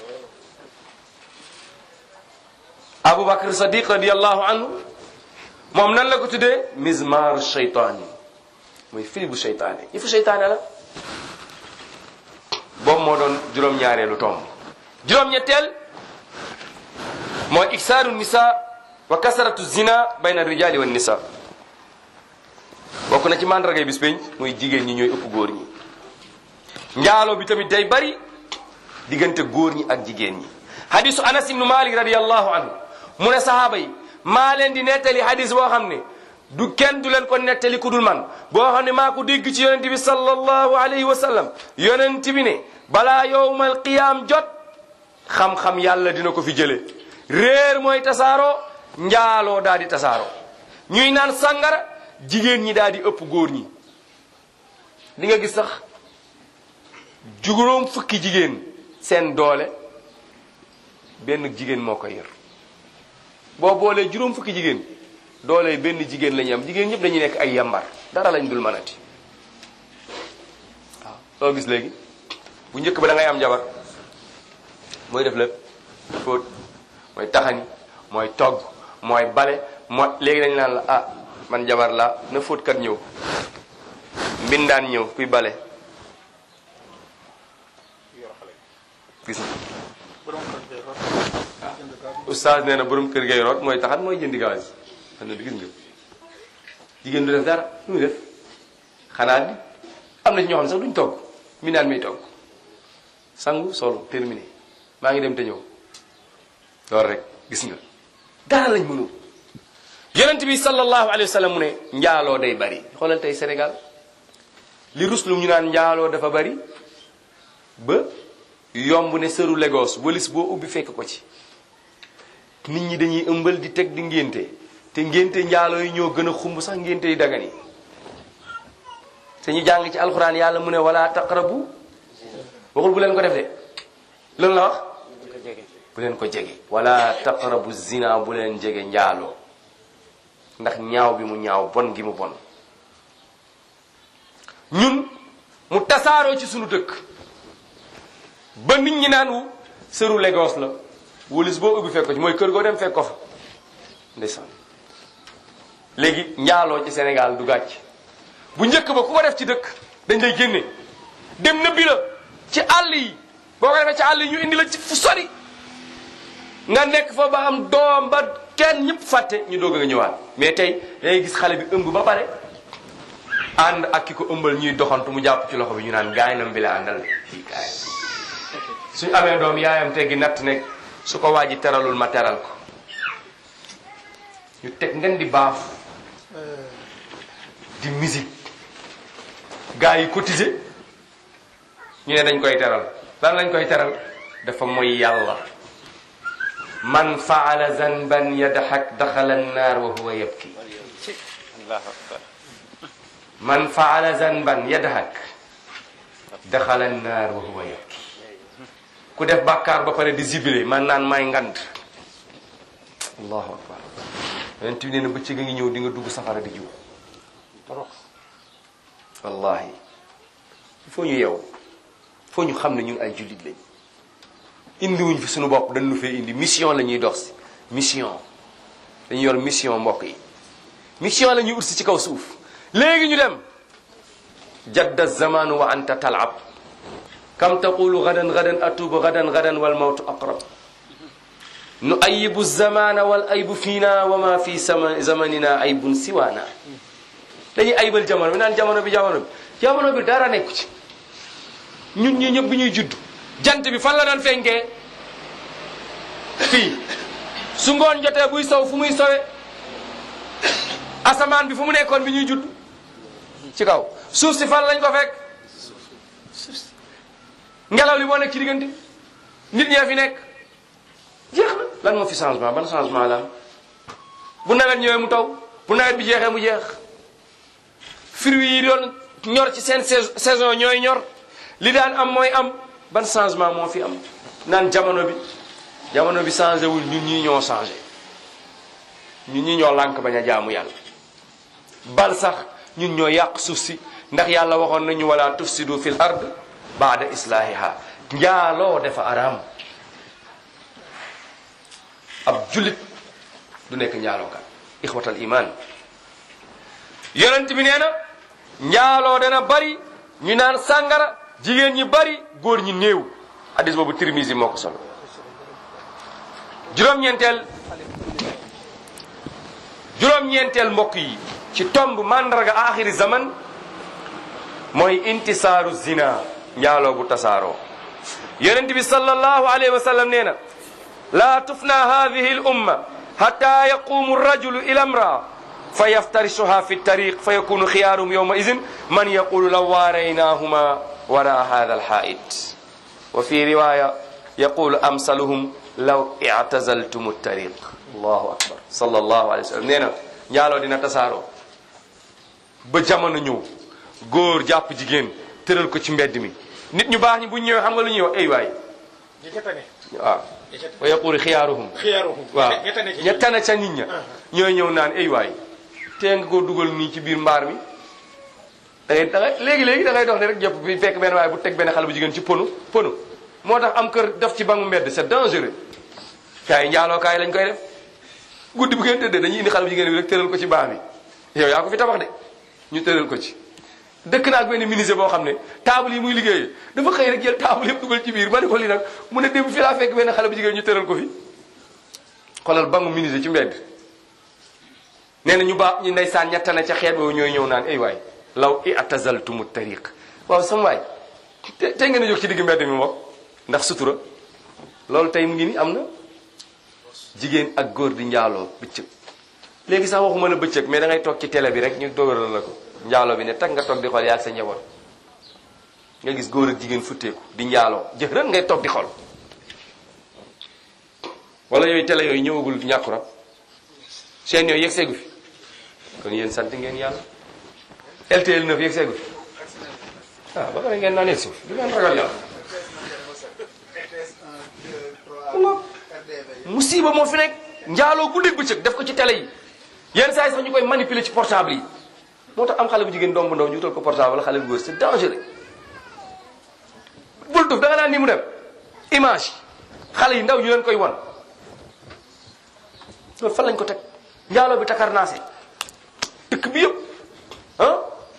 aboubacar sadiq radiallahu anhu moom nan la ko tuddee mizmaaru sheytaan yi muy fili bu sheytaane yi fu sheytaane la boobu moo doon juróom-ñaareelu tomb juróom-ñetteel mooy iksaaru nisa wa kasaratu zina bayna rijali wa nisa bokk na ci mandargay bis pénc muy jigéen ñi ñooy ëpp góor ñi njaaloo bi tamit day bari diggante góor ñi ak jigéen ñi hadisu anas ibnu malik radiallahu anhu mu ne sahaaba yi maa leen di nettali hadis boo xam ne du kenn du leen ko nettali ku dul man boo xam ne maa ko dégg ci yonent bi sallallahu alayhi wa sallam yonent bi ne balaa yowmal qiyaam jot xam-xam yàlla dina ko fi jële réer mooy tasaaroo njaaloo daal di tasaaroo ñuy naan sàngara jigéen ñi daal di ëpp góor ñi di nga gis sax juróom fukki jigéen seen doole benn jigéen moo ko yor boo boolee juróom fukki jigéen doole benn jigéen la ñu am jigéen ñëpp dañuy nekk ay yambar dara lañ dul mënati waaw loo gis léegi bu njëkk ba da ngay am jabar mooy def lépp fóot mooy taxani mooy togg mooy bale mooy léegi dañ naan la ah man jabar la na fóotkat ñëw mbindaan ñëw kuy bale gis nga oustaz nee na borom kër gay root mooy taxat mooy jëndi gaz xam ne bi gis nga jigéen du def dara lu muy def xanaa di am na ci ñoo xam ne sax duñ togg mi naan miy togg sangu solo terminé maa ngi dem te ñëw loolu rek gis nga dara lañ mënul yonent bi sallallahu alayhi wa sallam mu ne njaaloo day bari xoolal tey Sénégal li ruslu ñu naan njaaloo dafa bari ba yomb ne sëru Lagos walis boo ubbi fekk ko ci nit ñi dañuy ëmbal di teg di ngénte te ngénte njaaloo yi ñoo gën a xumb sax ngénte yi dagan yi te ñu jàng ci alxuraan yàlla mu ne wala taqrabu waxul bu leen ko def de loolu la wax bu leen ko jege wala taqrabu zina bu leen jege njaaloo ndax ñaaw bi mu ñaaw bon gi mu bon ñun mu tasaaroo ci sunu dëkk ba nit ñi naan wu sëru Lagos la wulis boo ubbi fekk ko ci mooy kër goo dem fekk ko fa ndeysaan léegi njaaloo ci Sénégal du gàcc bu njëkk ba ku ko def ci dëkk dañ lay génne dem na bi la ci àll yi boo ko defee ci àll yi ñu indi la ci fu sori nga nekk fa ba am doom ba kenn ñëpp fàtte ñu doog a ñëwaat mais tey dangay gis xale bi ëmb ba pare ànd ak ki ko ëmbal ñuy doxantu mu jàpp ci loxo bi ñu naan gaay bi la àndal fii gaay suñu amee doom yaayam teggi natt nekk su ko waa ji teralul ma teral ko ñu teg ngeen di baaf di musique gars yi cotiser ñu ne dañ koy teral lan lañ koy teral dafa mooy yàlla man faala zanban yadxak daxala annaar wa huwa yabki allahu akbar man faala zanban yadxak daxala annaar wa huwa yabki ku def bàkkaar ba pare di zibile man naan may ngand allahu akbar yonent bi nee na bëccëg a ngi ñëw di nga dugg safara di jiw wallahi il faut ñu yeew faut ñu xam ne ñun ay jullit lañ indiwuñ fi suñu bopp dañ nu fee indi mission la ñuy dox si mission dañu yor mission mbokk yi mission la ñuy ursi ci kaw suuf léegi ñu dem jadda zamanu wa anta talab kam taqulu gadan gadan atubu gadan gadan wal mawtu aqrab nu ayibu zamana wal aybu fiina wa ma fi sama zamanina aybun siwaana dañuy ayibal jamono bi naan jamono bi jamono bi jamono bi dara nekku ci ñun ñi ñëpp bi ñuy judd jant bi fan la daan fenkee fii su ngoon jotee buy saw fu muy sawe asamaan bi fu mu nekkoon bi ñuy judd ci kaw suuf si fan lañ ko fekk ngelaw li moo nekk ci diggante nit ñee fi nekk jeex na lan moo fi changement ban changement la am bu nawet ñëwee mu taw bu nawet bi jeexee mu jeex fruits yi doon ñor ci seen saison ñooy ñor li daan am mooy am ban changement moo fi am naan jamono bi jamono bi changé wul ñun ñii ñoo changé ñun ñii ñoo lànk bañ a jaamu yàlla bal sax ñun ñoo yàq suuf si ndax yàlla waxoon nañu wala tufsidu fil ard baada islaahiha njaaloo dafa araam ab jullit du nekk njaalookat ixwatal iman yonent bi nee na njaaloo dana bari ñu naan sàngara jigéen ñi bari góor ñi néew hadis boobu Tirmisi moo ko solo juróom-ñeenteel juróom-ñeenteel mbokk yi ci tomb mandarga axiri zaman mooy intisaaru zina njaaloo bu tasaaroo yonent bi sallallahu alayhi wa sallam nee na laa tufna hadihi l umma hatta yaqumu rajulu ila imraa fa yaftarishuha fi tariq fa yakunu xiyaarum yowma idin man yaqulu law waaraynahuma wara hada alxaait wa fi riwaya yaqulu amsaluhum law i'tazaltum tariq allahu akbar sallallahu alayhi wa sallam nee na njaaloo dina tasaaroo ba jamono ñëw góor jàpp jigéen tëral ko ci mbedd mi nit ñu baax ñi bu ñu ñëwee xam nga lu ñuy wax ay waay ñi ca tane waaw wa yaqulu xiyaaruhum xiyaaruhum waaw ña tane ci ña tane ca nit ña ñooy ñëw naan ay waay tee nga koo dugal nii ci biir mbaar mi da ngay da ngay léegi-léegi da ngay dox ne rek jëpp bi fekk benn waaye bu teg benn xale bu jigéen ci pono pono moo tax am kër def ci bangu mbedd c'est dangereux kaay njaaloo kaay lañ koy def guddi bu ngeen tëddee dañuy indi xale bu jigéen bi rek tëral ko ci baa bi yow yaa ko fi tabax de ñu tëral ko ci dëkk naa ak benn ministre boo xam ne table yi muy liggéeyee dafa xëy rek jël table yëpp dugal ci biir ma ne ko lii nag mu ne démb fi laa fekk benn xale bu jigéen ñu tëral ko fi xoolal bangu ministre ci mbedd nee na ñu baax ñu ndeysaan ñetta na ca xeet boobu ñooy ñëw naan ay waay law i'tazaltumu tariq waaw sama waay te tey ngeen a jóg ci digg mbedd mi moom ndax sutura loolu tey mu ngi ni am na jigéen ak góor di njaaloo bëccëg léegi sax waxuma la bëccëg mais da ngay toog ci télé bi rek ñu dogaral la ko njaaloo bi ne tag nga toog di xool yaa ak sa njaboot nga gis góor ak jigéen futteeku di njaaloo jëf ren ngay toog di xool wala yooyu télé yooyu ñëwagul ñàkku rab seen yooyu yegg seegu fi kon yéen sant ngeen yàlla LTL 9 yegg seegu fi ah ba pare ngeen naan yegg si du ngeen ragal yàlla musiba moo fi nekk njaaloo guddeeg bëccëg def ko ci télé yi yenn saa yi sax ñu koy manipuler ci portable yi moo tax am xale bu jigéen doom bu ndaw ñu utal ko portable xale bu góor c'est dangereux bul tuf da nga naan ni mu dem image xale yi ndaw ñu leen koy wan loolu fan lañ ko teg njaaloo bi takar naase dëkk bi yëpp ah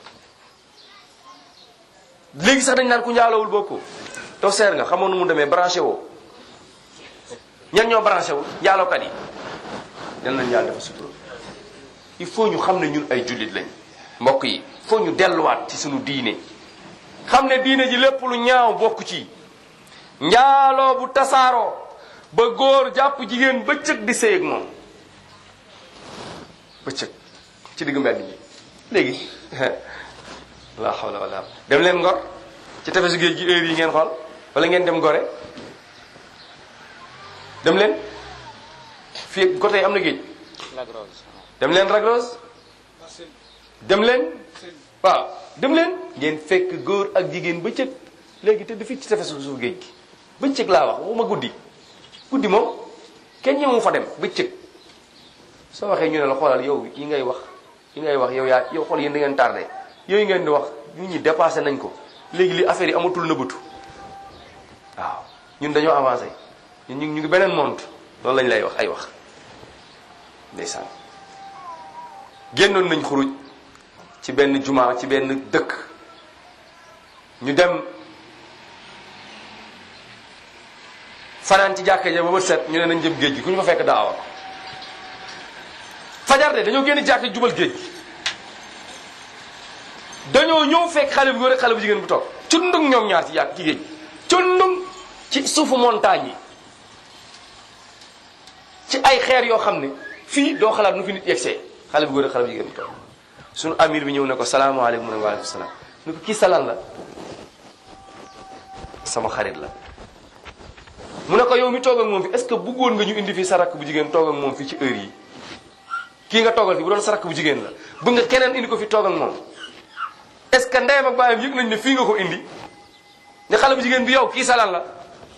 léegi sax dañ naan ku njaaloowul bokkoo to seer nga xamoon nu mu demee branché woo ñan ñoo branché wu njaalookat yi den nañ yàlla dafa sutura il faut ñu xam ne ñun ay jullit lañ mbokk yi faut ñu delluwaat ci suñu diine xam ne diine ji lépp lu ñaaw bokk ci njaaloo bu tasaaroo ba góor jàpp jigéen bëccëg di sëy ak moom bëccëg ci diggu mbedd bi léegi la hawla wala dem leen ngor ci tefesu géej gi heure yi ngeen xool wala ngeen dem gore dem leen fii côté am na géej dem leen Ragros dem leen waaw dem leen ngeen fekk góor ak jigéen bëccëg léegi te fii ci tefesu suuf géej gi bëccëg laa wax waxuma guddi guddi moom kenn ñëwu fa dem bëccëg soo waxee ñu ne la xoolal yow yi ngay wax yi ngay wax yow yaa yow xool yéen da ngeen tardé yooyu ngeen di wax nit ñi dépassé nañ ko léegi li affaire yi amatul nëbbatu waaw ñun dañoo avancé ñun ñu ngi beneen monde loolu lañ lay wax ay wax ndeysaan génnoon nañ xuruj ci benn juma ci benn dëkk ñu dem fanaan ci jàkka ja ba bët set ñu ne nañ jëm géej gi ku ñu fa fekk daawa fajar de dañoo génn jàkka jubal géej gi dañoo ñëw fekk xale bu góor ak xale bu jigéen bu toog cundung ñoom ñaar ci jàkk ci géej gi cundung ci suufu montagne yi ci ay xeer yoo xam ne fii doo xalaat nu fi nit yegsee xale bu góor ak xale bu jigéen bu toog suñu amir bi ñëw ne ko salaamaaleykum mu ne waaleykum salaam ni ko kii salan la sama xarit la mu ne ko yow mi toog ak moom fi est-ce que bëggoon nga ñu indi fii sa rakk bu jigéen toog ak moom fii ci heure yi kii nga toogal fi bu doon sa rakk bu jigéen la bëgg nga keneen indi ko fi toog ak moom est-ce que ndeyam ak baayam yëg nañ ne fii nga ko indi ne xale bu jigéen bi yow kii salan la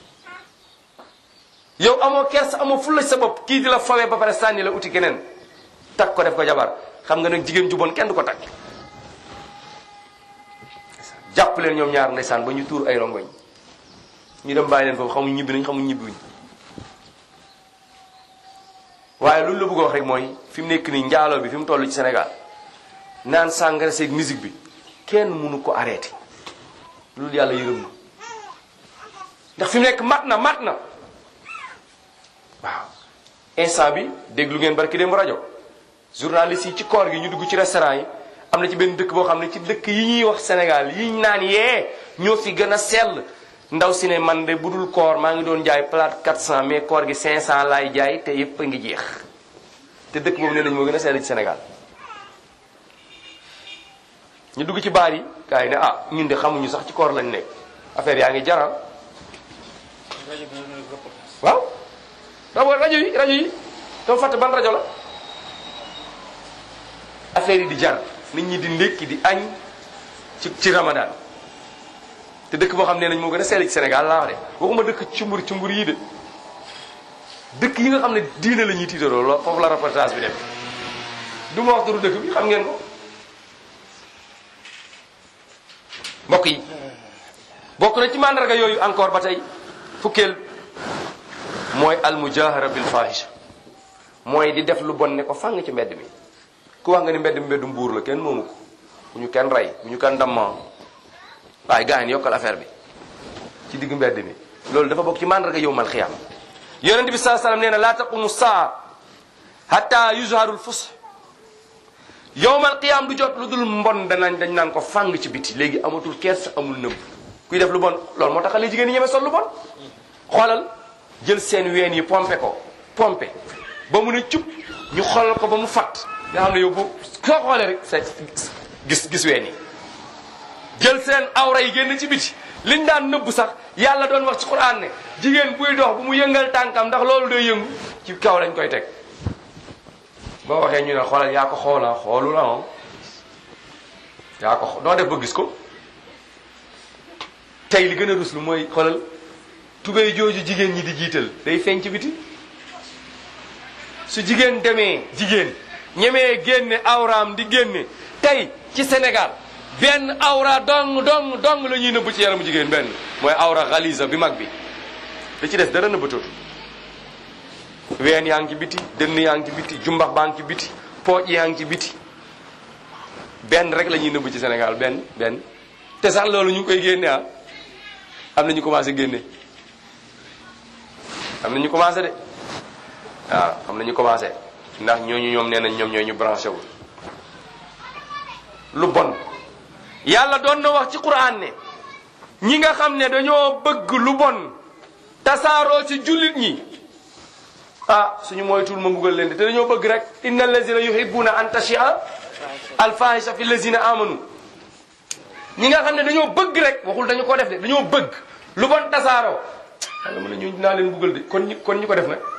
yow amoo kers amoo fulla sa bopp kii di la fawee ba pare sànni la uti keneen takk ko def ko jabar xam nga nag jigéen ju bon kenn du ko takk jàpp leen ñoom ñaar ndeysaan ba ñu tuur ay rongoñ ñu dem bàyyi leen foofu xamuñ ñibbi nañ xamuñ ñibbiwuñ waaye loolu la bëgg a wax rek mooy fi mu nekk nii njaaloo bi fi mu toll ci Sénégal naan sàngara seeg musique bi kenn mënu ko arrêté loolu yàlla yërëm na ndax fi mu nekk mat na mat na waaw instant bi déglu ngeen barki dem rajo journaliste yi ci koor gi ñu dugg ci restaurant yi am na ci benn dëkk boo xam ne ci dëkk yi ñuy wax Sénégal yi ñu naan yee ñoo fi gën a sell ndaw si ne man de bu dul koor maa ngi doon jaay plate 400 mais koor gi 500 laay jaay te yëpp a ngi jeex te dëkk boobu nee nañ moo gën a sell ci Sénégal ñu dugg ci baar yi gars yi ne ah ñun de xamuñu sax ci koor lañ nekk affaire yaa ngi jaral rajo bi ñu reportage waaw rajo rajo yi rajo yi dama fàtte ban rajo la affaire yi di jar nit ñi di ndékki di añ ci ci ramadan te dëkk boo xam ne nañ moo gën a sell ci Sénégal laa wax de waxuma dëkk cumbur cumbur yi de dëkk yi nga xam ne diine la ñuy tiitaroo lool foofu la reportage bi dem du ma wax turu dëkk bi xam ngeen ko mbokk yi bokk na ci mandarga yooyu encore ba tey fukkeel mooy almujahara bil fahisha mooy di def lu bon ne ko fàng ci mbedd mi ku wax nga ni mbedd mi mbeddu mbuur la kenn moomu ko bu ñu kenn rey bu ñu kenn damma waaye gars yi yokkal affaire bi ci diggu mbedd mi loolu dafa bokk ci mandarga yowmal xiyaam yonente bi saa sallam nee na laa taqumu saa hatta yuzharul fus yowmal qiyaam du jot lu dul mbon danañ dañ naan ko fàng ci biti léegi amatul kees amul nëbb kuy def lu bon loolu moo tax xale jigéen ñi ñeme sol lu bon xoolal jël seen ween yi pompe ko pompe ba mu ne cub ñu xoolal ko ba mu fat nga xam ne yow boo soo xoolee rek sa gis gis ween yi jël seen awra yi génn ci biti liñ daan nëbb sax yàlla doon wax ci Qur'an ne jigéen buy dox bu mu yëngal tànkam ndax loolu day yëngu ci kaw lañ koy teg boo waxee ñu ne xoolal yaa ko xoola xoolu la moom yaa ko xo- noo def ba gis ko tey li gën a ruslu mooy xoolal tubéy jooju jigéen ñi di jiital day feeñ ci biti su jigéen demee jigéen ñemee génne awraam di génne tey ci Sénégal benn awra dong dong dong la ñuy nëbb ci yaramu jigéen benn mooy awra xalisa bi mag bi da ci des dara nëbbatootu ween yaa ngi ci biti dënn yaa ngi ci biti jumbax baa ngi ci biti pooj yaa ngi ci biti benn rek la ñuy nëbb ci Sénégal benn benn te sax loolu ñu ngi koy génne ah am na ñu commencé génne am na ñu commencé de waaw am na ñu commencé ndax ñooñu ñoom nee nañ ñoom ñooy ñu branché wu lu bon yàlla doon na wax ci Qur'an ne ñi nga xam ne dañoo bëgg lu bon tasaaroo ci jullit ñi ah suñu moytul ma mbugal leen de te dañoo bëgg rek inna allazina yuhibbuna an tashia alfahisha fi allazina amanu ñi nga xam ne dañoo bëgg rek waxul dañu ko def de dañoo bëgg lu bon tasaaroo yàlla mën na ñu dinaa leen mbugal de kon ñi kon ñi ko def nag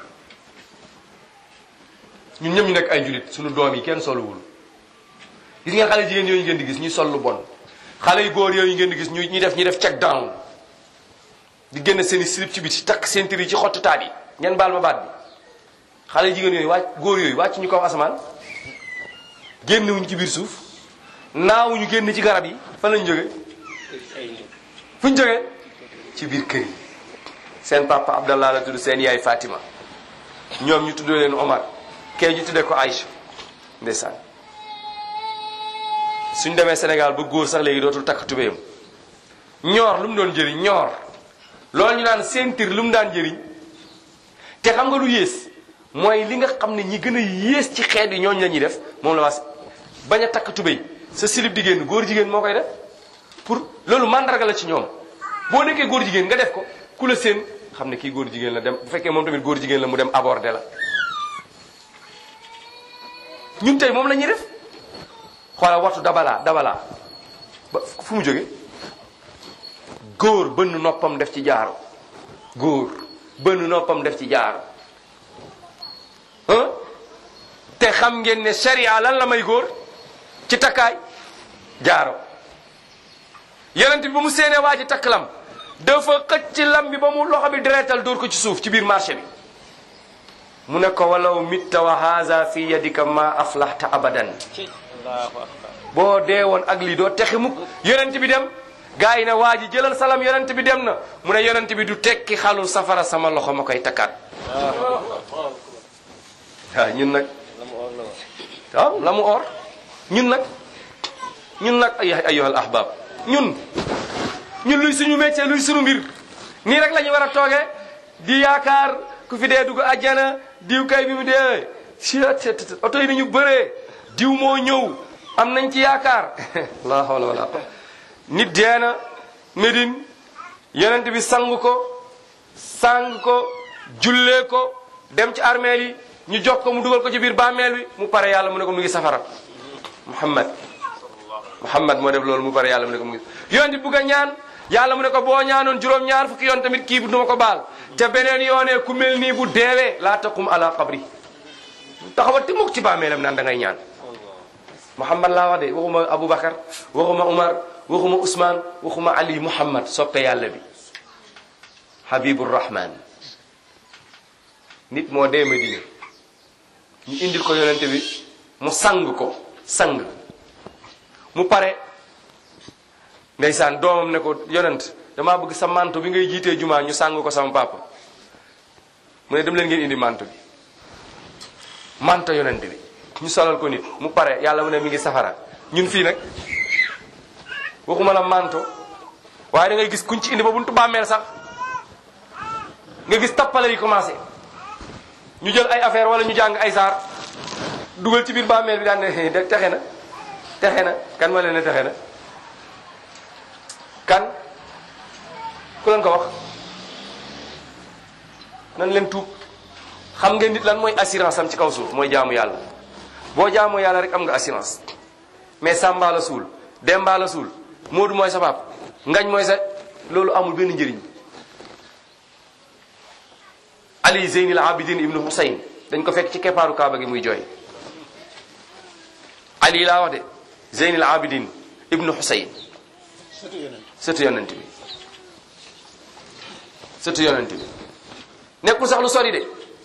ñun ñëpp ñu nekk ay julit suñu doom yi kenn soluwul gis ngeen xale jigéen yooyu ngeen di gis ñuy sol lu bon xale yu góor yooyu ngeen di gis ñu ñuy def ñuy def check down di génn seen i slip ci biti takk seen tër yi ci xottu taat yi ngeen baal ma baat bi xale jigéen yooyu wàcc góor yooyu wàcc ñu kaw asamaan génnewuñu ci biir suuf naawuñu génn ci garab yi fan lañu jóge fu ñu jógee ci biir kër yi seen papa Abdallah la tudd seen yaay Fatima ñoom ñu tuddee leen Omar kee ñu tuddee ko Aïcha ndeysaan suñ demee Sénégal ba góor sax léegi dootul takk tubéyam ñoor lu mu doon jëriñ ñoor loolu ñu naan sentir lu mu daan jëriñ te xam nga lu yées mooy li nga xam ne ñi gën a yées ci xeet yi ñooñu la ñuy def moom la was bañ a takk tubéy sa silib di génn góor jigéen moo koy def pour loolu mandarga la ci ñoom boo nekkee góor jigéen nga def ko ku la seen xam ne kii góor jigéen la dem bu fekkee moom tamit góor jigéen la mu dem aborder la ñun tey moom la ñuy def xoolal waxtu dabalaa dabalaa ba fu mu jóge góor bënn noppam def ci jaaro góor bënn noppam def ci jaaro ah te xam ngeen ne sharia lan la may góor ci takkaay jaaro yonent bi ba mu séenee waa ji takk lam dafa xëcc ci lam bi ba mu loxo bi deretal dóor ko ci suuf ci biir marché bi mu ne ko walaw mitta wa haza fi yadika ma aflahta abadan allahu akbar boo dee woon ak lii doo texi mukk yonent bi dem gaa yi ne waa ji jëlal salam yonent bi dem na mu ne yonent bi du tekki xalu safara sama loxo ma koy takkaat waaw ñun nag waaw la mu or ñun nag ñun nag ay ayyuhal ahbab ñun ñun luy suñu métier luy suñu mbir nii rek la ñu war a toogee di yaakaar ku fi dee dugg àjjana diw kay bi mu dee ctt oto yi nañu bëree diw moo ñëw am nañ ci yaakaar la hawla wala quwwata nit dee na Médine yonent bi sang ko sang ko jullee ko dem ci armeel yi ñu jox ko mu dugal ko ci biir bàmmeel bi mu pare yàlla mu ne ko mu ngi safara Muhammad Muhammad moo def loolu mu pare yàlla mu ne ko mu ngi yonent bi bugg a ñaan yàlla mu ne ko boo ñaanoon juróom-ñaar fukki yoon tamit kii bi duma ko baal te beneen yoonee ku mel nii bu deewee laa taqum ala qabri taxawal te mukk ci bàmmeelam naan da ngay ñaan Muhammad laa wax de waxuma Aboubacar waxuma Umar waxuma Ousmane waxuma Ali Muhammad soppe yàlla bi Habibur Rahman nit moo dee Madina ñu indil ko yonente bi mu sang ko sang mu pare ndeysaan doomam ne ko yonent damaa bëgg sa manto bi ngay jiitee jumaa ñu sang ko sama papa mu ne dem leen ngeen indi manto bi manto yonent bi ñu solal ko nit mu pare yàlla mu ne mi ngi safara ñun fii nag waxuma la manto waaye da ngay gis kuñ ci indi ba buntu bàmmeel sax nga gis tappale yi commencé ñu jël ay affaire wala ñu jàng ay saar dugal ci biir bàmmeel bi daan ne de texe na texe na kan ma leen ne texe na kan ku leen ko wax nan leen tuub xam ngeen nit lan mooy assurance am ci kaw suuf mooy jaamu yàlla boo jaamoo yàlla rek am nga assurance mais Samba la suul Demba la suul Moodu mooy sa baab Ngañ mooy sa loolu amul benn njëriñ Ali Zeynil Abidin ibnu Husayn dañ ko fekk ci keppaaru Kaaba gi muy jooy Ali laa wax de Zeynil Abidin ibnu Husayn sëtu yonent bi sëtu yonent bi nekkul sax lu sori de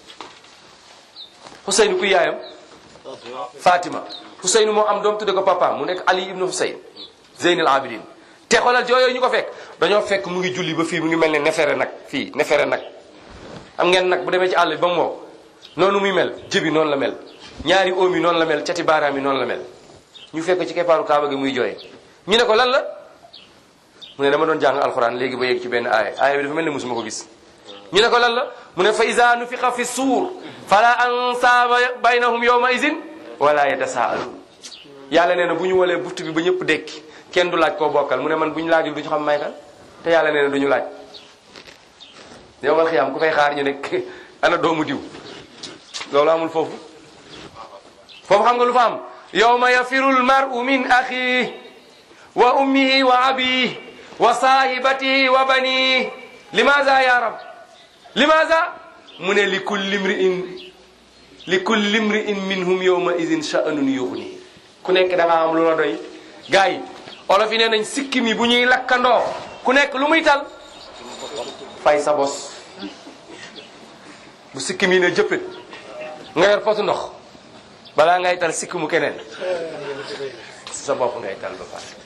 Husayn ku yaayam Fatima Husayn moo am doom tudde ko papa mu nekk Ali ibnu Husayn Zeynil Abidin te xoolal jooyoo ñu ko fekk dañoo fekk mu ngi julli ba fii mu ngi mel ne nefere nag fii nefere nag am ngeen nag bu demee ci àll bi ba mu wow noonu muy mel jëbi noonu la mel ñaari oom yi noonu la mel cati baaraam yi noonu la mel ñu fekk ci keppaaru kaaba gi muy jooy ñu ne ko lan la mu ne dama doon jàng alxuraan léegi ba yegg ci benn aaya aaya bi dafa mel ne musuma ko gis ñu ne ko lan la mu ne fa iza nufixa fi suur fala ansaaba baynahum yawma izin wala yatasaaluun yàlla nee na bu ñu walee buftu bi ba ñëpp dekki kenn du laaj koo bokkal mu ne man bu ñu laajul du ñu xam may kan te yàlla nee na du ñu laaj yowmal xiyaam ku fay xaar ñu ne ana doomu diw loolu amul foofu foofu xam nga lu fa am yowma yafiru lmaru min axihi wa ummihi wa abihi wa sahibatihi wa banihi limaza ya rab limaza mu ne li kulli mriin li kulli mriin minhum yowma idin sha'nun yughni ku nekk da nga am lu la doy gars yi olof yi nee nañ sikkim yi bu ñuy lakkandoo ku nekk lu muy tal fay sa bos bu sikkim yi ne jëppit nga yor potu ndox balaa ngay tal sikkimu keneen sa bopp ngay tal ba pare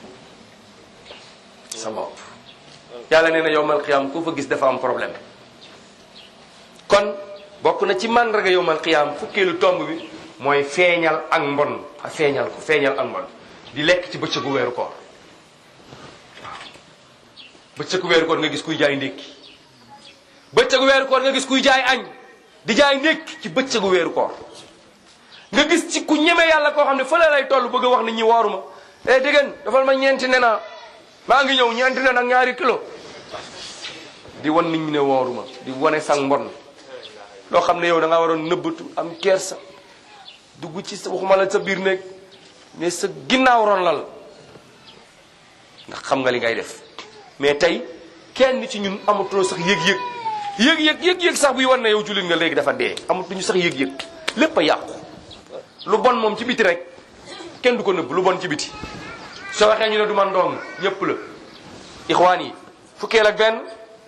sa bopp yàlla nee na yowmal qiyaam ku fa gis dafa am problème kon bokk na ci màndarga yowmal qiyaam fukkeelu tomb bi mooy feeñal ak mbon a feeñal ko feeñal ak mbon di lekk ci bëccëgu weeru koor waaw bëccëgu weeru koor nga gis kuy jaay ndékki bëccëgu weeru koor nga gis kuy jaay añ di jaay ndékki ci bëccëgu weeru koor nga gis ci ku ñeme yàlla koo xam ne fële lay toll bëgg a wax nit ñi wooruma eh dégg dafal ma ñeenti nena maa ngi ñëw ñeenti nen ak ñaari kilo di wan nit ñi ne wooruma di wane sang mbon loo xam ne yow da nga waroon nëbbatu am kersa dugg ci sa waxuma la sa biir néeg mais sa ginnaaw ron lal ndax xam nga li ngay def mais tey kenn ci ñun amatuloo sax yëg-yëg yëg-yëg yëg-yëg sax buy wan ne yow jullit nga léegi dafa dee amatuñu sax yëg-yëg lépp a yàqu lu bon moom ci biti rek kenn du ko nëbb lu bon ci biti soo waxee ñu ne du man dong ñëpp la ixwaan yi fukkeel ak benn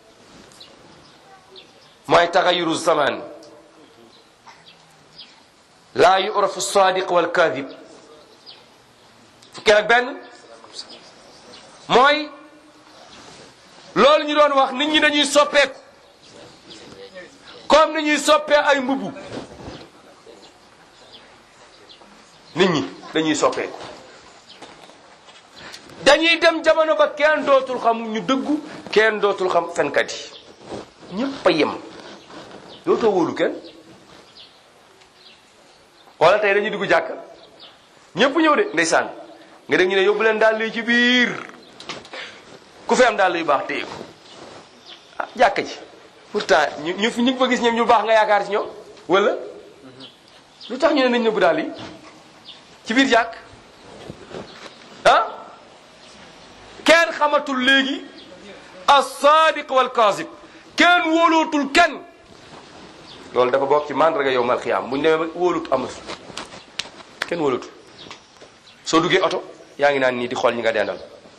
mooy taxayuru zaman laa yurafu sadiq wal kadib fukkeel ak benn mooy loolu ñu doon wax nit ñi dañuy soppeeku comme ni ñuy soppee ay mbubu nit ñi dañuy soppeeku dañuy dem jamono ba kenn dootul xam ñu dëggu kenn dootul xam fenkat yi ñëpp a yem dootoo wóolu kenn wala tey dañuy dugg jàkk ñëpp ñëw de ndeysaan nga dégg ñu ne yóbbu leen daal yi ci biir ku fi am daal yu baax téye ko ah jàkk ji pourtant ñu ñu ñu fa gis ñoom ñu baax nga yaakaar ci ñoom wala lu tax ñu ne nañ nëbbu daal yi ci biir jàkk ah kenn xamatul léegi as-sadiq wal kaazib kenn wóolootul kenn loolu dafa bokk ci mandarga yow mal xiyaam bu ñu demee ba wóolut amul kenn wóolootul soo duggee oto yaa ngi naan nii di xool ñi nga dendal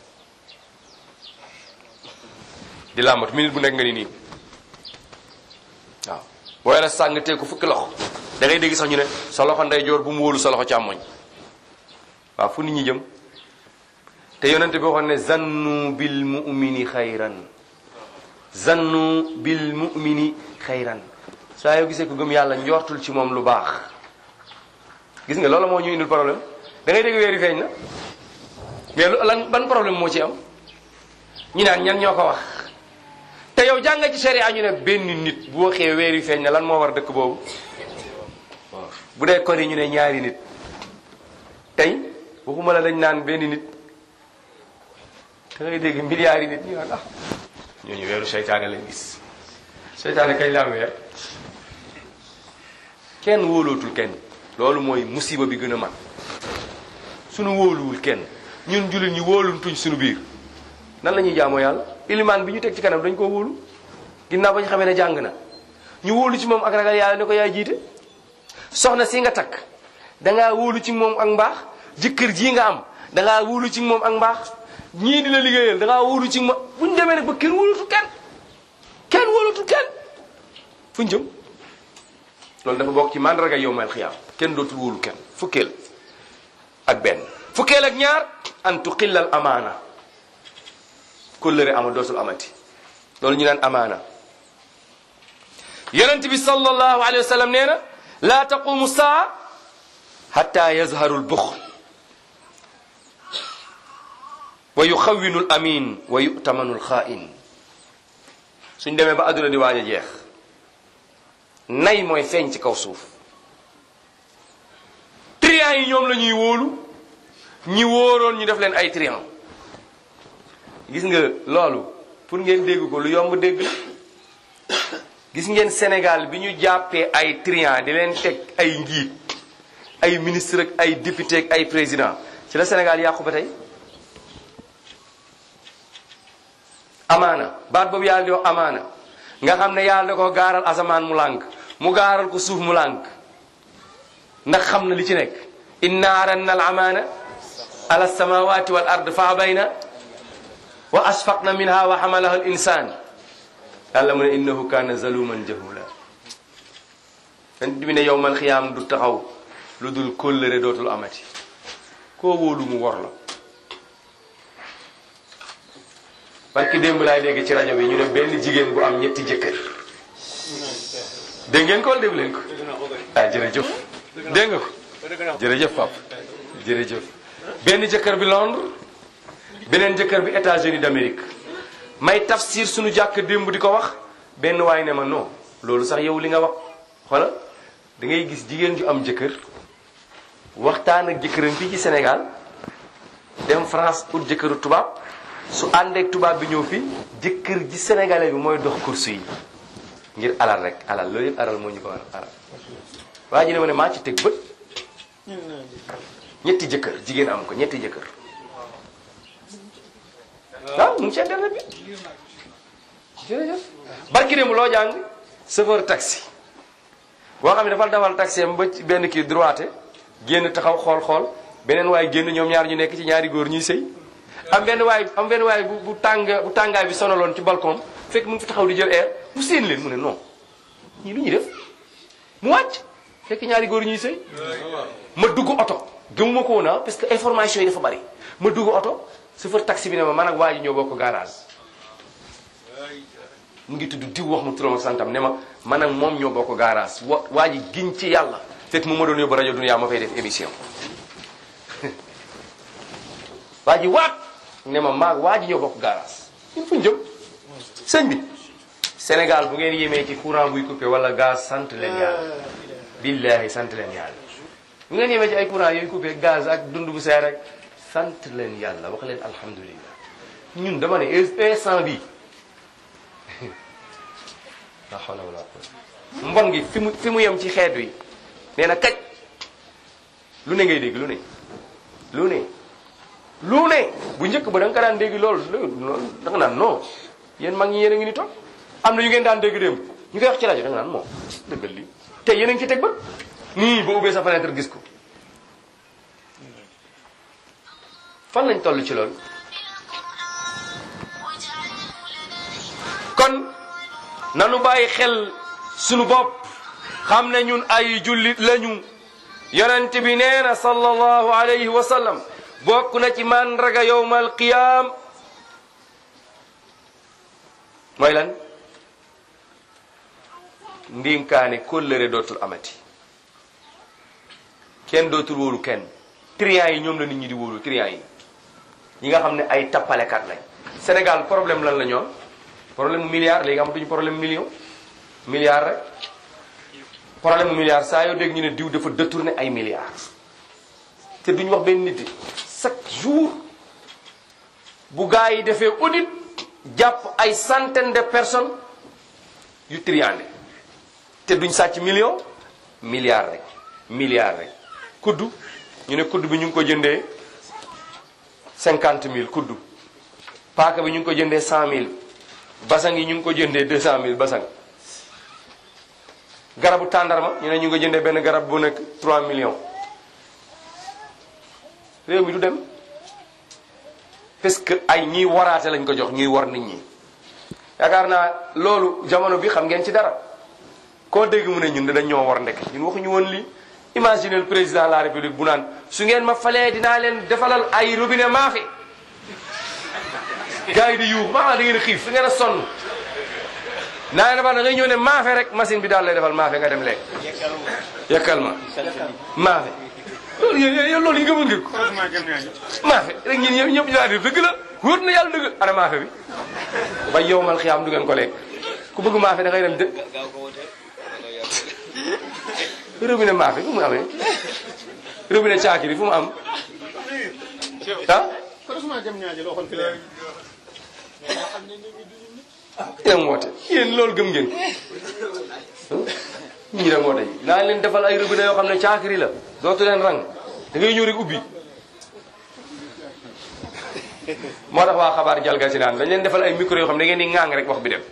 di làmbatu minute bu nekk nga ni nii waaw boo yore sàng teg ko fukki loxo da ngay dégg sax ñu ne sa loxo ndeyjoor bu mu wóolu sa loxo càmmoñ waaw fu nit ñi jëm te yonente bi waxoon ne zannu bil mu'mini xayran zannu bil mu'mini xayran saa yoo gisee ko gëm yàlla njortul ci moom lu baax gis nga loolu moo ñu indil problème da ngay dégg weeri feeñ na mais lu lan ban problème moo ci am ñu naan ñan ñoo ko wax te yow jàng ci sharia ñu ne benn nit bu waxee weeri feeñ na lan moo war dëkk boobu bu dee kori ñu ne ñaari nit tey waxuma la dañ naan benn nit da ngay dégg milliards yi nit ñu naan ah ñooñu weeru seytaane lañ gis seytaane kañ la am weer kenn wóolootul kenn loolu mooy musiba bi gën a mag suñu wóoluwul kenn ñun jullit ñi wóoluntuñ suñu biir nan la ñuy jaamoo yàlla ilimaan bi ñu teg ci kanam dañ koo wóolu ginnaaw ba ñu xamee ne jàng na ñu wóolu ci moom ak ragal yàlla ne ko yaay jiite soxna si nga takk dangaa wóolu ci moom ak mbaax jëkkër jii nga am dangaa wóolu ci moom ak mbaax ñii di la liggéeyal dangaa wóolu ci moom bu ñu demee nag ba kenn wóolutul kenn kenn wóolutul kenn fu ñu jëm loolu dafa bokk ci mandarga yowmal xiyaam kenn dootul wóolu kenn fukkeel ak benn fukkeel ak ñaar an tuqillal amaana kóllëre ama dootul amati loolu ñu naan amaana yonent bi sallallahu alayhi wa sallam nee na laa taqumu saa hatta yazharu lbuxl wa yuxawinu l amin wa yutamanu lxaain suñ demee ba adduna di waaj a jeex nay mooy feeñ ci kaw suuf trian yi ñoom la ñuy wóolu ñi wóoroon ñu def leen ay trian gis nga loolu pour ngeen dégg ko lu yomb dégg la gis ngeen Sénégal bi ñu jàppee ay trian di leen teg ay njiit ay ministre ak ay député ak ay président ci la Sénégal yàqu ba tey amaana baat boobu yàlla di wax amaana nga xam ne yàlla da ko gaaral asamaan mu lànk mu gaaral ko suuf mu lànk ndax xam na li ci nekk inna aranna al amaana ala samawati wal ard fa abayna wa asfaqna minha wa hamalaha al insan yàlla mu ne innahu kana zaluman jahula yonent bi ne yowmal xiyaam du taxaw lu dul kóllëre dootul amati koo wóolu mu wor la barki démb laay dégg ci rajo bi ñu ne benn jigéen bu am ñetti jëkkër dégg ngeen ko wala dégg leen ko ah jërëjëf dégg nga ko jërëjëf pap jërëjëf benn jëkkër bi Londres beneen jëkkër bi États-Unis d'Amérique may tafsir suñu jàkk démb di ko wax benn waay ne ma non loolu sax yow li nga wax xoola da ngay gis jigéen ju am jëkkër waxtaan ak jëkkëram fii ci Sénégal dem France ut jëkkëru tubaab su àndeek tubaab bi ñëw fii jëkkër ji sénégalais bi mooy dox course yi ngir alal rek alal loolu yëpp alal moo ñu ko waral alal waa ji ne ma ne maa ci teg bët ñetti jëkkër jigéen am ko ñetti jëkkër waaw mu ngi ci internet bi jërëjëf barki démb loo jàng chauffeur taxi boo xam ne dafa dawal taxi am ba ci benn kii droite génn taxaw xool xool beneen waay génn ñoom ñaar ñu nekk ci ñaari góor ñuy sëy am benn waay am benn waay bu bu tàng bu tàngaay bi sonaloon ci balcon fekk mu ngi fi taxaw di jël air mu séen leen mu ne non ñii lu ñuy def mu wàcc fekk ñaari góor ñuy sëy ma dugg oto gëmuma ko woon ah parce que information yi dafa bari ma dugg oto chauffeur taxi bi ne ma man ak waa ji ñoo bokk garage mu ngi tudd diw wax mu turam ak santam ne ma man ak moom ñoo bokk garage wa waa ji giñ ci yàlla fekk mu ma doon yóbbu rajo Dunia ma fay def émission waa ji waat ne ma maag waa ji ñoo bokk garage ñun fu ñu jëm sëñ bi Sénégal bu ngeen yemee ci courant buy coupé wala gaz sant leen yàlla billahi sant leen yàlla bu ngeen yemee ci ay courant yooyu coupé gaz ak dund bu seer rek sant leen yàlla wax leen alhamdulillah ñun dama ne instant bi la hawla wala quwwata mbon gi fi mu fi mu yem ci xeet wi nee na kaj lu ne ngay dégg lu ne lu ne lu ne bu njëkk ba da nga ko daan dégg loolu loolu da nga naan non yéen mag ñi yéen a ngi ni toog am na yu ngeen daan dégg démb ñu koy wax ci rajo da nga naan moom dëggal lii te yéen a ngi ci teg ba nii ba ubbee sa fenêtre gis ko fan lañ toll ci loolu kon nanu bàyyi xel sunu bopp xam ne ñun ay jullit lañu yonent bi nee na sallallahu alayhi wa sallam bokk na ci mandraga yowmal qiyaam mooy lan ndinkaane kóllëre dootul amati kenn dootul wóolu kenn triant yi ñoom la nit ñi di wóolu triant yi ñi nga xam ne ay tappalekat lañ Sénégal problème lan la ñoom problème mu milliard léegi amatuñu problème million milliard rek problème mu milliard saa yoo dégg ñu ne diw dafa détourné ay milliards te duñu wax benn nit chaque jour bu gaa yi defee audit jàpp ay centaine de personnes yu triandé te duñ sàcc million milliard rek milliard rek kuddu ñu ne kuddu bi ñu ngi ko jëndee cinquante mille kuddu paaka bi ñu ngi ko jëndee cent mille basang yi ñu ngi ko jëndee deux cent mille basang garabu tàndarma ñu ne ñu ngi ko jëndee benn garab bu nekk trois millions réew mi du dem parce que ay ñiy waraate lañ ko jox ñuy war nit ñi yaakaar naa loolu jamono bi xam ngeen ci dara koo dégg mu ne ñun dañ ñoo war ndek ñun waxuñu woon lii imaginez le président de la république bu naan su ngeen ma falee dinaa leen defalal ay robinet maafe gars yi di yuux maa da ngeen a xiif da ngeen a sonn naa leen ba da ngay ñëw ne maafe rek machine bi daal lay defal maafe nga dem lekk yekkal ma maafe loolu yéen yéen loolu yi nga mën ngeen ko maafe rek ñun ñëpp ñëpp ñu daal di dëgg la wóor na yàlla dëgg ana maafe bi ba yow mal xiyaam du ngeen ko lekk ku bëgg maafe da ngay dem dë robinet maafe fu mu amee robinet caakiri fu mu am ah yéen woote yéen loolu gëm ngeen ñii da woote yi naa leen defal ay robinet yoo xam ne caakiri la dootu leen rang da ngay ñëw rek ubbi moo tax waa xabaar jalga si naan dañ leen defal ay micro yoo xam ne da ngeen di ŋaang rek wax bi dem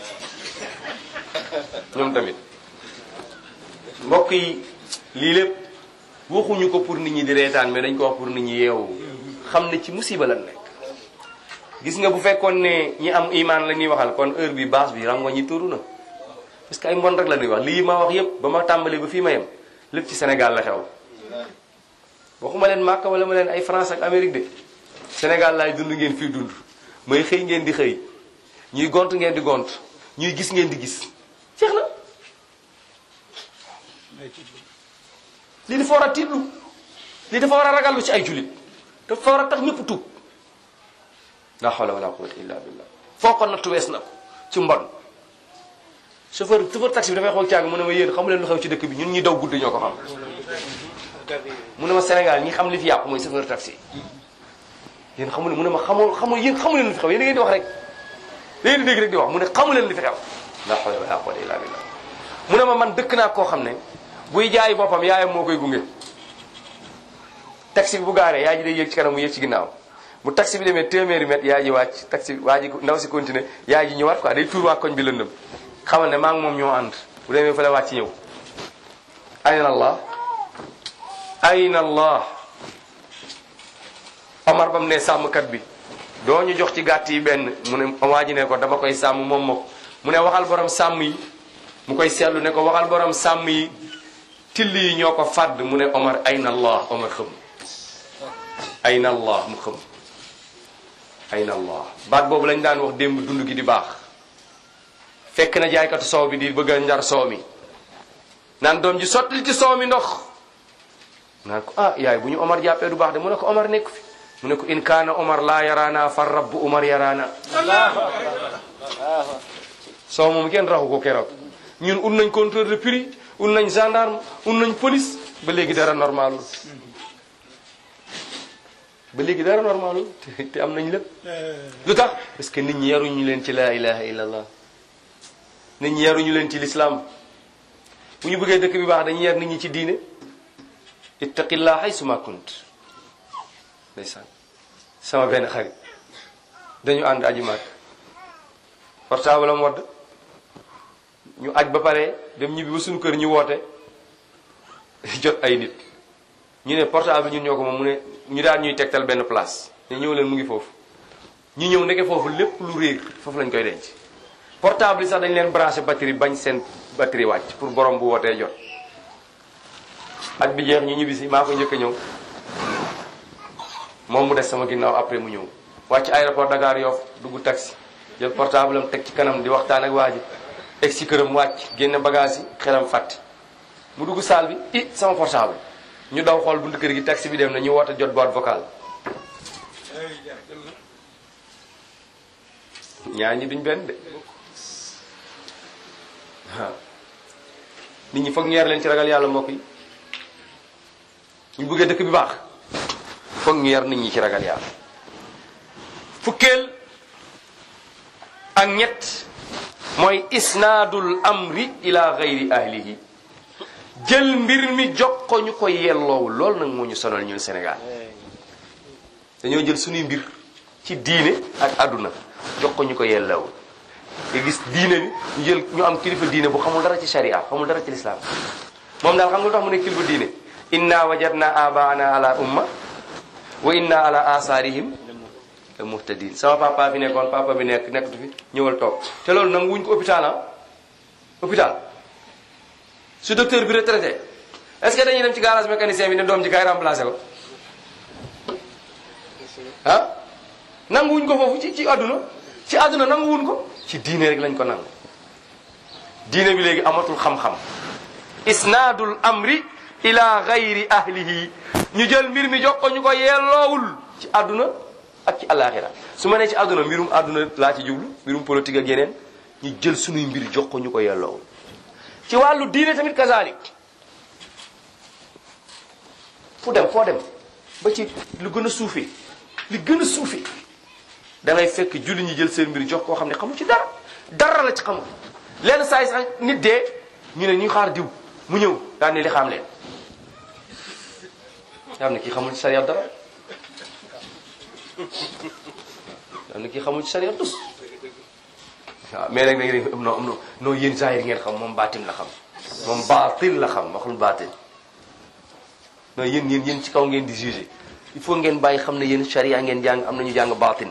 ñoom tamit mbokk yi lii lépp waxuñu ko pour nit ñi di reetaan mais dañ ko wax pour nit ñi yeewu xam ne ci musiba lan nekk gis nga bu fekkoon ne ñi am imaan la ñuy waxal kon heure bi baas bi rango ñi tuuru na parce que ay mbon rek la ñuy wax lii ma wax yépp ba ma tàmbalee ba fii ma yem lépp ci Sénégal la xew waxuma leen Màkka wala ma leen ay France ak Amérique de Sénégal laay dund ngeen fii dund may xëy ngeen di xëy ñuy gont ngeen di gont ñuy gis ngeen di gis jeex na lii dafa war a tiitlu lii dafa war a ragallu ci ay jullit dafa war a tax ñëpp tuub la hawla wala quwwata illa billah foo ko nattu wees na ko ci mbon chauffeur chauffeur taxi bi dafay xool caag mu ne ma yéen xamu leen lu xew ci dëkk bi ñun ñi daw guddi ñoo ko xam mu ne ma Sénégal ñi xam li fi yàqu mooy chauffeur taxi yéen xamu leen mu ne ma xamoo xamu yéen xamu leen li fi xew yéen da ngeen di wax rek da ngeen di dégg rek di wax mu ne xamu leen li fi xew la hawla wala quwwata illa billah mu ne ma man dëkk naa koo xam ne buy jaay boppam yaayam moo koy gunge taxi bi bu gaaree yaay ji day yéeg ci kanam mu yéeg ci ginnaaw bu taxi bi demee téeméeri mètre yaay ji wàcc taxi waa ji ndaw si continuer yaay ji ñëwaat quoi day tuur waa koñ bi lëndëm xamal ne maa ngi moom ñoo ànd bu demee fa la wàcc ñëw ayna allah ayna allah Omar bam ne sàmmkat bi doo ñu jox ci gàtt yi benn mu ne waa ji ne ko dama koy sàmm moom moo ko mu ne waxal borom sàmm yi mu koy seetlu ne ko waxal borom sàmm yi till yi ñoo ko fàdd mu ne Omar ayna allah Omar xëm ayna allah mu xëm ayna allah baat boobu lañ daan wax démb dund gi di baax fekk na jaaykatu soow bi di bëgg a njar soow mi naan doom ji sottali ci soow mi ndox naan ko ah yaay bu ñu Omar jàppee du baax de mu ne ko Omar nekk fi mu ne ko in kaana Omar laa yaraana far rabbu Omar yaraana soow moom kenn raxu ko keroog ñun ut nañ contrôle de prix ut nañ gendarme ut nañ police ba léegi dara normalul ba léegi dara normalul te te am nañ lépp lu tax parce que nit ñi yaruñu leen ci laa ilaha illallah nit ñi yaruñu leen ci l'islam bu ñu bëggee dëkk bi baax dañuy yar nit ñi ci diine ittaqillah haysuma kunt ndeysaan sama benn xarit dañu ànd aji màkk portable am wadd ñu aj ba pare dem ñibbi ba suñu kër ñu woote jot ay nit ñu ne portable ñun ñoo ko moom mu ne ñu daan ñuy tegtal benn place ne ñëw leen mu ngi foofu ñu ñëw ndeke foofu lépp lu réer foofu lañ koy denc portable yi sax dañ leen branché batterie bañ seen batterie wàcc pour borom bu wootee jot aj bi jeex ñu ñibbi si maa ko njëkk a ñëw moom mu des sama ginnaaw après mu ñëw wàcc aéroport Dakar Yoff dugg taxi jël portable am teg ci kanam di waxtaan ak waa ji egg si këram wàcc génne bagage yi xelam fàtte mu dugg salle bi i sama portable ñu daw xool buntu kër gi taxi bi dem na ñu woote jot boîte vocale ñaar ñi duñ benn de waaw nit ñi foog ñu yar leen ci ragal yàlla mbokk yi ñu bëggee dëkk bi baax foog ñu yar nit ñi ci ragal yàlla fukkeel ak ñett mooy isnaadul amri ila gayri ahlihi jël mbir mi jox ko ñu ko yelloowul loolu nag moo ñu sonal ñun Sénégal dañoo jël suñuy mbir ci diine ak àdduna jox ko ñu ko yelloowul nga gis diine bi ñu jël ñu am kilifa diine bu xamul dara ci sharia xamul dara ci lislaam moom daal xam nga lu tax mu ne kilifa diine inna wajadna abaana ala umma wa inna ala asaarihim la muhtadin sama papa fi nekkoon papa bi nekk nekkatu fi ñëwal toog te loolu nag wuñ ko hôpital ah hôpital su docteur bi retraité est-ce que dañuy dem ci garage mécanicien bi ne doom ji kay remplacé ko ah nanguwuñ ko foofu ci ci àdduna ci àdduna nanguwuñ ko ci diine rek lañ ko nangu diine bi léegi amatul xam-xam isnaadul amri ila gayri ahlihi ñu jël mbir mi jox ko ñu ko yelloowul ci àdduna ak ci alaxira su ma nee ci àdduna mbirum àdduna laa ci jublu mbirum politique ak yeneen ñu jël sunuy mbir jox ko ñu ko yelloowul ci wàllu diine tamit kazalik fu dem foo dem ba ci lu gën a suufee li gën a suufee da ngay fekk julli ñi jël seen mbir jox koo xam ne xamu ci dara dara la ci xamul lenn saa yi sax nit dee ñu ne ñu xaar diw mu ñëw daan ne li xam leen xam ne kii xamul ci sariya dara xam ne kii xamul ci sariya dus waaw mais nag da ngeen am non am non non yéen zahir ngeen xam moom baatin la xam moom baatin la xam waxul baatin non yéen yéen yéen ci kaw ngeen di jugé il faut ngeen bàyyi xam ne yéen sharia ngeen jàng am na ñu jàng baatin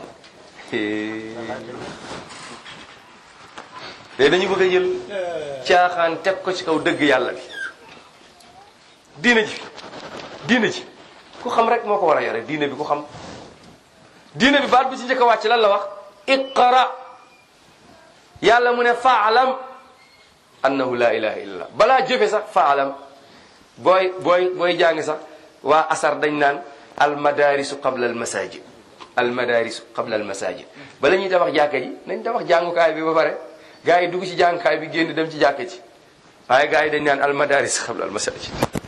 léegi dañu bëgg a jël caaxaan teg ko ci kaw dëgg yàlla bi diine ji diine ji ku xam rek moo ko war a yore diine bi ku xam diine bi baat bi ci njëkk a wàcc lan la wax iqra yàlla mu ne faalam annahu la ilaha illallah balaa jëfe sax faalam booy booy booy jàng sax waa asar dañ naan almadarisu qabla almasajid almadarisu qabla almasajid bala ñuy tabax jàkka ji nañ tabax jàngukaay bi ba pare gars yi dugg ci jàngukaay bi génn dem ci jàkka ji waaye gars yi dañ naan almadaris qabla almasajid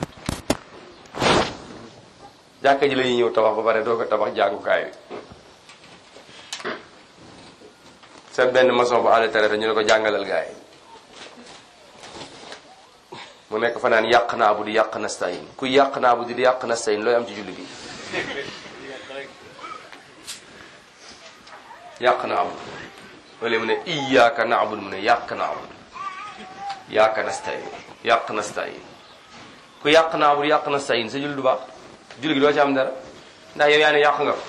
jàkka ji la ñuy ñëw tabax ba pare doo ko tabax jàngukaay bi sa benn maçon bu àll tere ñu ne ko jàngalal gars yi mu nekk fa naan yàq naa bu di yàq nastayin ku yàq naa bu di yàq nastayin looy am ci julli gi yàq naa bu wala mu ne iyyaka na'budu mu ne yàq naa bu yàq nastayin yàq nastayin ku yàq naa bu di yàq nastayin sa julli du baax julli gi doo ci am dara ndax yow yaa ne yàq nga ko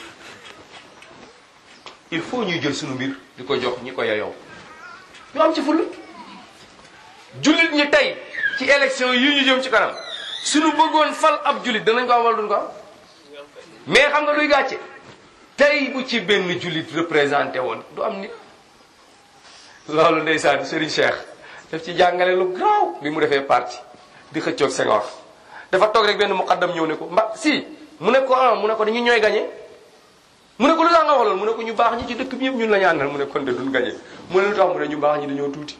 il faut ñuy jël sunu mbir di ko jox ñi ko yeyoo ñu am ci fulla jullit ñi tey ci élection yi ñu jëm ci kanam suñu bëggoon fal ab jullit danañ ko am wala duñ ko am mais xam nga luy gàcce tey bu ci benn jullit représenté woon du am nit loolu ndeysaan Serigne Cheikh daf ci jàngale lu gaaw bi mu defee parti di xëccoog Senghor dafa toog rek benn muqaddam ñëw ne ko mba si mu ne ko ah mu ne ko dañu ñooy gañe mu ne ko lu tax nga wax loolu mu ne ko ñu baax ñi ci dëkk bi yëpp ñun la ñu àndal mu ne kon de duñ gañe mu ne lu tax mu ne ñu baax ñi dañoo tuuti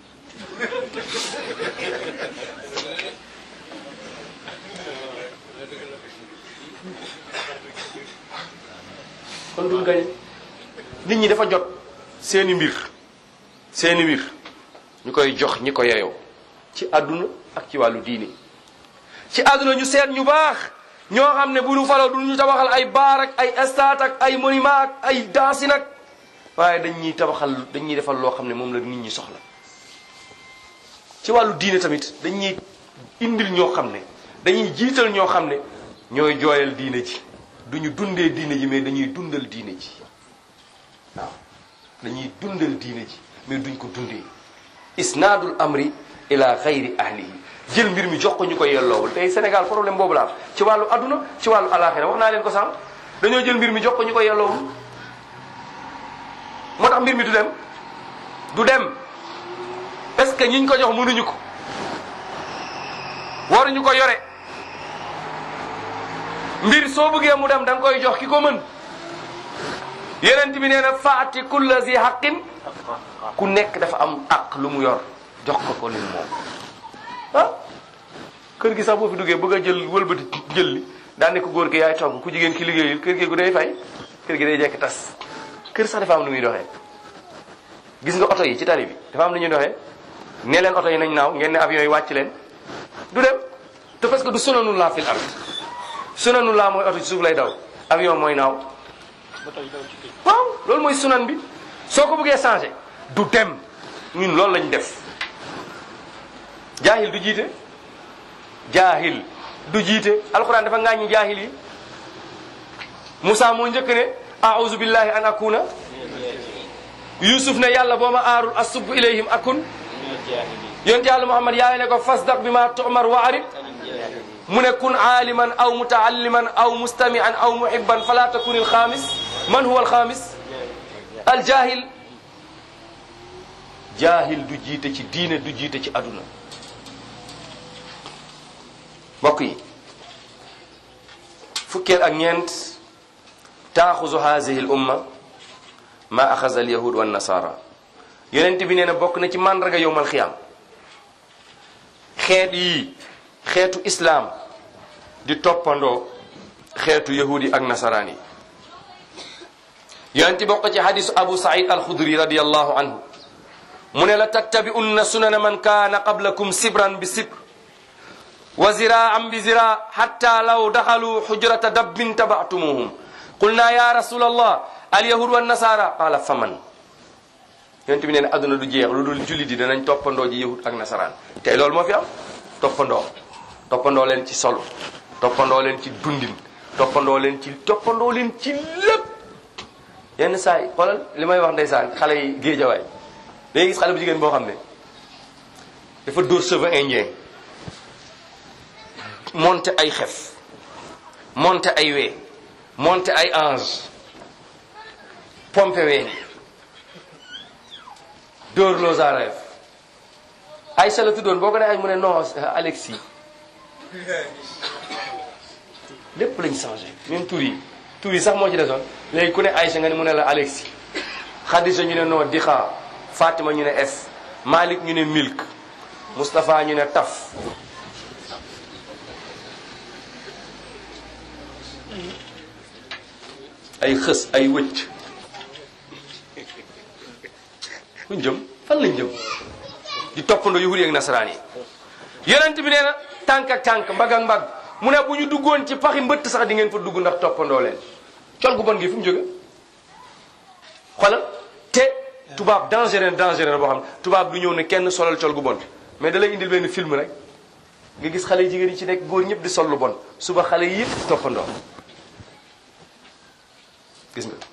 kon duñ gañe nit ñi dafa jot seeni mbir seeni mbir ñu koy jox ñi ko yeyoo ci àdduna ak ci wàllu diine ci àdduna ñu seet ñu baax ñoo xam ne bu ñu faloo du ñu tabaxal ay baar ak ay stade ak ay monument ak ay dansi nag waaye dañ ñuy tabaxal dañ ñuy defal loo xam ne moom la nit ñi soxla ci wàllu diine tamit dañ ñuy indil ñoo xam ne dañuy jiital ñoo xam ne ñooy jooyal diine ji duñu dundee diine ji mais dañuy dundal diine ji waaw dañuy dundal diine ji mais duñ ko dundee isnaadul amri ila xayri ahlihi jël mbir mi jox ko ñu ko yelloowul tey Sénégal problème boobu la am ci wàllu adduna ci wàllu alaxira wax naa leen ko sànq dañoo jël mbir mi jox ko ñu ko yelloowul moo tax mbir mi du dem du dem est-ce que ñiñ ko jox mënuñu ko waruñu ko yore mbir soo bëggee mu dem da nga koy jox ki ko mën yeneen bi nee na faati kulla zi haqqin ku nekk dafa am aq lu mu yor jox ko ko li mu moom ah kër gi sax boo fi duggee bëgg a jël wëlbati jël li daan ne ko góor gi yaay togg ku jigéen ki liggéeyul kër gi gu day fay kër gi day jekk tas kër sax dafa am lu muy doxee gis nga oto yi ci tali bi dafa am lu ñuy doxee ne leen oto yi nañ naaw ngeen ne avion yi wàcc leen du dem te parce que du sunanu laa fil ard sunanu laa mooy oto ci suuf lay daw avion mooy naaw ba tey daw ci géej waaw loolu mooy sunan bi soo ko bëggee changé du dem ñun loolu lañ def jaahil du jiite jaahil du jiite alquran dafa ngaaññi jaahil yi Moussa moo njëkk ne a'udhu billahi an akuna Yusuf ne yàlla boo ma aarul asub ilayhim akun yonent yàlla Muhammad yaay ne ko fasdaq bi ma tu'mar wa arid mu ne kun aaliman aw mutaalliman aw mustami'an aw muhibban fala takun alxaamis man huwa alxaamis aljaahil jaahil du jiite ci diine du jiite ci aduna mbokk yi fukkeel ak ñeent taaxuzu haadihi l umma ma axaza al yahud wa nasara yonent bi nee na bokk na ci màndarga yowmal xiyaam xeet yi xeetu islaam di toppandoo xeetu yahudi ak nasaraan yi yonent bokk ci hadisu abu said alxudri radiallahu anhu mu ne la tattabi'unna sunana man kaana qablakum sibran bi sibr wa ziraan bi zira hatta law daxalu xujrata dabbin tabatumuhum qulna ya rasul allah alyahud wa nasara qala faman yonent bi nee na adduna du jeex lu dul jullit yi danañ toppandoo ji yahud ak nasaraan tey loolu moo fi am toppandoo toppandoo leen ci solo toppandoo leen ci dundin toppandoo leen ci toppandoo leen ci lépp yenn saa yi xoolal li may wax ndeysaan xale yi géejawaay day gis xale bu jigéen boo xam ne dafa dóor cheveux indien monté ay xef monté ay wee monté ay ange pompe ween dóor loo zareef Aïcha la tuddoon boo ko ne ay mu ne non Alexis lépp lañ changé même tur yi tur yi sax moo ci desoon léegi ku ne Aïcha nga ne mu ne la Alexis Khadija ñu ne non Dixa Fatima ñu ne es Malik ñu ne milk Moustapha ñu ne taf ay xës ay wëcc fuñ jëm fan lañ jëm di toppandoo yahudi ak nasaraan yi yonent bi nee na tànk ak tànk mbagg ak mbagg mu ne bu ñu duggoon ci paxi mbëtt sax di ngeen fa dugg ndax toppandoo leen col gu bon gi fu mu jóge xoolal te tubaab dangereux dangereux boo xam ne tubaab du ñëw ne kenn solal col gu bon mais da lay indil benn film rek nga gis xale jigéen yi ci nekk góor ñëpp di sol lu bon suba xale yi yëpp toppandoo gis nga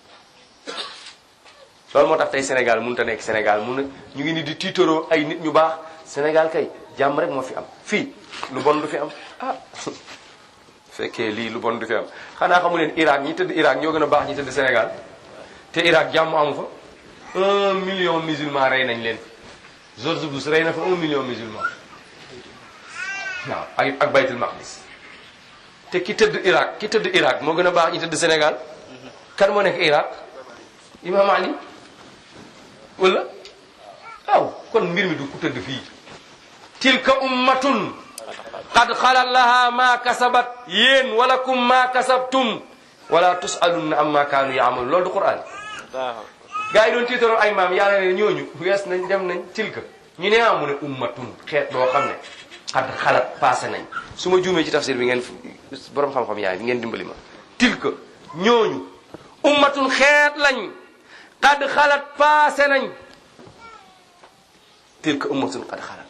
loolu moo tax tey Sénégal mënut a nekk Sénégal mun na ñu ngi ni di tiitaroo ay nit ñu baax Sénégal kay jàmm rek moo fi am fii lu bon du fi am ah fekkee lii lu bon du fi am xanaa xamu leen Irak ñi tëdd Irak ñoo gën a baax ñi tëdd Sénégal te Irak jàmm amu fa un million musulman rey nañ leen George Bush rey na fa un million musulman waaw ak ak baytul maqdis te ki tëdd Irak ki tëdd Irak moo gën a baax ñi tëdd Sénégal kan moo nekk Irak Imam Ali wala waaw kon mbir mi du ku tëdd fii tilka ummatun qad xalat laha ma kasabat yéen walakum ma kasabtum wala tusalunna amma kaanu yaamalu loolu du Qur'an gaa yi doon tiitaroon ay maam yàlla ne ñooñu wees nañ dem nañ tilka ñu ne amu ne ummatun xeet boo xam ne xad xalat passé nañ su ma juumee ci tafsir bi ngeen borom xam-xam yaay bi ngeen dimbali ma tilka ñooñu ummatun xeet lañ xad xalat passé nañ tilka ummatun xad xalat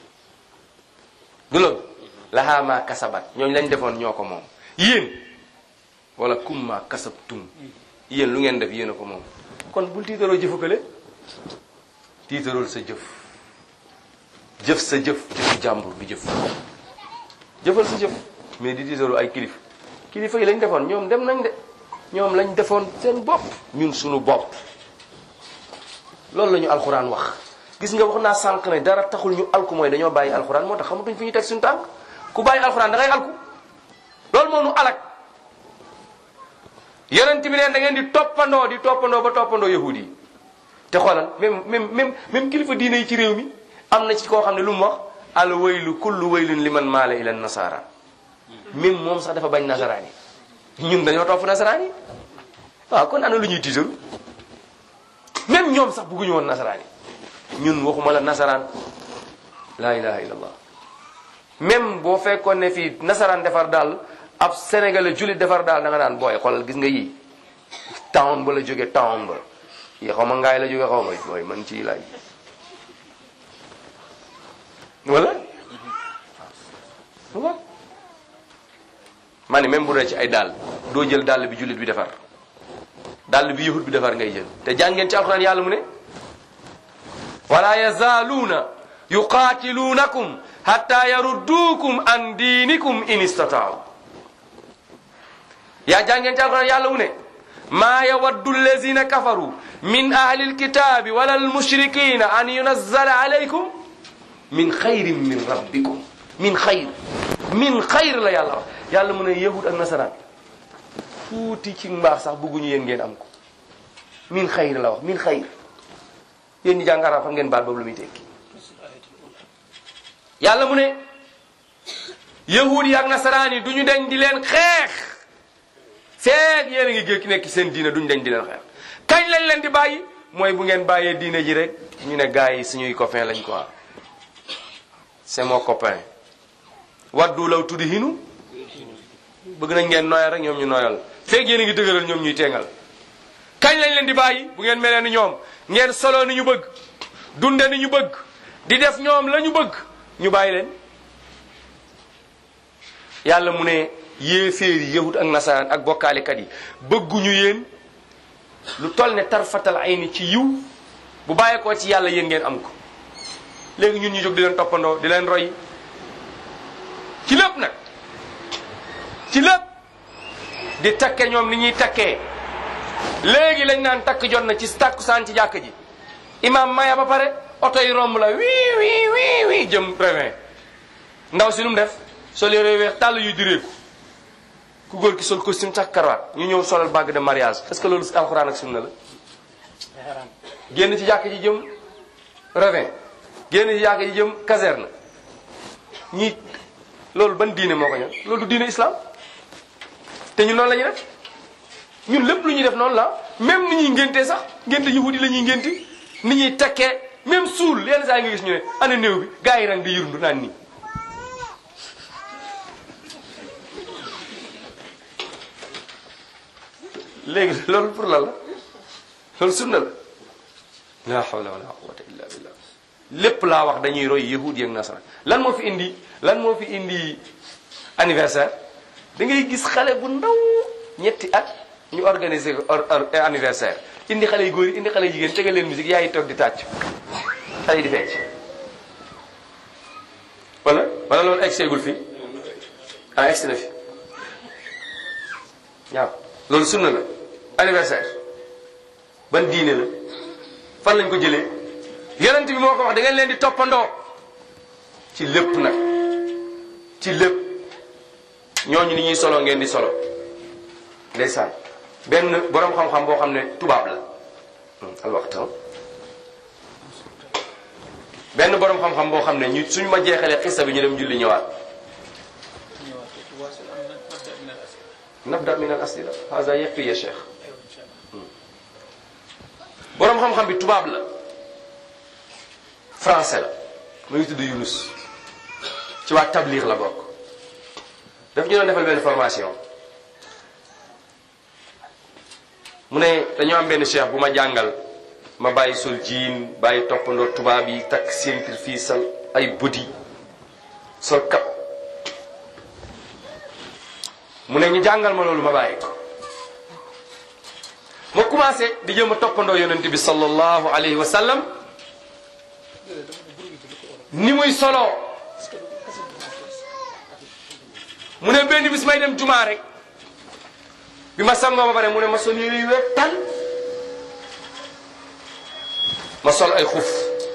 du loolu lahaa ma kasabat ñooñu lañ defoon ñoo ko moom yéen wala kum ma kasabtum yéen lu ngeen def yéen a ko moom kon bul tiitaroo jëfakale tiitarool sa jëf jëf sa jëf jëfu jàmbur du jëf jëfal sa jëf mais di tiitaroo ay kilif kilifa yi lañ defoon ñoom dem nañ de ñoom lañ defoon seen bopp ñun suñu bopp loolu la ñu alxuraan wax gis nga wax naa sànq ne dara taxul ñu alku mooy dañoo bàyyi alxuraan moo tax xamatuñ fi ñu teg suñu tànk ku bàyyi alxuraan da ngay alku loolu moo nu alak yonent bi neen da ngeen di toppandoo di toppandoo ba toppandoo yahudi yi te xoolal même même même même kilifa diine yi ci réew mi am na ci koo xam ne lu mu wax al waylu kullu waylun liman maala ila nasara même moom sax dafa bañ nasaraan yi ñun dañoo topp nasaraan yi waaw kon ana lu ñuy tiitaru même ñoom sax bëgguñu woon nasaraan yi ñun waxuma la nasaraan la ilaha illallah même boo fekkoon ne fii nasaraan defar daal ab sénégalais jullit defar daal da nga naan booy xoolal gis nga yii town ba la jóge town ba yi xaw ma ngaay la jóge xaw ma booy man ci laaj wala waaw ma ne même bu dee ci ay dàll doo jël dàll bi jullit bi defar dàll bi yahut bi defar ngay jël te jàngeen ci alxuraan yàlla mu ne wala yazaaluuna yuqaatiluunakum hatta yarudduukum an diinikum in istataaw yaa jàngeen ci alxuraan yàlla mu ne maa yawaddu allazina kafaru min ahli alkitabi wala almushrikina an yunazzala alaykum min xayrin min rabbikum min xayr min xayr la yàlla wax yàlla mu ne yahud ak nasaraan tuuti ci mbaax sax bëgguñu yéen ngeen am ko min xayr la wax min xayr yéen ñi jàng arab xam ngeen baat boobu lu muy tekki yàlla mu ne yahud yi ak nasaraan yi duñu deñ di leen xeex feeg yéen a ngi géej ki nekk seen diine duñu deñ di leen xeex kañ lañ leen di bàyyi mooy bu ngeen bàyyee diine ji rek ñu ne gars yi suñuy copain lañ quoi c'est mon copain waddu law tuddi hinu bëgg nañ ngeen noyal rek ñoom ñu noyal feeg yéen a ngi dëgëral ñoom ñuy teengal kañ lañ leen di bàyyi bu ngeen melee ni ñoom ngeen solo ni ñu bëgg dunde ni ñu bëgg di def ñoom la ñu bëgg ñu bàyyi leen yàlla mu ne yéeféer yi yahut ak nasaraan ak bokkaalekat yi bëgguñu yéen lu toll ne tarfatal ay ni ci yiw bu bàyyeekoo ci yàlla yéen ngeen am ko léegi ñun ñu jóg di leen toppandoo di leen roy ci lépp nag ci lépp di takke ñoom ni ñuy takkee léegi lañ naan takk jot na ci takkusaan ci jàkk ji imam maya ba pare oto yi romb la wii wii wii wii jëm réveil ndaw si nu mu def sol yére weex tàll yuy direeku ku góor ki sol costume sax karawaat ñu ñëw solal bague de mariage est-ce que loolu alxuraan ak sunna la génn ci jàkk ji jëm réveil génn ci jàkk ji jëm caserne ñi loolu ban diine moo ko ñor loolu du diine islam te ñun noonu la ñuy def ñun lépp lu ñuy def noonu la même ni ñuy ngéntee sax ngénte yahudi la ñuy ngénti ni ñuy takkee même suul yenn saa yi nga gis ñu ne ana néew bi gars yi rang di yërundu naan nii léegi loolu pour la la loolu sunna la la hawla wala quwwata illa billah lépp laa wax dañuy roy yahudi ak nasara lan moo fi indi lan moo fi indi anniversaire da ngay gis xale bu ndaw ñetti at ñu organiser ko anniversaire indi xale yu góor yi indi xale yu jigéen tegal leen musique yaa ngi toog di tàcc xale yi di fecc wala wala loolu egg seegul fii ah egg si na fi waaw loolu sunna la anniversaire ban diine la fan lañ ko jëlee yonent bi moo ko wax da ngeen leen di toppandoo ci lépp nag ci lépp ñooñu ni ñuy solo ngeen di solo ndeysaan benn borom xam-xam boo xam ne tubaab la al waxtu benn borom xam-xam boo xam ne ñu suñ ma jeexalee xissa bi ñu dem julli ñëwaat nabda min al asila hada yakfi ya cheikh borom xam-xam bi tubaab la français la mu ngi tudd Yunus ci waa tabliir la bokk daf ñu doon defal benn formation mu ne dañoo am benn cheikh bu ma jàngal ma bàyyi sol jiin bàyyi toppandoo tubaab yi takk ceinture fii sol ay body sol kap mu ne ñu jàngal ma loolu ma bàyyi ko ma commencé di jëm a toppandoo yonent bi sallallahu alayhi wa sallam ni muy solo mu ne benn bis may dem jumaa rek bi ma sangoo ba pare mu ne ma sol yére yu weex tal ma sol ay xuf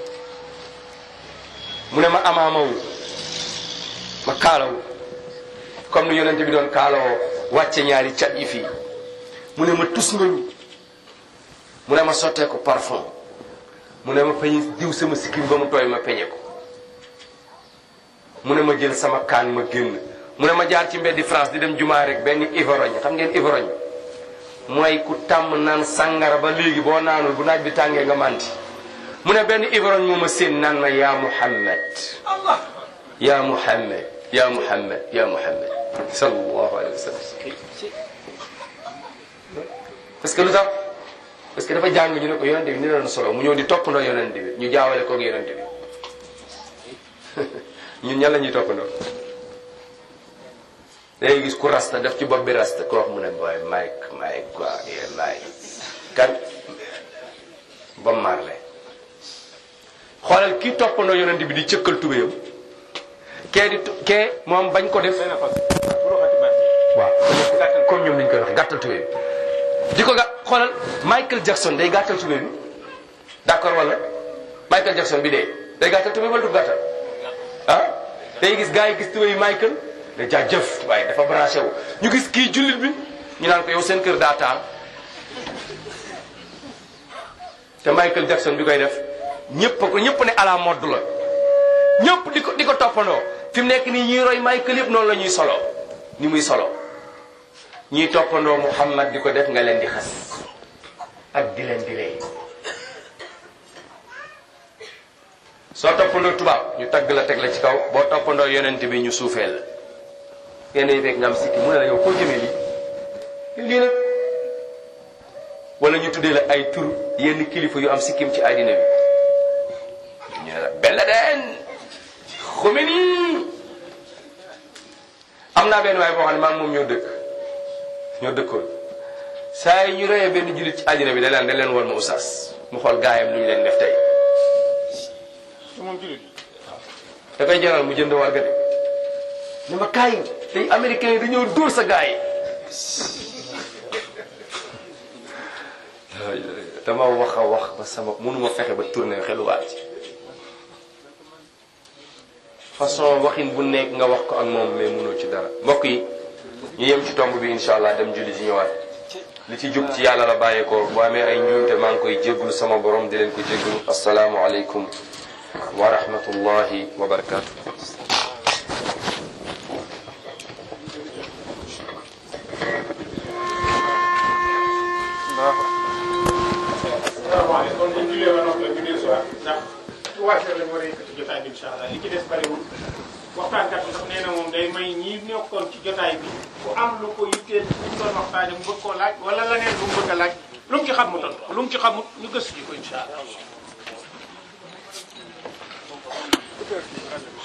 mu ne ma amaamawu ma kaalawu comme ni yonente bi doon kaalawoo wàcce ñaari cat yi fii mu ne ma tus ngañu mu ne ma sottee ko parfum mu ne ma peñe diw sama sikkim ba mu tooy ma peñe ko mu ne ma jël sama kaan ma génn mu ne ma jaar ci mbeddi France di dem jumaa rek benn ivorogne xam ngeen ivorogne mooy ku tàmm naan sàngara ba léegi boo naanul bu naaj bi tàngee nga manti mu ne benn ivorogne moo ma séen naan ma yaa Muhammad yaa Muhammad yaa Muhammad yaa Muhammad sallallahu alayhi wa sallam parce que lu tax parce que dafa jàng ñu ne ko yonente bi ni la doon solo mu ñëw di toppandoo yonente bi ñu jaawale koog yonente bi ñun ñan la ñuy toppandoo day gis ku rasta def ci bopp bi rasta ku wax mu ne booy Mike Mike quoi yeah Mike kan ba marle xoolal kii toppandoo yonente bi di cëkkal tubéyam kee di kee moom bañ ko def waaw comme ñoom lañ koy wax gàttal tubéy bi di ko ga xoolal Michael Jackson day gàttal tubéy bi d'accord wala Michael Jackson bi dee day gàttal tubéy wala du gàttal ah day gis gars yi gis tubéy Michael da jaajëf waaye dafa branché wu ñu gis kii jullit bi ñu naan ko yow seen kër daa taal te Michael Jackson bi koy def ñëpp ko ñëpp ne à la mode la ñëpp di ko di ko toppandoo fi mu nekk nii ñuy roy Michael yëpp noonu la ñuy solo ni muy solo ñiy toppandoo Muhammad di ko def nga leen di xas ak di leen di rey soo toppandoo tubaab ñu tagg la teg la ci kaw boo toppandoo yonent bi ñu suufee la yenn yi fekk nga am sikki mu ne la yow koo jëmee lii lii nag wala ñu tuddee la ay tur yenn kilifa yu am sikkim ci àddina bi ñu ne la Belladeen Khomeini am naa benn waay boo xam ne maa ngi moom ñoo dëkk ñoo dëkkoon saa yi ñu reyee benn jullit ci àddina bi da leen da leen woon ma oustaz mu xool gaayam lu ñu leen def tey moom jullit da koy jaral mu jënd warga de ne ma kaay tey américain yi dañoo dóor sa gaay dama wax a wax ba sama mënuma fexe ba tourné xeluwaat ci façon waxin bu nekk nga wax ko ak moom mais mënoo ci dara mbokk yi ñu yem ci tomb bi incha allah dem julli ci ñëwaat li ci jub ci yàlla la bàyyeekoo bu amee ay njuumte maa ngi koy jégglu sama borom di leen ko jégglu asalaamu aleykum wa rahmatullahi wa barakatuh waaw kon bu ñu jullee ba noppi la ñu dellu si waat ndax trois heures la ñu war a yëkkati jotaay bi incha allah li ci des bariwul waxtaankat bi sax nee na moom day may ñi nekkoon ci jotaay bi ku am lu ko yitteel lu mu doon waxtaane mu bëgg koo laaj wala leneen lu mu bëgg a laaj lu mu ci xam mu tontu lu mu ci xamut ñu gëstu ji ko incha allah.